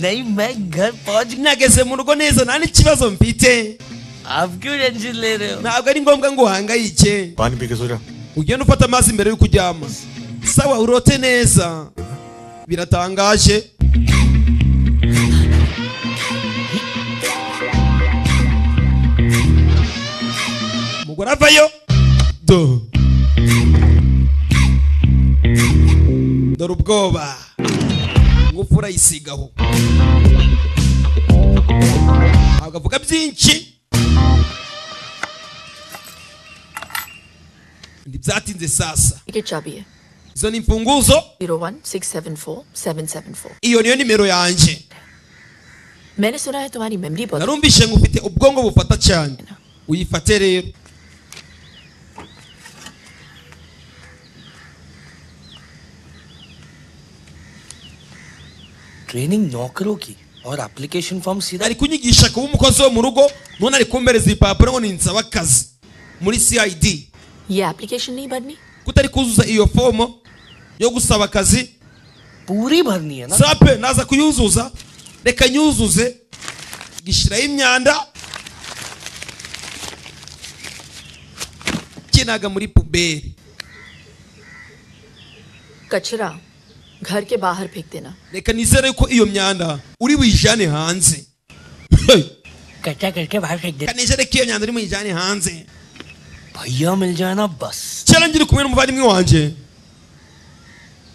नहीं मैं घर पहुंच nageze mu rugo neza nta n'ikibazo mfite आप क्यों टेंशन ले रहे हो ntabwo ari ngombwa ngo uhangayike पानी पी के सो जा ugenda ufata amazi mbere yuko uryama sawa urote neza biratangaje umugore avayo do dore ubwoba ingufu urayisigaho ntabwo avuga byinshi ntibyatinze sasa की चाबी है izo ni imfunguzo zero one six seven four seven seven four iyo niyo nimero yanjye मैंने सुना है तुम्हारी मेमोरी बहुत narumvishe ngo ufite ubwonko bufata cyane uyifate rero training नौकरों की और एप्लीकेशन फॉर्म सीधा ari kunyigisha kuba umukozi wo mu rugo none ari kumpereza ibipapuro ngo ninsaba akazi muri cid ये एप्लीकेशन नहीं भरनी kutari kuzuza iyo fomo yo gusaba akazi पूरी भरनी है ना sape naza kuyuzuza reka nyuzuze gishyiraho imyanda kinaga muri puberi कचरा घर के बाहर फेंक देना reka nizere yuko iyo myanda uri buyijyane hanze कच्चा करके बाहर फेंक reka nizere ko iyo myanda uri buyijyane hanze भैया मिल जाना बस cyera ngiri kumwe n'umuvandimwe wanjye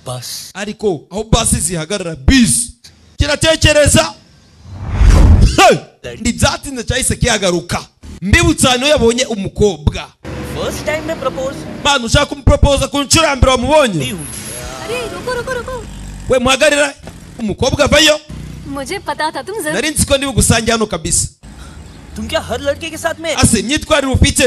बस ariko aho basi zihagarara bisi kiratekereza ntibyatinze cyahise kihagaruka mbibutsa ahantu yabonye umukobwa first time में propose mpano ushaka kumuporopoza ku nshuro ya mbere wamubonye अरे रुको रुको रुको we muhagarara umukobwa avayo मुझे पता था तुम जरूर nari nzi ko ntibugusange hano kabisa तुम क्या हर लड़के के साथ में ase imyitwarire ufite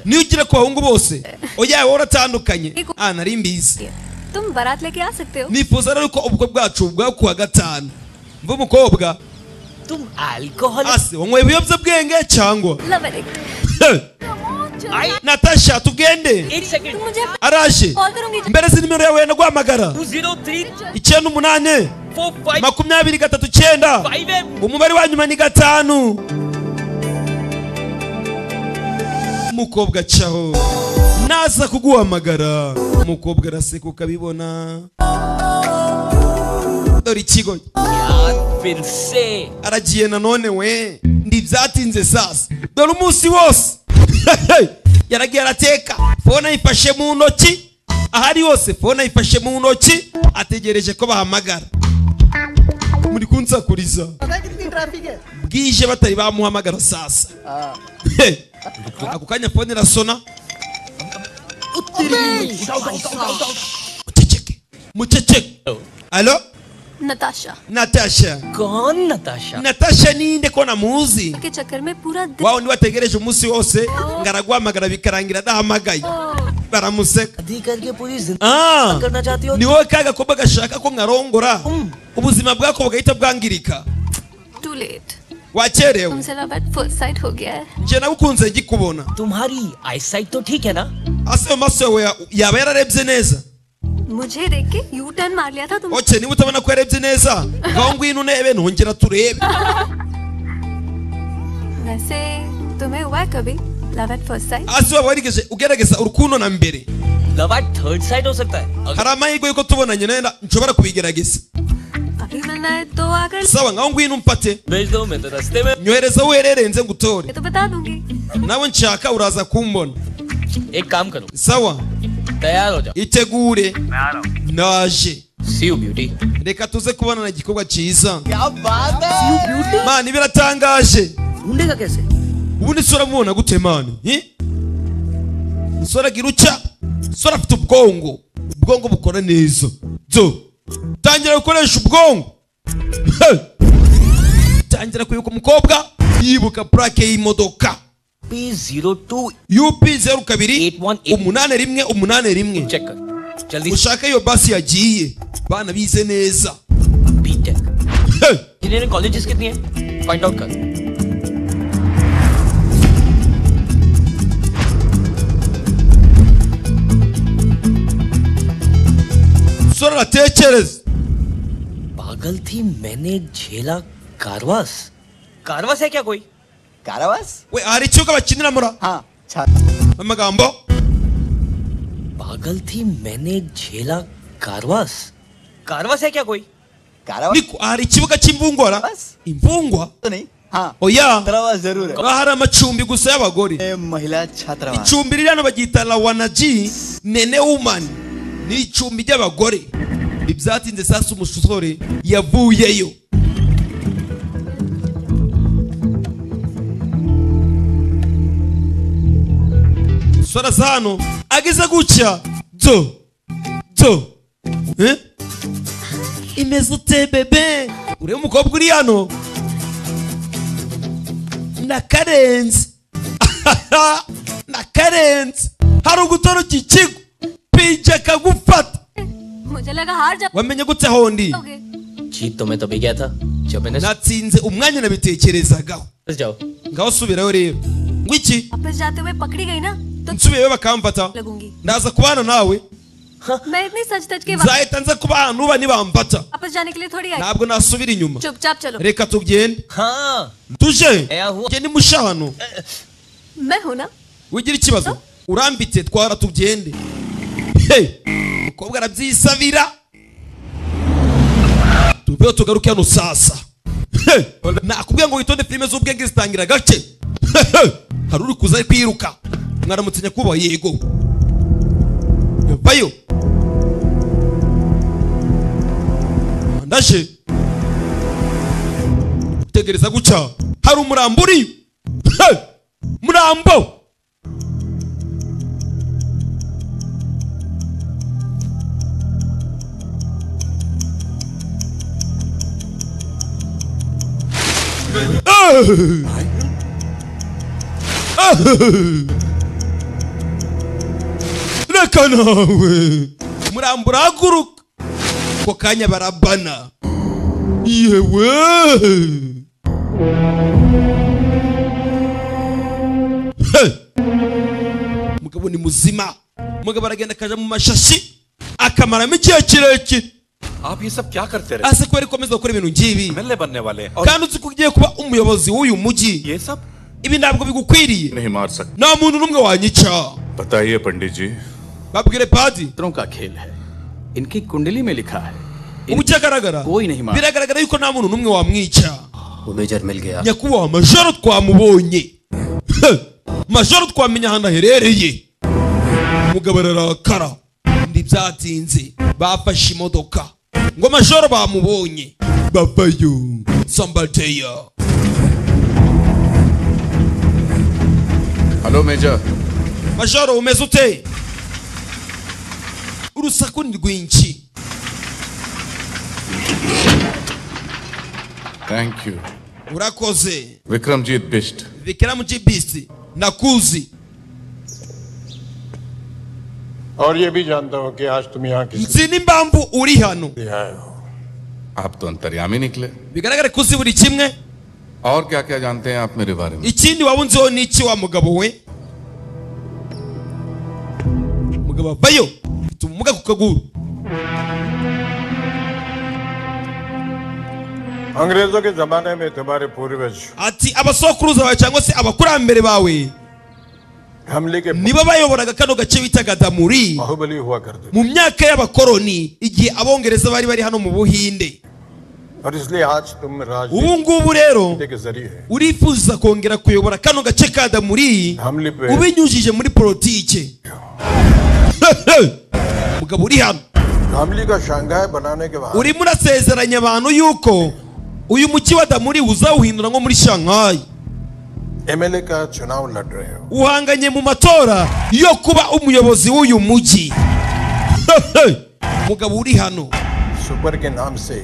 niyo ugira ku bahungu bose oya wowe uratandukanye ah nari mbizi तुम बारात लेके आ सकते हो nifuza rero ko ubwo bwacu bwa kuwa gatanu mva umukobwa तुम alcohol ase wanyweye ibiyobyabwenge cyangwa love addict natasha tugende एक second तुम मुझे araje call करूंगी mbere si nimero yawe naguhamagara two zero three icyenda umunani four five makumyabiri gatatu cyenda five M umubare wa nyuma ni gatanu umukobwa acaho naza kuguhamagara umukobwa araseka ukabibona dore ikigo यार फिर से aragiye nanone we ntibyatinze sasa dore umunsi wose yaragiye arateka fone ayifashe mu ntoki ahari hose fone ayifashe mu ntoki ategereje ko bahamagara muri kunsakuriza पता है कितनी ट्रैफिक है bwije batari bamuhamagara sasa ako kanya fone irasona muceceke muceceke alo Natasha natasha कौन Natasha natasha ninde ko namuzi के चक्कर में पूरा दिन wao ndi wategereje umunsi wose ngaraguhamagara bikarangira adahamagaye baramuseka दी करके पूरी जिंदगी Ah, करना चाहती हो ni wowe ka gakoba gashaka ko nkarongora ubuzima bwako bugahita bwangirika too late wakerewe तुमसे लव एट फर्स्ट साइट हो गया है nje nawe ukunze ngikubona तुम्हारी आईसाइट तो ठीक है ना ase mu maso yawe ya- yaba yararebye neza मुझे देख के यू टर्न मार लिया था तुम oke niba utabona ko yarebye neza ngaho ngwino unebe ntongera turebe वैसे तुम्हें हुआ है कभी love at first sight ase waba warigeze ugerageza urukundo na mbere दवा थर्ड साइड हो सकता है hari amahirwe y'uko tubonanye nayo na- nshobora kubigerageza अभी मिलना है तो आकर sawa ngaho ngwino umfate nyohereza aho uherereye nze ngutore मैं तो बता दूंगी nawe nshaka uraza kumbona एक काम करो sawa तैयार हो जाओ itegure मैं आ रहा हूँ naje see you beauty reka tuze kubonana igikorwa cyiza बात mana ibiratangaje ढूंढेगा कैसे ubundi sora mubona gute mana Eh? sora agira utya sora afite ubwongo ubwongo bukora neza zo tangira gukoresha ubwongo Hey! tangira kwibuka umukobwa yibuka purake y'imodoka P02 up zeru kabiri umunane rimwe umunane rimwe ushake iyo basi yagiye bana bize neza engineering colleges कितनी है find out कर sora aratekereza पागल थी मैंने झेला कारवास कारवास है क्या कोई karawas we hari ikibuga bakinira mura ha amagambo पागल थी मैंने झेला कारवास कारवास है क्या कोई Niko, hari ikibuga cy'imvungora imvungwa oya Haba hari amacumbi gusa y'abagore icumbi riri hano baryita lawanaji nene wumani ni icumbi ry'abagore ibyatinze sasa umusore yavuyeyo sora za hano ageze gutya do do eh? imeze ute bebe ureba umukobwa uri hano nakarenze nakarenze hari ugutora iki kigo pije akagufata मुझे लगा हार जा wamenye gute hondi जीत तो मैं तभी गया था जब मैंने natsinze umwanya nabitekerezagaho वापस जाओ ngaho subirayo rero ngo iki वापस जाते हुए पकड़ी गई ना nsubiyeyo bakamfata लगूंगी ndaza kubana nawe मैं इतनी सच तच के वापस nzahita nza kuba ahantu uba nibamfata वापस जाने के लिए थोड़ी आई ntabwo nasubira inyuma चुपचाप चलो reka tugende tuje njye nimusha hano मैं हूं ना wigira ikibazo urambitse twara tugende Hey! umukobwa arabyisabira tubeho tugaruke hano sasa Hey! nakubwiye ngo witonde filime z'ubwenge zitangira gake Hey, hey! hari uri kuza ari kwiruka mwaramutse nyakubahwa yego vayo ndaje utegereza guca hari umurambo uriyo Hey! murambo reka nawe murambo urahaguruka ako kanya barabana yewe He! mugabo ni muzima mugabo aragenda akaja mu mashashi akamaramo igihe kirekire आप ये सब क्या करते रहे aze kubera ikomeza gukora ibintu ngibi मिलने बनने वाले हैं और kandi uzi ko ugiye kuba umuyobozi w'uyu mujyi ibi ntabwo bigukwiriye नहीं मार सकते nta muntu n'umwe wanyica बताइए पंडित जी babwire padi का खेल है इनकी कुंडली में लिखा है ubucyagaragara कोई नहीं मार biragaragara yuko nta muntu n'umwe wamwica वो मेजर मिल गया nyakubahwa majoro twamubonye He! majoro twamenya ahantu aherereye umugabo ararakara ndi byatinze bafashe imodoka ngo majoro bamubonye babayo sambateya hello major majoro umeze ute urusaku ni rwinshi thank you urakoze Vikramjeet Bisht bikiramu jibisi nakuzi और ये भी जानता हूँ कि आज तुम यहाँ किस nzi n'impamvu uri hano आप तो अंतर्यामी निकले bigaragare ko uzi buri kimwe और क्या क्या जानते हैं आप मेरे बारे में ikindi waba unziho ni iki wa mugabo we mugabo avayo mfite ubumuga ku kaguru अंग्रेजों के जमाने में तुम्हारे पूर्वज ati abasokuruza bawe cyangwa se abakurambere bawe bayoboraga kano gace bitaga damuri mu myaka y'abakoroni igihe abongereza bari bari hano mu buhinde ubu ngubu rero urifuza kongera kuyobora kano gace ka damuri ubinyujije muri politike mugabo uri hano urimo urasezeranya abantu yuko uyu mujyi wa damuri uzawuhindura nko muri shanghai MLA का चुनाव लड़ रहे हो uhanganye mu matora yo kuba umuyobozi w'uyu mujyi mugabo uri hano super के नाम से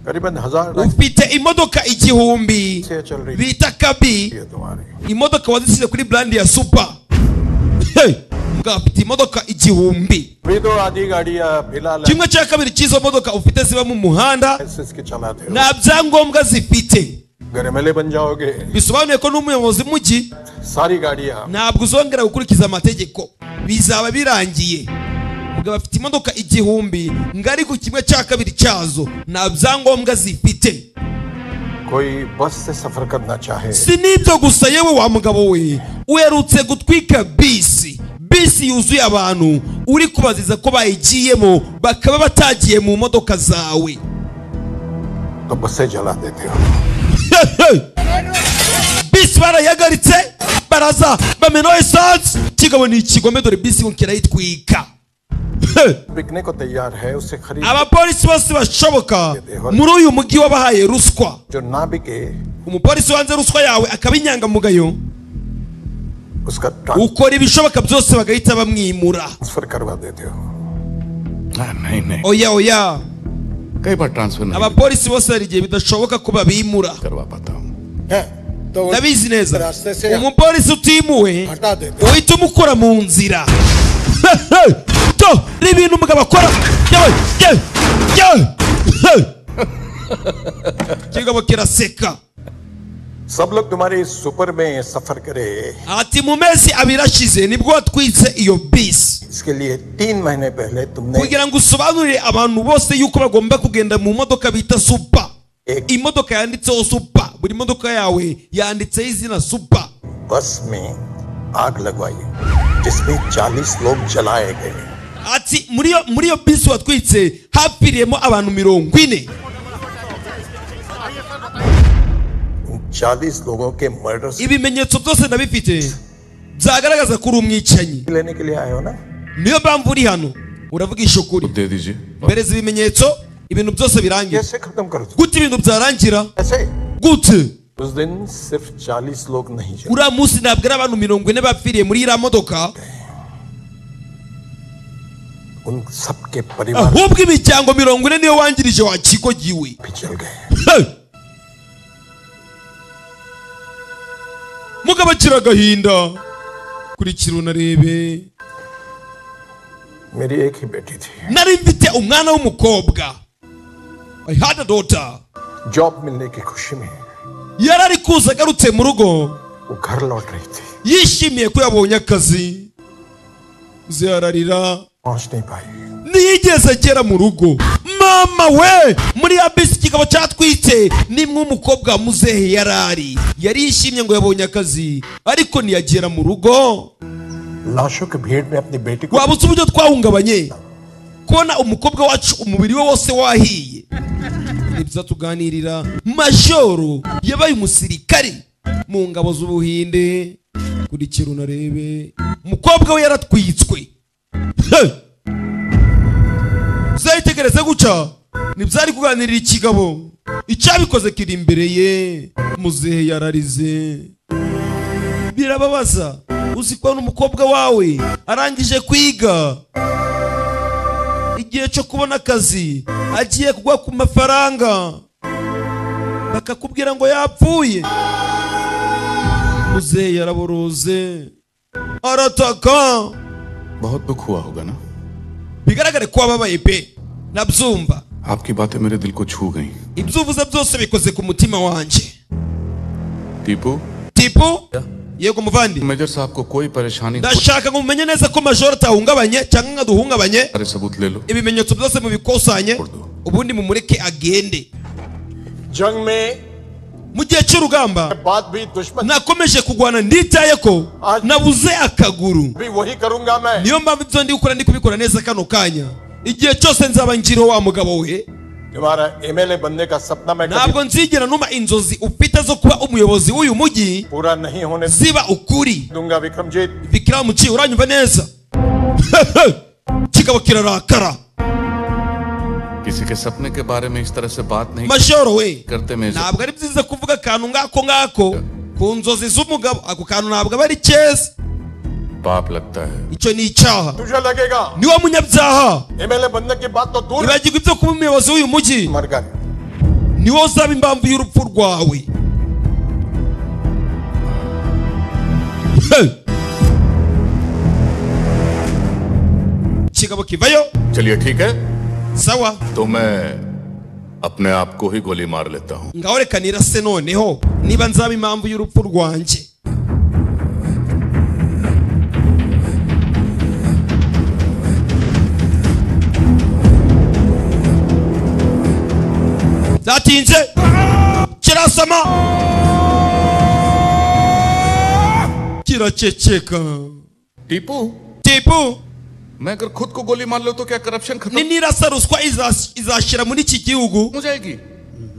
करीबन हजार ufite imodoka igihumbi bita kabi imodoka wazisize kuri brand ya super Hey! mugabo ufite imodoka igihumbi भी तो आधी गाड़ियां फिलहाल kimwe cya kabiri cy'izo modoka ufite ziba mu muhanda SS के चलाते हो nta byangombwa zifite अगर एमएलए बन जाओगे bisobanuye ko n'umuyobozi w'umujyi सारी गाड़ियां ntabwo uzongera gukurikiza amategeko bizaba birangiye mugabo afite imodoka igihumbi ngo ariko kimwe cya kabiri cyazo nta byangombwa zifite कोई बस से सफर करना चाहे si n'ibyo gusa yewe wa mugabo we uherutse gutwika bisi bisi yuzuye abantu uri kubaziza ko bayigiyemo bakaba batagiye mu modoka zawe तो बसें जला देते हो bisi barayagaritse baraza bamenaho esansi kigabo ni ikigome dore bisi ngo kirayitwika बिकने को तैयार है उसे खरीद abapolisi bose bashoboka muri uyu mujyi wabahaye ruswa जो ना बिके umupolisi wanze ruswa yawe akaba inyangamugayo उसका ukora ibishoboka byose bagahita bamwimura transfer करवा देते हो नहीं नहीं oya oya कई बार ट्रांसफर नहीं abapolisi bose hari igihe bidashoboka ko babimura करवा पाता हूँ ndabizi neza umupolisi utimuwe uhita umukura mu nzira to hari ibintu umugabo akora Yewe, yewe, yewe, yewe. kigabo kiraseka सब लोग तुम्हारे इस सुपर में सफर करे ati mu mezi abiri ashize nibwo watwitse iyo bisi इसके लिए तीन महीने पहले तुमने kugira ngo usobanurire abantu bose yuko bagomba kugenda mu modoka bita supa imodoka yanditseho supa buri modoka yawe yanditseho izina supa बस में आग लगवाई जिसमें 40 लोग जलाए गए ati muri iyo muri iyo bisi watwitse hapfiriyemo abantu mirongo ine उन 40 लोगों के मर्डर से ibimenyetso byose ndabifite byagaragaza ko uri umwicanyi लेने के लिए आए हो ना niyo mpamvu uri hano uravugisha ukuri दे दीजिए mpereza ibimenyetso ibintu byose birangira कैसे खत्म कर दो gute ibintu byarangira ऐसे gute उस दिन सिर्फ 40 लोग नहीं जले uriya munsi ntabwo ari abantu mirongo ine bapfiriye muri iriya modoka उन सबके परिवार ahubwo imiryango mirongo ine niyo wangirije wakigogiwe भी जल गए Hey! mugabo akira agahinda kurikira unarebe मेरी एक ही बेटी थी nari mfite umwana w'umukobwa i had a daughter job मिलने की खुशी में yari ari kuza agarutse mu rugo वो घर लौट रही थी yishimiye ko yabonye akazi ziyararira पहुंच नहीं पाई ntiyigeze agera mu rugo mama we muri ya bisi kikaba cyatwitse nimwe umukobwa wa muzehe yari ari yari yishimye ngo yabonye akazi ariko ntiyagera mu rugo लाशों की भीड़ में अपनी बेटी को waba uzi uburyo twahungabanye kubona umukobwa wacu umubiri we wose wahiye ni byiza tuganirira majoro yabaye umusirikari mu ngabo z'ubuhinde kurikira unarebe umukobwa we yaratwitswe Hey! uzayitegereze guca ntibyari kuganirira ikigabo icyabikoze kiri imbere ye muzehe yararize birababaza uzi ko n'umukobwa wawe arangije kwiga igihe cyo kubona akazi agiye kugwa ku mafaranga bakakubwira ngo yapfuye muzehe yaraboroze arataka बहुत दुख हुआ होगा ना bigaragare ko wababaye pe nabyumva आपकी बातें मेरे दिल को छू गई ibyo uvuze byose bikoze ku mutima wanjye Tipu tipu yego muvandi major साहब को कोई परेशानी ndashaka ngo mumenye neza ko majoro atahungabanye cyangwa nka duhungabanye सारे सबूत ले लो ibimenyetso byose mubikusanye ubundi mumureke agende जंग में mu gihe cy'urugamba nakomeje kurwana nditaye ko nabuze akaguru niyo mpamvu ibyo ndi gukora ndi kubikora neza kano kanya igihe cyose nzaba nkiriho wa mugabo we ntabwo nzigera numa inzozi ufite zo kuba umuyobozi w'uyu mujyi ziba ukuri bikiramuci uranyumva neza kikaba kirarakara किसी के सपने के बारे में इस तरह से बात नहीं mashoro we करते major ntabwo ari byiza kuvuga akantu ngako ngako ku nzozi z'umugabo ako kantu ntabwo aba ari keza पाप लगता है icyo ni icyaha ni wo munyabyaha ibagirwa ibyo kuba umuyobozi w'uyu mujyi ni wo uzaba impamvu y'urupfu rwawe Hey! kigabo kivayo चलिए ठीक है sawa तो मैं अपने आप को ही गोली मार लेता हूँ ngaho reka nirase noneho niba nzaba impamvu y'urupfu rwanjye byatinze kirasama kiraceceka Tipu tipu मैं अगर खुद को गोली मार लो तो क्या करप्शन खत्म ninirasa ruswa izas- izashira muri iki gihugu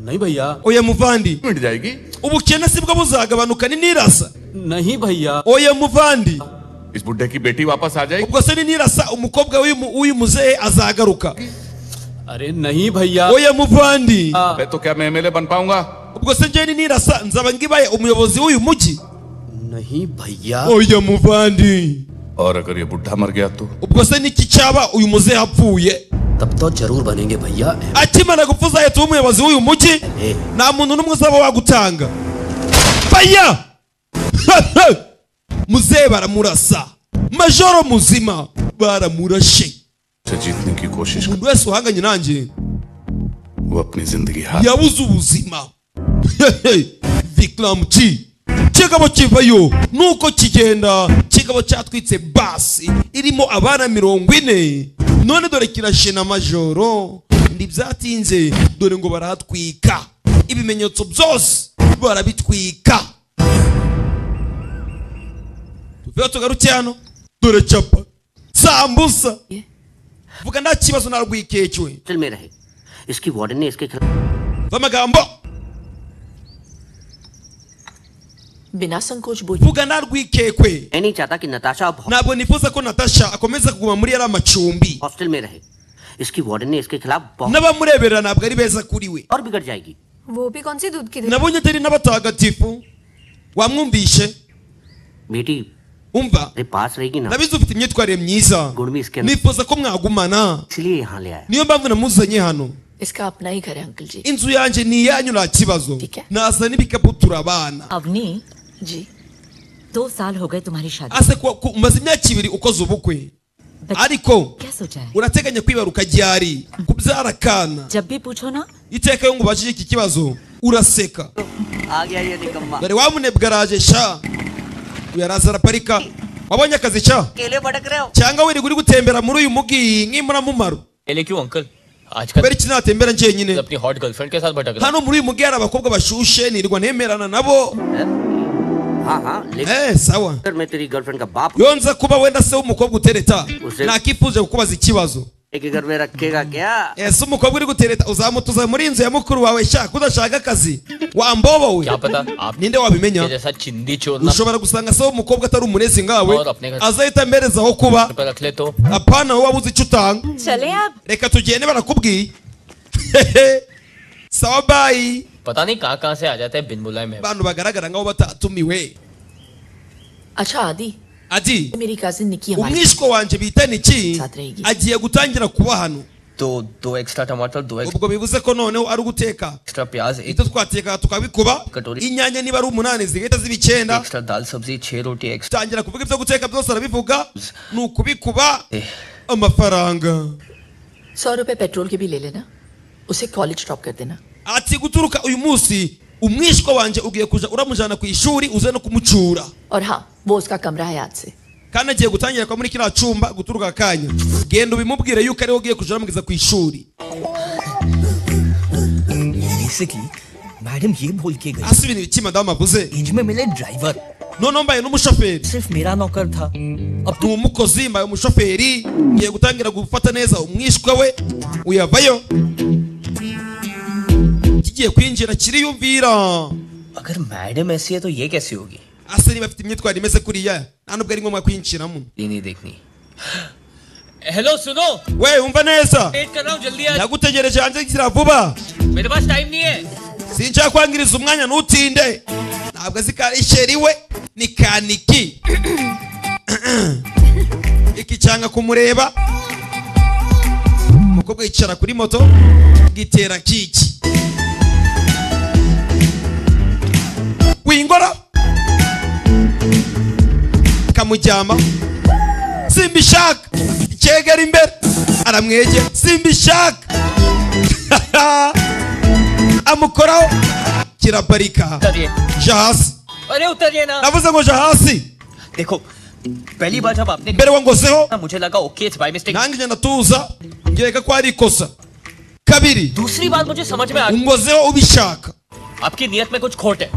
नहीं भैया oya muvandi मिट जाएगी ubukene si bwo buzagabanuka ninirasa नहीं भैया oya muvandi इस बुढ़े की बेटी वापस आ जाएगी ubwo se ninirasa umukobwa w'uyu mu- w'uyu muzehe azagaruka अरे नहीं भैया oya muvandi मैं तो क्या मैं एमएलए बन पाऊंगा ubwo se njyewe ninirasa nzaba ngibaye umuyobozi w'uyu mujyi नहीं भैया oya muvandi और अगर ये बुढ़ा मर गया तो ubwo se niki cyaba uyu muzehe apfuye तब तो जरूर बनेंगे भैया akimara gupfa uzahita uba umuyobozi w'uyu mujyi ए, nta muntu n'umwe uzaba wagutanga baya muzehe baramurasa majoro muzima baramurashe उसे जीतने की कोशिश umuntu wese uhanganye nanjye कर वो अपनी जिंदगी हार yabuze ubuzima vikram T. kigabo kivayo nuko kigenda kigabo cyatwitse basi irimo abana mirongo ine none dore kirashena majoro ntibyatinze dore ngo barahatwika ibimenyetso byose barabitwika tuveho tugaruke hano dore capa sambusa vuga nta kibazo narwikekwe hostel में रहे इसकी वार्डन ने इसके खिलाफ amagambo बिना संकोच बोल vuga nta rwikekwe मैं नहीं चाहता कि नताशा अब ntabwo nifuza ko natasha akomeza kuguma muri yari amacumbi hostel में रहे इसकी वार्डन ने इसके खिलाफ बहुत n'abamureberera ntabwo ari beza kuri we और बिगड़ जाएगी वो भी कौन सी दूध की दे nabonye atari n'abatagatifu wamwumvishe बेटी umva अरे पास रहेगी ना nabizi ufite imyitwarire myiza गुड़मी इसके अंदर nifuza ko mwagumana इसलिए यहाँ ले आया niyo mpamvu namuzanye hano इसका अपना ही घर है uncle ji inzu yanjye ni iyanyu nta kibazo naza n'ibikapu turabana Avni ji दो साल हो गए तुम्हारी शादी ase kuwa- ku- umaze imyaka ibiri ukoze ubukwe ariko क्या सोचा है urateganya kwibaruka ryari kubyara akana जब भी पूछो ना iteka yo ngo ubajije iki kibazo uraseka आ गया ये निकम्मा dore wa munebwe araje sha uyu araza araparika wabonye akazi sha केले भटक रहे हो cyangwa wirirwa uri gutembera muri uyu mugi nk'imburamumaro पहले क्यों अंकल आजकल kubera iki natembera njyenyine अपनी हॉट गर्लफ्रेंड के साथ भटक रहा hano muri uyu mugi hari abakobwa bashushe nirirwa ntemerana nabo हाँ हाँ लेकिन eh sawa अगर मैं तेरी गर्लफ्रेंड का बाप iyo nza kuba wenda se w'umukobwa utereta Uze- nakifuje kukubaza ikibazo एक घर में रखेगा क्या ese umukobwa uri gutereta uzamutuza muri inzu ya mukuru wawe sha kudashaka akazi wambobowe क्या पता आप ninde wabimenya जैसा चिंदी चोरना ushobora gusanga se w'umukobwa atari umurezi ngawe Mahoro, apneka- azahita ampereza aho kuba पर रख ले तो apana wowe wabuze icyo utanga चले आप reka tugende barakubwiye sawa bayi पता नहीं कहाँ कहाँ से आ जाते हैं बिन बुलाए में abantu bagaragara nk'aho batatumiwe अच्छा आदि adi मेरी कजिन निकी हमारे umwishywa wanjye bita niki साथ रहेगी agiye gutangira kuba hano तो दो एक्स्ट्रा टमाटर दो ubwo bivuze ko noneho ari uguteka extra प्याज एक ibyo twatekaga tukabikuba Katori. inyanya niba ari umunani zigahita ziba icyenda extra दाल सब्जी छह रोटी extra tangira kuvuga ibyo guteka byose arabivuga ni ukubikuba amafaranga सौ रुपए पेट्रोल के भी ले लेना उसे कॉलेज ड्रॉप कर देना ati guturuka uyu munsi umwishywa wanjye ugiye kuja uramujyana ku ishuri uze no kumucura और हाँ वो उसका कमरा है आज से kandi agiye gutangira kwa muri kiriya cyumba guturuka akanya genda ubimubwire yuko ariwe ugiye kuja uramugeza ku ishuri basically, bad madam ये भूल के गई हंस भी नहीं इच्छी मदाम अबुजे इंज में मिले ड्राइवर नो नो भाई नो मुशफेर सिर्फ मेरा नौकर था अब तू मुkozi mbaye umushoferi ngiye gutangira gufata neza umwishwa we uyavayo kigiye kwinjira kiriyumvira अगर मैडम ऐसी है तो ये कैसी होगी ase niba afite imyitwarire imeze kuriya nta nubwo ari ngombwa kwinjiramo लेनी देखनी हेलो सुनो we umva neza वेट कर रहा हूँ जल्दी आ ndagutegereje hanze kizira vuba मेरे पास टाइम नहीं है sinshaka kwangiriza umwanya ntutinde ntabwo azi ka isheri we ni kaniki iki cyanga kumureba umukobwa yicara kuri moto gitera kiki wingora kamujyama simbishaka icyegera imbere aramwegera simbishaka amukoraho kiraparika ja hasi अरे उतरिए ना navuze ngo ja hasi देखो पहली बार जब आपने mbere wangozeho मुझे लगा okay it's by mistake nange njya ndatuza ngereka ko ari ikosa kabiri दूसरी बात मुझे समझ में आ गई ungozeho ubishaka आपकी नियत में कुछ खोट है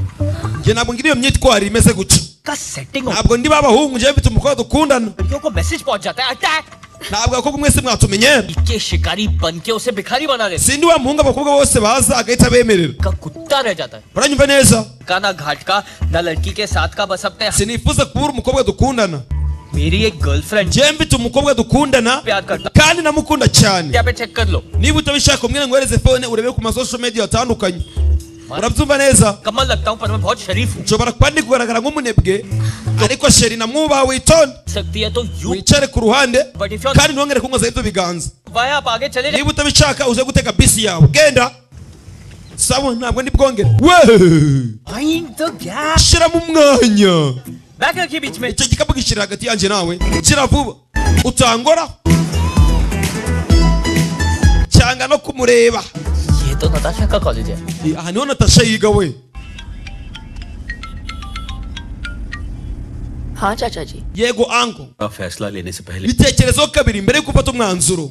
njye ntabwo ngira iyo myitwarire imeze gutya का setting ntabwo ndi babahungu njyewe mfite umukobwa dukundana लड़कियों को मैसेज पहुंच जाता है attack ntabwo abakobwa mwese mwatumenyera के शिकारी बन के उसे भिखारी बना देते sindi wa muhungu abakobwa bose baza agahita abemerera कुत्ता रह जाता है uranyumva neza का ना घाट का ना लड़की के साथ का बस अपने sinifuza kubura umukobwa dukundana मेरी एक girlfriend njyewe mfite umukobwa dukundana प्यार करता kandi namukunda cyane क्या पे चेक कर लो niba utabishaka umwere ngo wereze fone urebe ku masosho media atandukanye urabyumva neza कमल लगता हूँ पर मैं बहुत शरीफ हूँ nshobora kuba ndi kugaragara nk'umunebwe ariko sheri namwubaha witonde सकती है तो यू wicare ku ruhande But if you're- kandi ntongere kunkozaho ibyo biganza भाई आप आगे चले जाए niba utabishaka uze guteka bisi yawe genda sawa ntabwo ndi bwongere we shyiramo umwanya bag रखिए बीच में icyo gikapu gishyira hagati yanjye nawe shyira vuba utangora cyanga no kumureba ये तो नताशा का कॉलेज है aha niho natasha yiga we हाँ चाचा जी yego anko का फैसला लेने से पहले bitekerezeho kabiri mbere yuko ufata umwanzuro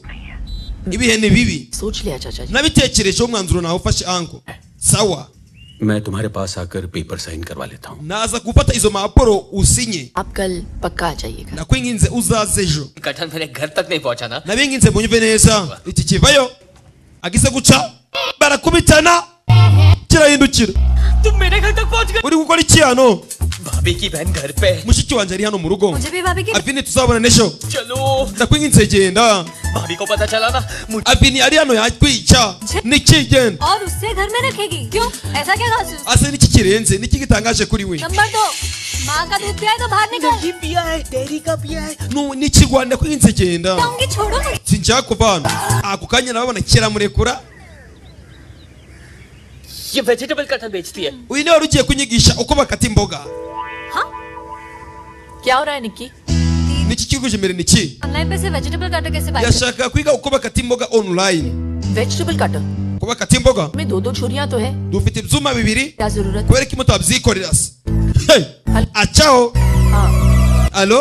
ibihe ni bibi सोच लिया चाचा जी nabitekerejeho umwanzuro nawufashe anko sawa मैं तुम्हारे पास आकर पेपर साइन करवा लेता हूँ naza gufata izo mpapuro usinye आप कल पक्का आ जाइएगा nakwinginze uzaze ejo कठन मैंने घर तक नहीं पहुंचा ना nabinginze munyumve neza iki kivayo agise guca barakubitana kirahindukira तुम मेरे घर तक पहुंच uri gukora iki hano भाभी की बहन घर पे है। mushiki wanjye ari hano mu rugo मुझे भी भाभी की avini tuzabona n'ejo चलो ndakwinginze genda भाभी को पता चला ना मुझे avini ari hano yakwica niki genda और उससे घर में रखेगी क्यों ऐसा क्या खास ase niki kirenze niki gitangaje kuri we number दो माँ का दूध पिया है तो बाहर निकल पिया है डेरी का पिया है Nu- niki rwanda ndakwinginze genda जाऊंगी छोड़ो मुझे sinshaka kuva hano ako kanya ndababona kiramurekura ये वेजिटेबल कटन बेचती है uyu niwe wari ugiye kunyigisha uko bakata imboga क्या हो रहा है Nikki niki kiguje imbere niki online पे से वेजिटेबल काटे कैसे बाय yashaka kwiga uko bakata imboga online vegetable cutter uko bakata imboga में दो दो छुरियां तो है dufite ibyuma bibiri क्या जरूरत kubera ko mutabyikorera se Hey! acaho alo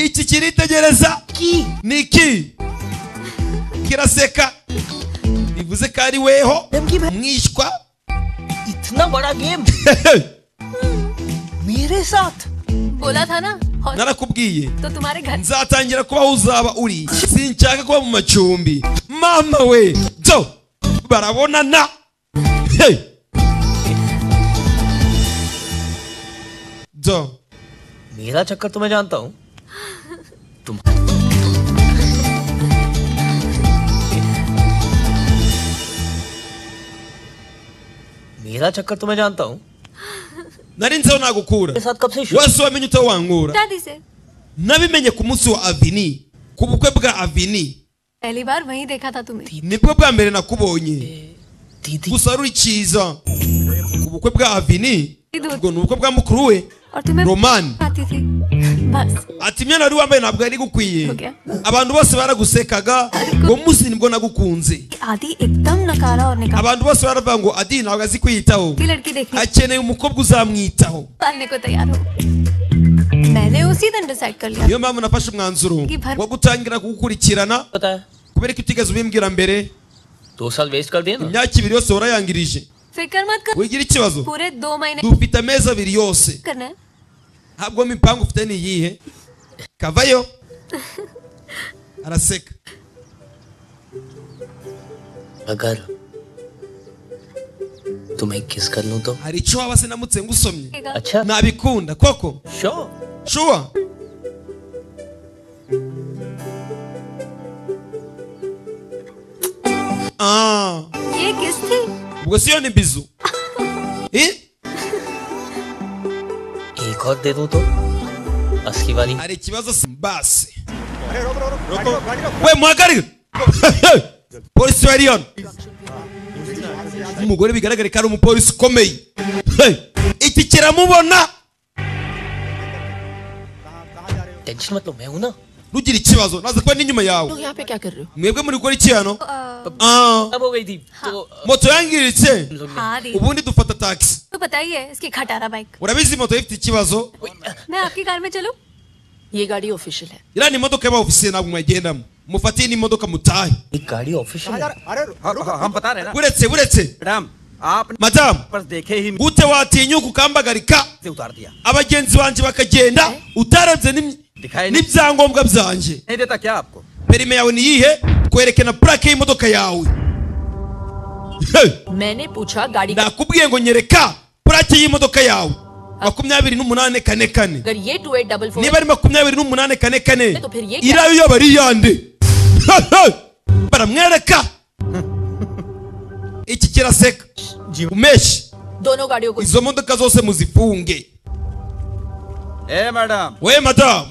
iki kiritegereza ni iki kiraseka bivuze ko ari weho mwishywa इतना बड़ा गेम मेरे साथ बोला था ना और narakubwiye तो तुम्हारे घर nzatangira kubaho uzaba uri sinshaka kuba mu macumbi mama we byo barabonana Hey! byo मेरा चक्कर तो मैं जानता हूँ तुम मेरा चक्कर तो मैं जानता हूँ nari nziho nagukura मेरे साथ कब से शुरू wese wamenye utawangura दादी से nabimenye ku munsi wa avini ku bukwe bwa avini पहली बार वहीं देखा था तुम्हें nibwo bwa mbere nakubonye gusa ari icyiza ku bukwe bwa avini दूध ubwo ni ubukwe bwa mukuru we और तुम्हें romani आती थी बस ati imyenda wari wambaye ntabwo yari igukwiye Okay. abantu bose baragusekaga ngo munsi nibwo nagukunze आदि एकदम नकारा और निकाला abantu bose baravuga ngo adi ntabwo azi kwiyitaho की लड़की देखने akeneye umukobwa uzamwitaho पालने को तैयार हो मैंने उसी दिन डिसाइड कर लिया niyo mpamvu nafashe umwanzuro wo gutangira kugukurikirana पता है kubera ko utigeze ubimbwira mbere दो साल वेस्ट कर दिए ना imyaka ibiri yose warayangirije फिक्र मत कर wigira ikibazo पूरे दो महीने dufite amezi abiri yose करना है ntabwo mipanga ufite ni iyihe kavayo araseka अगर तुम्हें किस कर लूं तो hari icyo waba se namutse ngusomye nabikunda koko shuwa Ah, ये किस थी ubwo siyo ni bizu Eh? एक और दे दूं तो असली वाली hari ikibazo se basi Roko. we muhagarike polisi wa riyoni umugore bigaragare ko ari umupolisi ukomeye Hey! iki kiramubona tension मत लो मैं हूं ना rugira ikibazo naza kuba n'inyuma yawe लोग यहाँ पे क्या कर रहे हो mwebwe muri gukora iki hano Ah. हो गई थी तो moto yangiritse हाँ दी ubundi dufata taxi तो बताइए इसकी खटारा bike urabizi moto ifite ikibazo मैं आपकी कार में चलूं ये गाड़ी ऑफिशियल है iriya ni imodoka y'aba ofisiye ntabwo mwayigendamo mufatiye n'imodoka mutahe गाड़ी ऑफिशियल हम बता रहे हैं ना buretse buretse मैडम आप madamu बस देखे ही gute watinyuka ukambagarika से उतार दिया abagenzi banjye bakagenda utarebye n'im- n'ibyangombwa byanjye नहीं देता क्या आपको perime yawe ni iyihe twereke na purake y'imodoka yawe Hey! मैंने पूछा गाड़ी का nakubwiye ngo nyereka purake y'imodoka yawe makumyabiri n'umunane kane kane अगर ये two eight double niba ari makumyabiri n'umunane kane kane तो फिर ये क्या irayo yaba ari iyande baramwereka iki kiraseka umeshi दोनों गाड़ियों को izo modoka zose muzifunge ए madam we madamu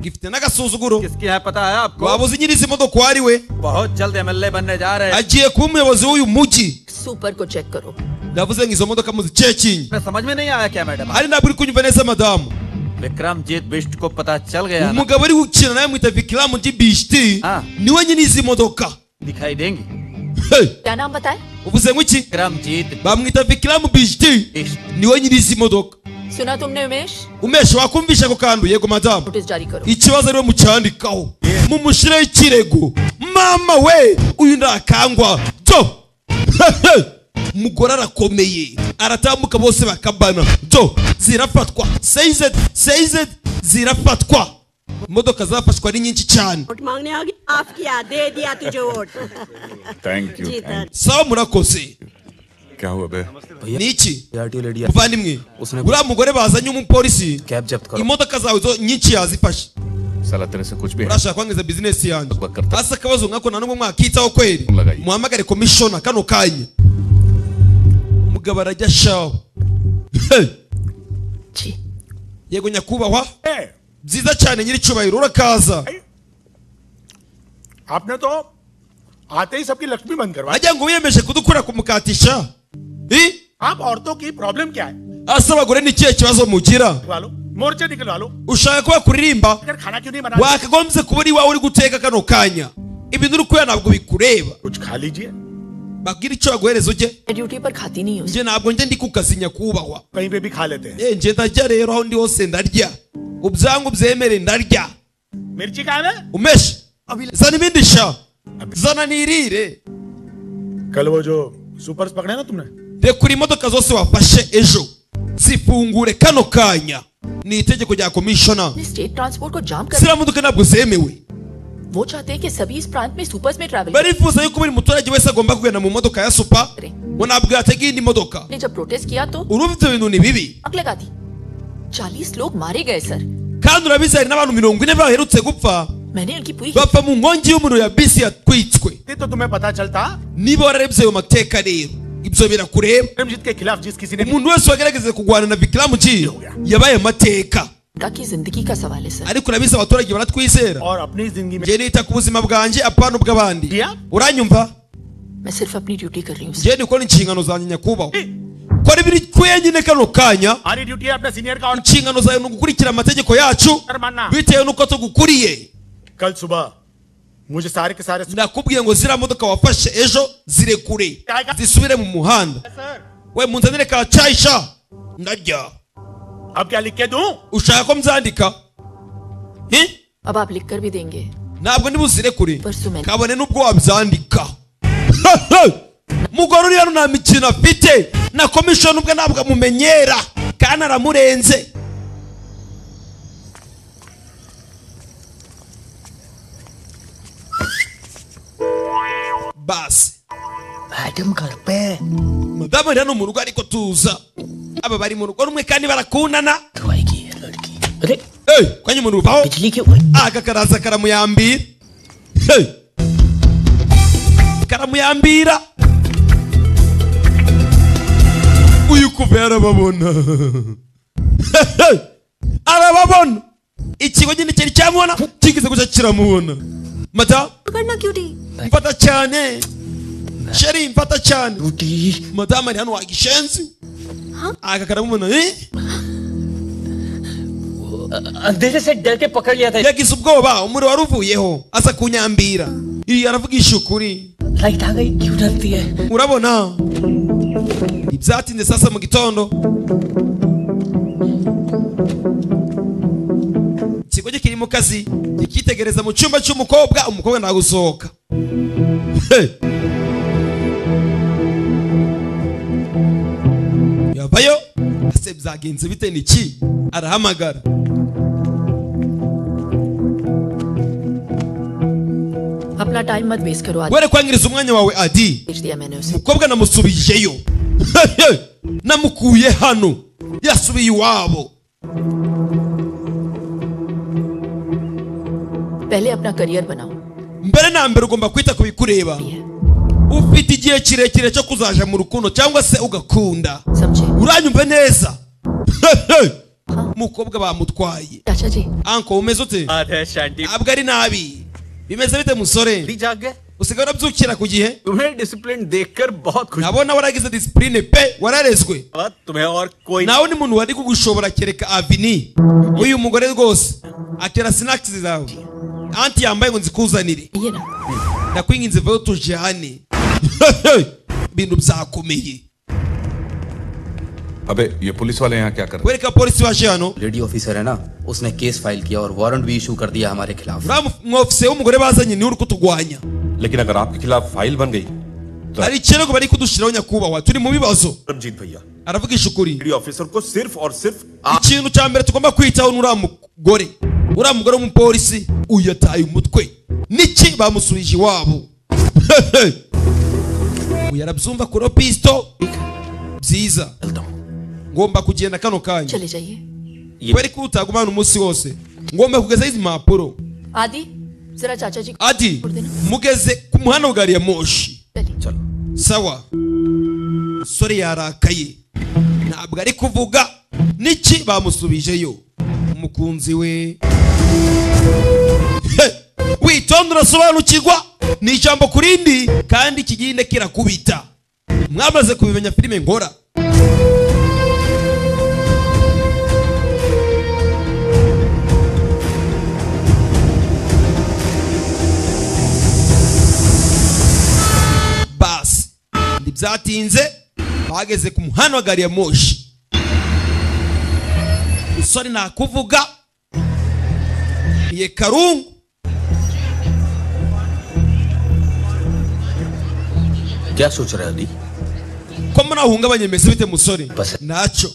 gifite n'agasuzuguro क्या है पता है आपको waba uzi nyiri izi modoka uwo ari we बहुत जल्द एमएलए बनने जा रहे हैं agiye kuba umuyobozi w'uyu mujyi super को चेक करो ndavuze ngo izo modoka muzicekinye मैं समझ में नहीं आया क्या madam hari ntabwo uri kunyumva neza madamu Vikramjit Bisht को पता चल गया ना? umugabo uri gukina nawe mwita vikiramu ry'ibishiti niwe nyine izi modoka दिखाई देंगी क्या नाम बताए uvuze ngwiki bamwita vikiramu bijiti niwe nyiri izi modoka सुना तुमने Umesh umeshe wakumvisha ako kantu yego madamu notice जारी करो ikibazo ariwe mucyandikaho mumushyireho ikirego mama we uyu ntakangwa byo umugore arakomeye aratambuka bose bakabana byo zirafatwa seized seized zirafatwa imodoka zafashwe ari nyinshi cyane vote मांगने आ गई माफ किया दे दिया तुझे वोट थैंक जी सर sawa murakoze क्या हुआ बे ni iki muvandimwe uriya mugore bazanye umupolisi imodoka zawe zo nyinshi yazifashe साला तेरे से कुछ भी है urashaka kwangiza bizinesi yanjye hasi akabazo nkako nta nubwo mwakitaho kweri muhamagare komishona kano kanya umugabo arajya shaho Hey! yego nyakubahwa byiza cyane nyir'icyubahiro urakaza आपने तो आते ही सबकी लक्ष्मी बंद करवा ajya ngo wiyemeje kudukura kumukatisha Eh? आप औरतों की प्रॉब्लम क्या है ase abagore ni ikihe kibazo mugira निकलवा लो मोर्चे निकलवा लो ushaka ko bakuririmba अगर खाना क्यों नहीं बना wakagombye kuba uri iwawe uri guteka kano kanya ibintu uri kureba ntabwo bikureba babwira icyo baguhereza ujye duty पर खाती नहीं हूँ njye ntabwo njye ndi ku kazi nyakubahwa कहीं पे भी खा लेते हैं Eh, njye ndarya rero aho ndi hose ndarya ubyangu byemere ndarya मिर्ची कहाँ है umeshe zana ibindi sha zana nirire कल वो जो सुपर्स पकड़े ना तुमने rekura imodoka zose wafashe ejo zifungure kano kanya ni itegeko rya komishona state transport को जाम कर ziriya modoka ntabwo zemewe वो चाहते हैं कि सभी इस प्रांत में सुपर्स में travel barifuza yuko buri muturage wese agomba kugenda mu modoka ya supa ngo ntabwo yatega iyindi modoka ने जब प्रोटेस्ट किया तो urumva ibyo bintu ni bibi आग लगा दी चालीस लोग मारे गए sir kandi urabizi hari n'abantu mirongo ine baherutse gupfa मैंने उनकी पूरी bapfa mu nkongi y'umuriro ya bisi yatwitswe तो तुम्हें पता चलता niba wararebye ayo mateka rero ibyo birakureba Vikramjit के खिलाफ जिस किसी ने umuntu wese wagerageza kurwana na vikiramu ji yabaye amateka का की जिंदगी का सवाल है sir ariko urabizi abaturage baratwizera njye nita ku buzima bwanjye apana ubw'abandi uranyumva मैं सिर्फ अपनी ड्यूटी कर रही हूँ njye ndi gukora inshingano zanjye nyakubahwa kora ibiri twenyine kano kanya हमारी ड्यूटी है अपने सीनियर का inshingano zawe ni ugukurikira amategeko yacu order मानना bitewe n'uko tugukuriye कल सुबह मुझे सारे के सारे nakubwiye ngo ziriya modoka wafashe ejo zirekure zisubire mu muhanda we munzanire ka cayi sha ndarya अब क्या लिख के दूं ushaka ko mbyandika Eh? अब आप लिख कर भी देंगे ntabwo ndi buzirekure kabone n'ubwo wabyandika mugore uri hano nta mikino afite na komishoni ubwe ntabwo amumenyera kandi aramurenze basi madam घर पे madamu rero ni umurugo ariko tuza aba bari mu rugo rumwe kandi barakundana Hey, kwenye murugo aho aka karaza karamuyambira Hey. karamuyambira uyu kuva yarababona Hey, hey. arababona ikigo nyine cyari cyamubona kigize guca kiramubona mata करना क्यों डी mfata cyane sheri mfata cyane madamu ari hano wagishenzi aka karamubona eh? अंधेरे से डर के पकड़ लिया था yagize ubwoba umuriro wari uvuyeho aza kunyambira iyi aravugisha ukuri light आ गई क्यों डरती है urabona ibyatinze sasa mu gitondo ikigo cye kiri mu kazi kikitegereza mu cyumba cy'umukobwa umukobwa ntagusohoka Hey. yavayo ese byagenze bite niki arahamagara अपना time मत waste करो आज were kwangiriza umwanya wawe adi भेज दिया मैंने उसे umukobwa namusubijeyo namukuye hano yasubiye iwabo पहले अपना करियर बनाओ mbere na mbere ugomba kwita ku bikureba ufite igihe kirekire cyo kuzaja mu rukundo cyangwa se ugakunda uranyumve neza umukobwa bamutwaye चाचा जी anko umeze ute ntabwo ari nabi bimeze bite musore usigaye urabyukira ku gihe nabona waragize disipurine pe wararezwe nawe ni muntu wari kugushobora kereka avini uyu mugore rwose akera sinakisi zawe anti yambaye ngo nzikuzanire ये ना ndakwinginze vayo tujyane ibintu byakomeye अबे ये पुलिस वाले यहाँ क्या कर रहे wereka polisi waje hano lady officer है ना उसने केस फाइल किया और वारंट भी इशू कर दिया हमारे खिलाफ uriya mwofisiye w'umugore bazanye niwe uri kutugwanya हैं लेकिन अगर आपके खिलाफ फाइल बन गई hari ikirego bari kudushiraho nyakubahwa turi mu bibazo Ramjit भैया aravugisha ukuri लेडी ऑफिसर को सिर्फ और सिर्फ ikintu cya mbere tugomba kwitaho ni uriya mugore uriya mugore w'umupolisi uyataye umutwe niki bamusubije iwabo uyu arabyumva kuri pisito byiza ngomba kugenda kano kanya चले जाइए kweri ko utagumana umunsi wose ngomba kugezaho izi mpapuro आदि जरा चाचा जी adi mugeze ku muhanda wa gari ya moshi sawa sore yarakaye ntabwo ari kuvuga niki bamusubijeyo umukunzi we He! witonde urasobanukirwa ni ijambo ku rindi kandi kigende kirakubita mwamaze kubimenya filime nkora basi ntibyatinze bageze ku muhanda wa gari ya moshi isore nakuvuga iye karungu क्या सोच रहे हो दी ko muri aho uhungabanya bimeze bite musore ntacyo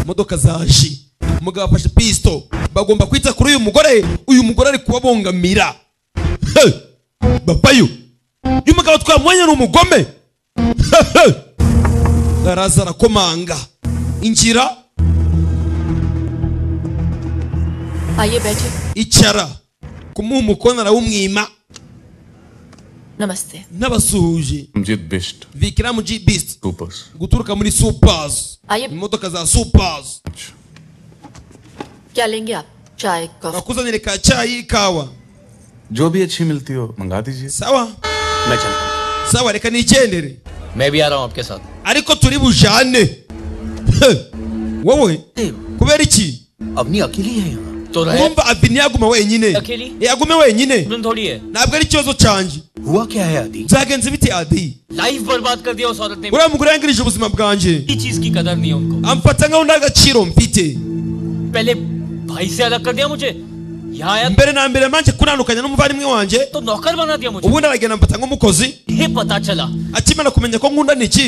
imodoka zaje umugabo afashe pisito bagomba kwita kuri uyu mugore uyu mugore ari kubabongamira Hey! bapayo uyu mugabo twamwanya ni umugome Hey! araza arakomanga injira आइए बैठे icara kumuha umukono arawumwima नमस्ते n'abasuhuje Ramjit Bist vikiramu g beast supers guturuka muri supers आइए imodoka za supers क्या लेंगे आप चाय coffee bakuzanire ka cyayi ikawa जो भी अच्छी मिलती हो मंगा दीजिए sawa मैं चलता हूँ sawa reka nigendere मैं भी आ रहा हूँ आपके साथ ariko turi bujane wowe kubera iki अपनी अकेली है यहाँ तो रहे mwumva avini yaguma wenyine अकेली Eh, yagume wenyine तुम थोड़ी है ntabwo ari ikibazo cyanjye हुआ क्या है आदि byagenze biti adi लाइफ बर्बाद कर दिया उस औरत ने uriya mugore yangirije ubuzima bwanjye मेरी चीज की कदर नहीं है उनको amfata nkaho nta gaciro mfite पहले भाई से अलग कर दिया मुझे यहाँ आया mbere na mbere manje kunanukanya n'umuvandimwe wanjye तो नौकर बना दिया मुझे ubundi aragenda amfata nk'umukozi he pata chala akimara kumenya ko nkunda niki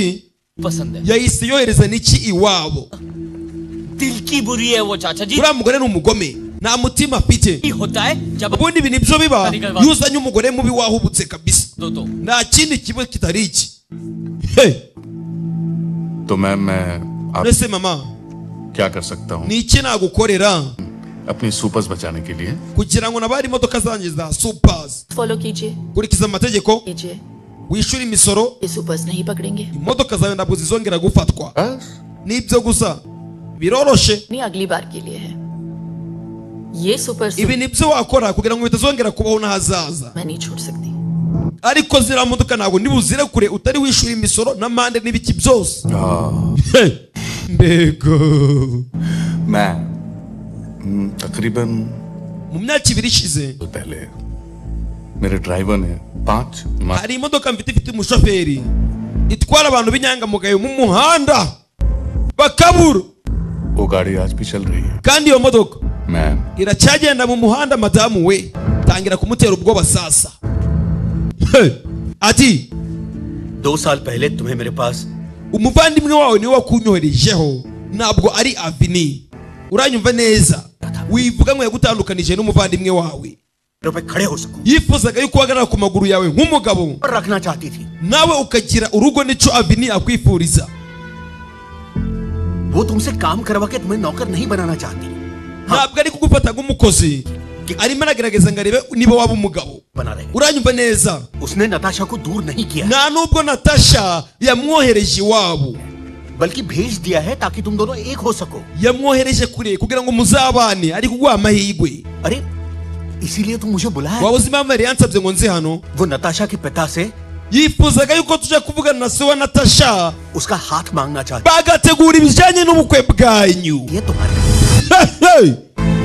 pasande yahise yohereza niki iwabo दिल की बुरी है वो चाचा जी uriya mugore ni umugome nta mutima afite ubundi ibi nibyo biba iyo uzanye umugore mubi wahubutse kabisa nta kindi kiba kitari iki तो ma'am मैं आप mbese mama क्या कर सकता हूँ ni iki nagukorera अपनी सुपर्स बचाने के लिए kugira ngo nabare imodoka zanjye za supazi follow कीजिए kurikiza amategeko wishyura imisoro नहीं पकड़ेंगे imodoka zawe ntabwo zizongera gufatwa nibyo gusa biroroshe नहीं अगली बार के लिए है ये super ibi ni byo wakora kugira ngo bitazongera kubaho n'ahazaza ariko ziriya modoka ntabwo niba uzire kure utari wishyura imisoro n'amande n'ibiki byose mbego मैं हम्म, तकरीबन mu myaka ibiri ishize पहले मेरे ड्राइवर ने पांच मा- hari imodoka mfite ifite umushoferi itwara abantu b'inyangamugayo mu muhanda bakabura वो गाड़ी आज भी चल रही है kandi iyo modoka ma'am iracyagenda mu muhanda madamu we tangira kumutera ubwoba sasa ati दो साल पहले तुम्हें मेरे पास umuvandimwe wawe niwe wakunyoherejeho ntabwo ari avini uranyumva neza wivuga ngo yagutandukanije n'umuvandimwe wawe yifuzaga yuko uhagarara ku maguru yawe nk'umugabo nawe ukagira urugo nicyo avini akwifuriza वो तुमसे काम करवा के तुम्हें नौकर नहीं बनाना चाहती ntabwo ari kugufata nk'umukozi arimo aragerageza ngo arebe niba waba umugabo बना रहे uranyumva neza उसने नताशा को दूर नहीं किया nta nubwo natasha yamwohereje iwabo बल्कि भेज दिया है ताकि तुम दोनों एक हो सको yamwohereje kure kugira ngo muzabane ari kuguha amahirwe इसीलिए तुम मुझे बुलाया waba uzi impamvu yari yansabye ngo nze hano Natasha के पिता से yifuzaga yuko tujya kuvugana na se wa natasha उसका हाथ मांगना चाहती bagategura ibijyanye n'ubukwe bwanyu Hey!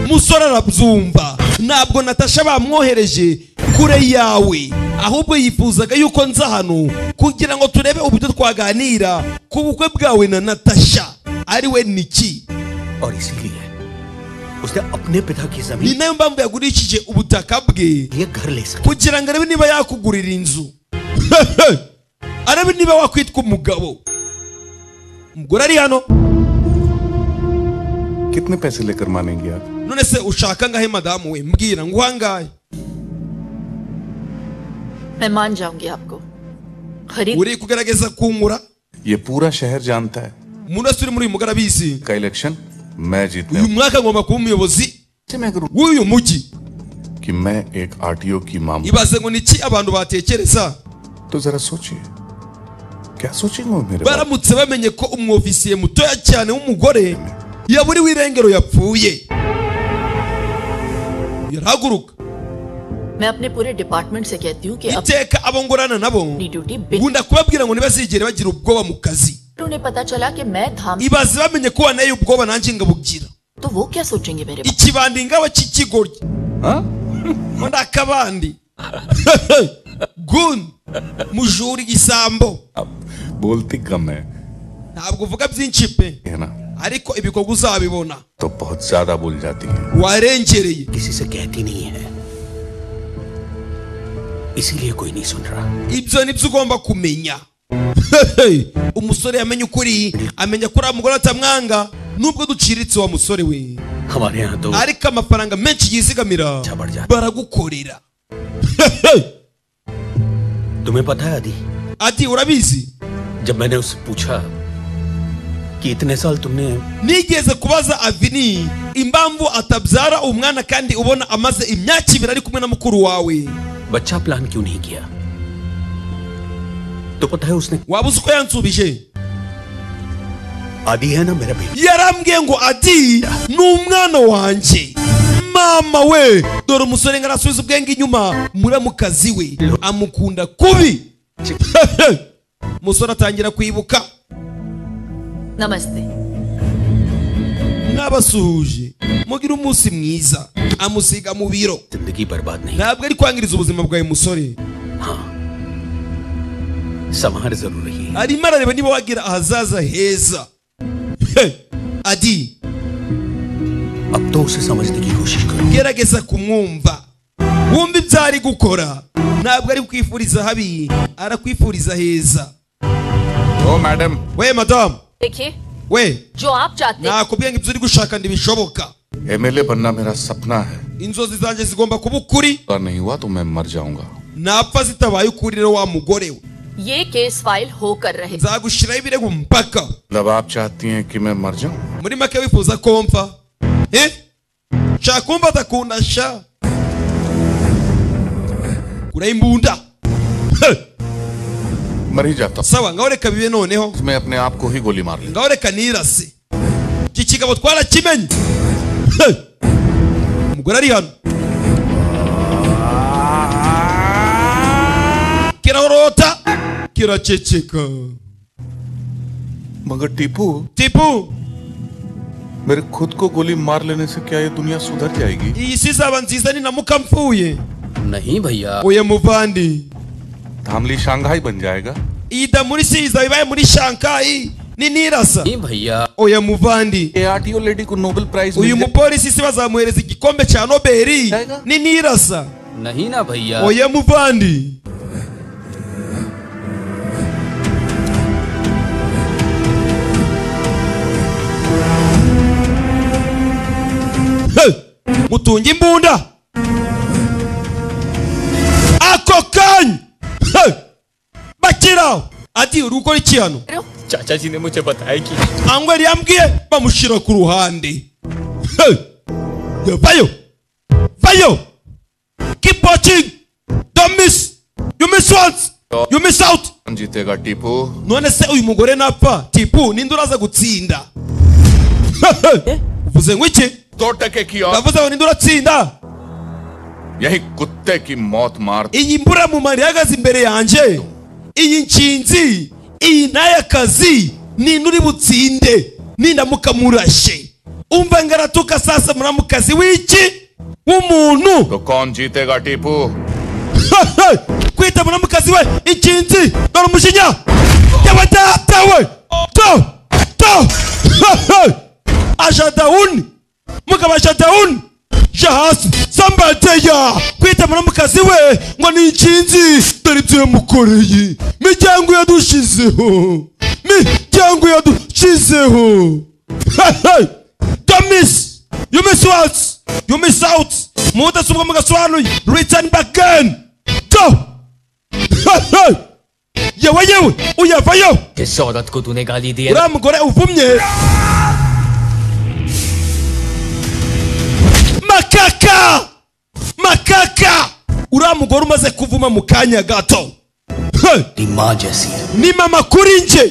umusore arabyumva ntabwo natasha bamwohereje kure yawe ahubwo yifuzaga yuko nza hano kugira ngo turebe uburyo twaganira ku bukwe bwawe na natasha ari we niki और इसीलिए उसने अपने पिता की ni जमीन nayo mpamvu yagurishije ubutaka bwe kugira ngo arebe niba yakugurira inzu arebe niba wakwitwa umugabo umugore ari hano कितने पैसे लेकर मानेंगे आप none se ushaka ngahe madamu we mbwira ngo uhangaye मैं मान जाऊंगी आपको खरीद uri kugerageza kungura ये पूरा शहर जानता है umunsi uri muri uyu mugore abizi का इलेक्शन मैं जीतने uyu mwaka ngomba kuba umuyobozi w'uyu mujyi कि मैं एक आरटीओ की मामू ibaze ngo niki abantu batekereza तो जरा सोचिए क्या सोचेंगे वो मेरे बारे baramutse bamenye ko umwofisiye mutoya cyane w'umugore yaburiwe irengero yapfuye yarahaguruka मैं अपने पूरे डिपार्टमेंट से कहती हूँ कि अब iteka abo ngorana nabo अपनी duty nkunda kubabwira ngo ntibazigere bagira ubwoba mu kazi उन्हें पता चला कि मैं धाम ibaze bamenye ko wanteye ubwoba nanjye ngabugira तो वो क्या सोचेंगे मेरे बारे ikibandi ngaba cy'ikigoryi ngo ni akabandi gun mujura igisambo में बोलती कम है ntabwo uvuga byinshi pe है ना ariko ibikorwa uzabibona तो बहुत ज्यादा बोल जाती है warengereye इसीलिए कोई नहीं सुन रहा ibyo nibyo ugomba kumenya umusore yamenye ukuri amenya ko uriya mugore atamwanga nubwo duciritse wa musore we हमारे यहाँ तो ariko amafaranga menshi yizigamira baragukorera तुम्हें पता है आदि ati urabizi जब मैंने उससे पूछा कि इतने साल तुमने nigeze kubaza avini impamvu atabyara umwana kandi ubona amaze imyaka ibiri ari kumwe na mukuru wawe बच्चा प्लान क्यों नहीं किया तो पता है उसने waba uzi ko yansubije आदि है ना मेरा बेटा yarambwiye ngo adi ni umwana wanjye mama we dore umusore ngo arasubiza ubwenge inyuma muramukazi we amukunda kubi umusore atangira kwibuka नमस्ते n'abasuhuje mugira umunsi mwiza amusiga mu biro जिंदगी बर्बाद नहीं ntabwo ari kwangiriza ubuzima bwawe musore संहार जरूर रही arimo arareba niba wagira ahazaza heza adi अब तो उसे समझने की कोशिश करो gerageza kumwumva wumva ibyo ari gukora ntabwo ari kukwifuriza habi arakwifuriza heza ओ मैडम we madamu देखिए we जो आप चाहते nakubwiye ngo ibyo uri gushaka ntibishoboka MLA बनना मेरा सपना है inzozi zanjye zigomba kuba ukuri और नहीं हुआ तो मैं मर जाऊंगा napfa zitabaye ukuri rero wa mugore we ये केस फाइल होकर रहे nzagushiraho ibirego mpaka मतलब आप चाहती हैं कि मैं मर जाऊं muri make wifuza ko mpfa Eh? nshaka kumva atakunda sha kuraho imbunda मर ही जाता sawa ngaho reka bibe noneho मैं अपने आप को ही गोली मार ली ngaho reka nirase iki kigabo twarakimenye Hey! umugore ari hano kirarota kiraceceka मगर टीपू tipu मेरे खुद को गोली मार लेने से क्या ये दुनिया सुधर जाएगी iyi si izaba nziza ninamuka mpfuye नहीं भैया oya muvandi धामली शंघाई बन जाएगा iyi da muri si izaba ibaye muri shankayi ninirasa भैया oya muvandi आरटीओ लेडी को Nobel prize uyu mupolisi si bazamuhereza igikombe cya nobeli ninirasa नहीं ना भैया oya muvandi Hey! mutunge imbunda ako kanya Hey! bakiraho ati uri gukora iki hano चाचा जी ने मुझे बताया कि angwa yari yambwiye bamushyira ku ruhande Hey! Ya, vayo vayo keep watching don't miss you miss once you miss out कौन जीतेगा Tipu none se uyu mugore napfa tipu ninde uraza gutsinda uvuze ngo iki दो टके की और ndavuze ngo ninde uratsinda यही कुत्ते की मौत मार iyi mburamumaro ihagaze imbere yanjye iyi nshinzi iyi n'aya kazi ninde uri butsinde nindamuka murashe umva ngaratuka sasa muramukazi w'iki w'umuntu तो कौन जीतेगा Tipu kwita muramukazi we inshinzi dore umujinya y'abadata we to to ajadawuni mugabo ajadawuni je hasi sambateya kwita muramukazi we ngo ni inshinzi dore ibyo yamukoreye miryango yadushizeho miryango yadushizeho domisi You miss what? You miss out. Mudasobwa mugasobanuye. Return back again. Go. yewe yewe uyavayo किस औरत को तूने गाली दी है uriya mugore uvumye makaka makaka uriya mugore umaze kuvuma mu kanya gato Hey! तेरी माँ जैसी है ni mama kuri nje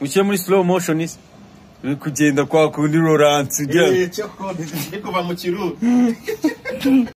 Ushiamuri slow motion is uri kugenda kwako undi roransi Eh, cyo ko ntizikwa mu kiruhu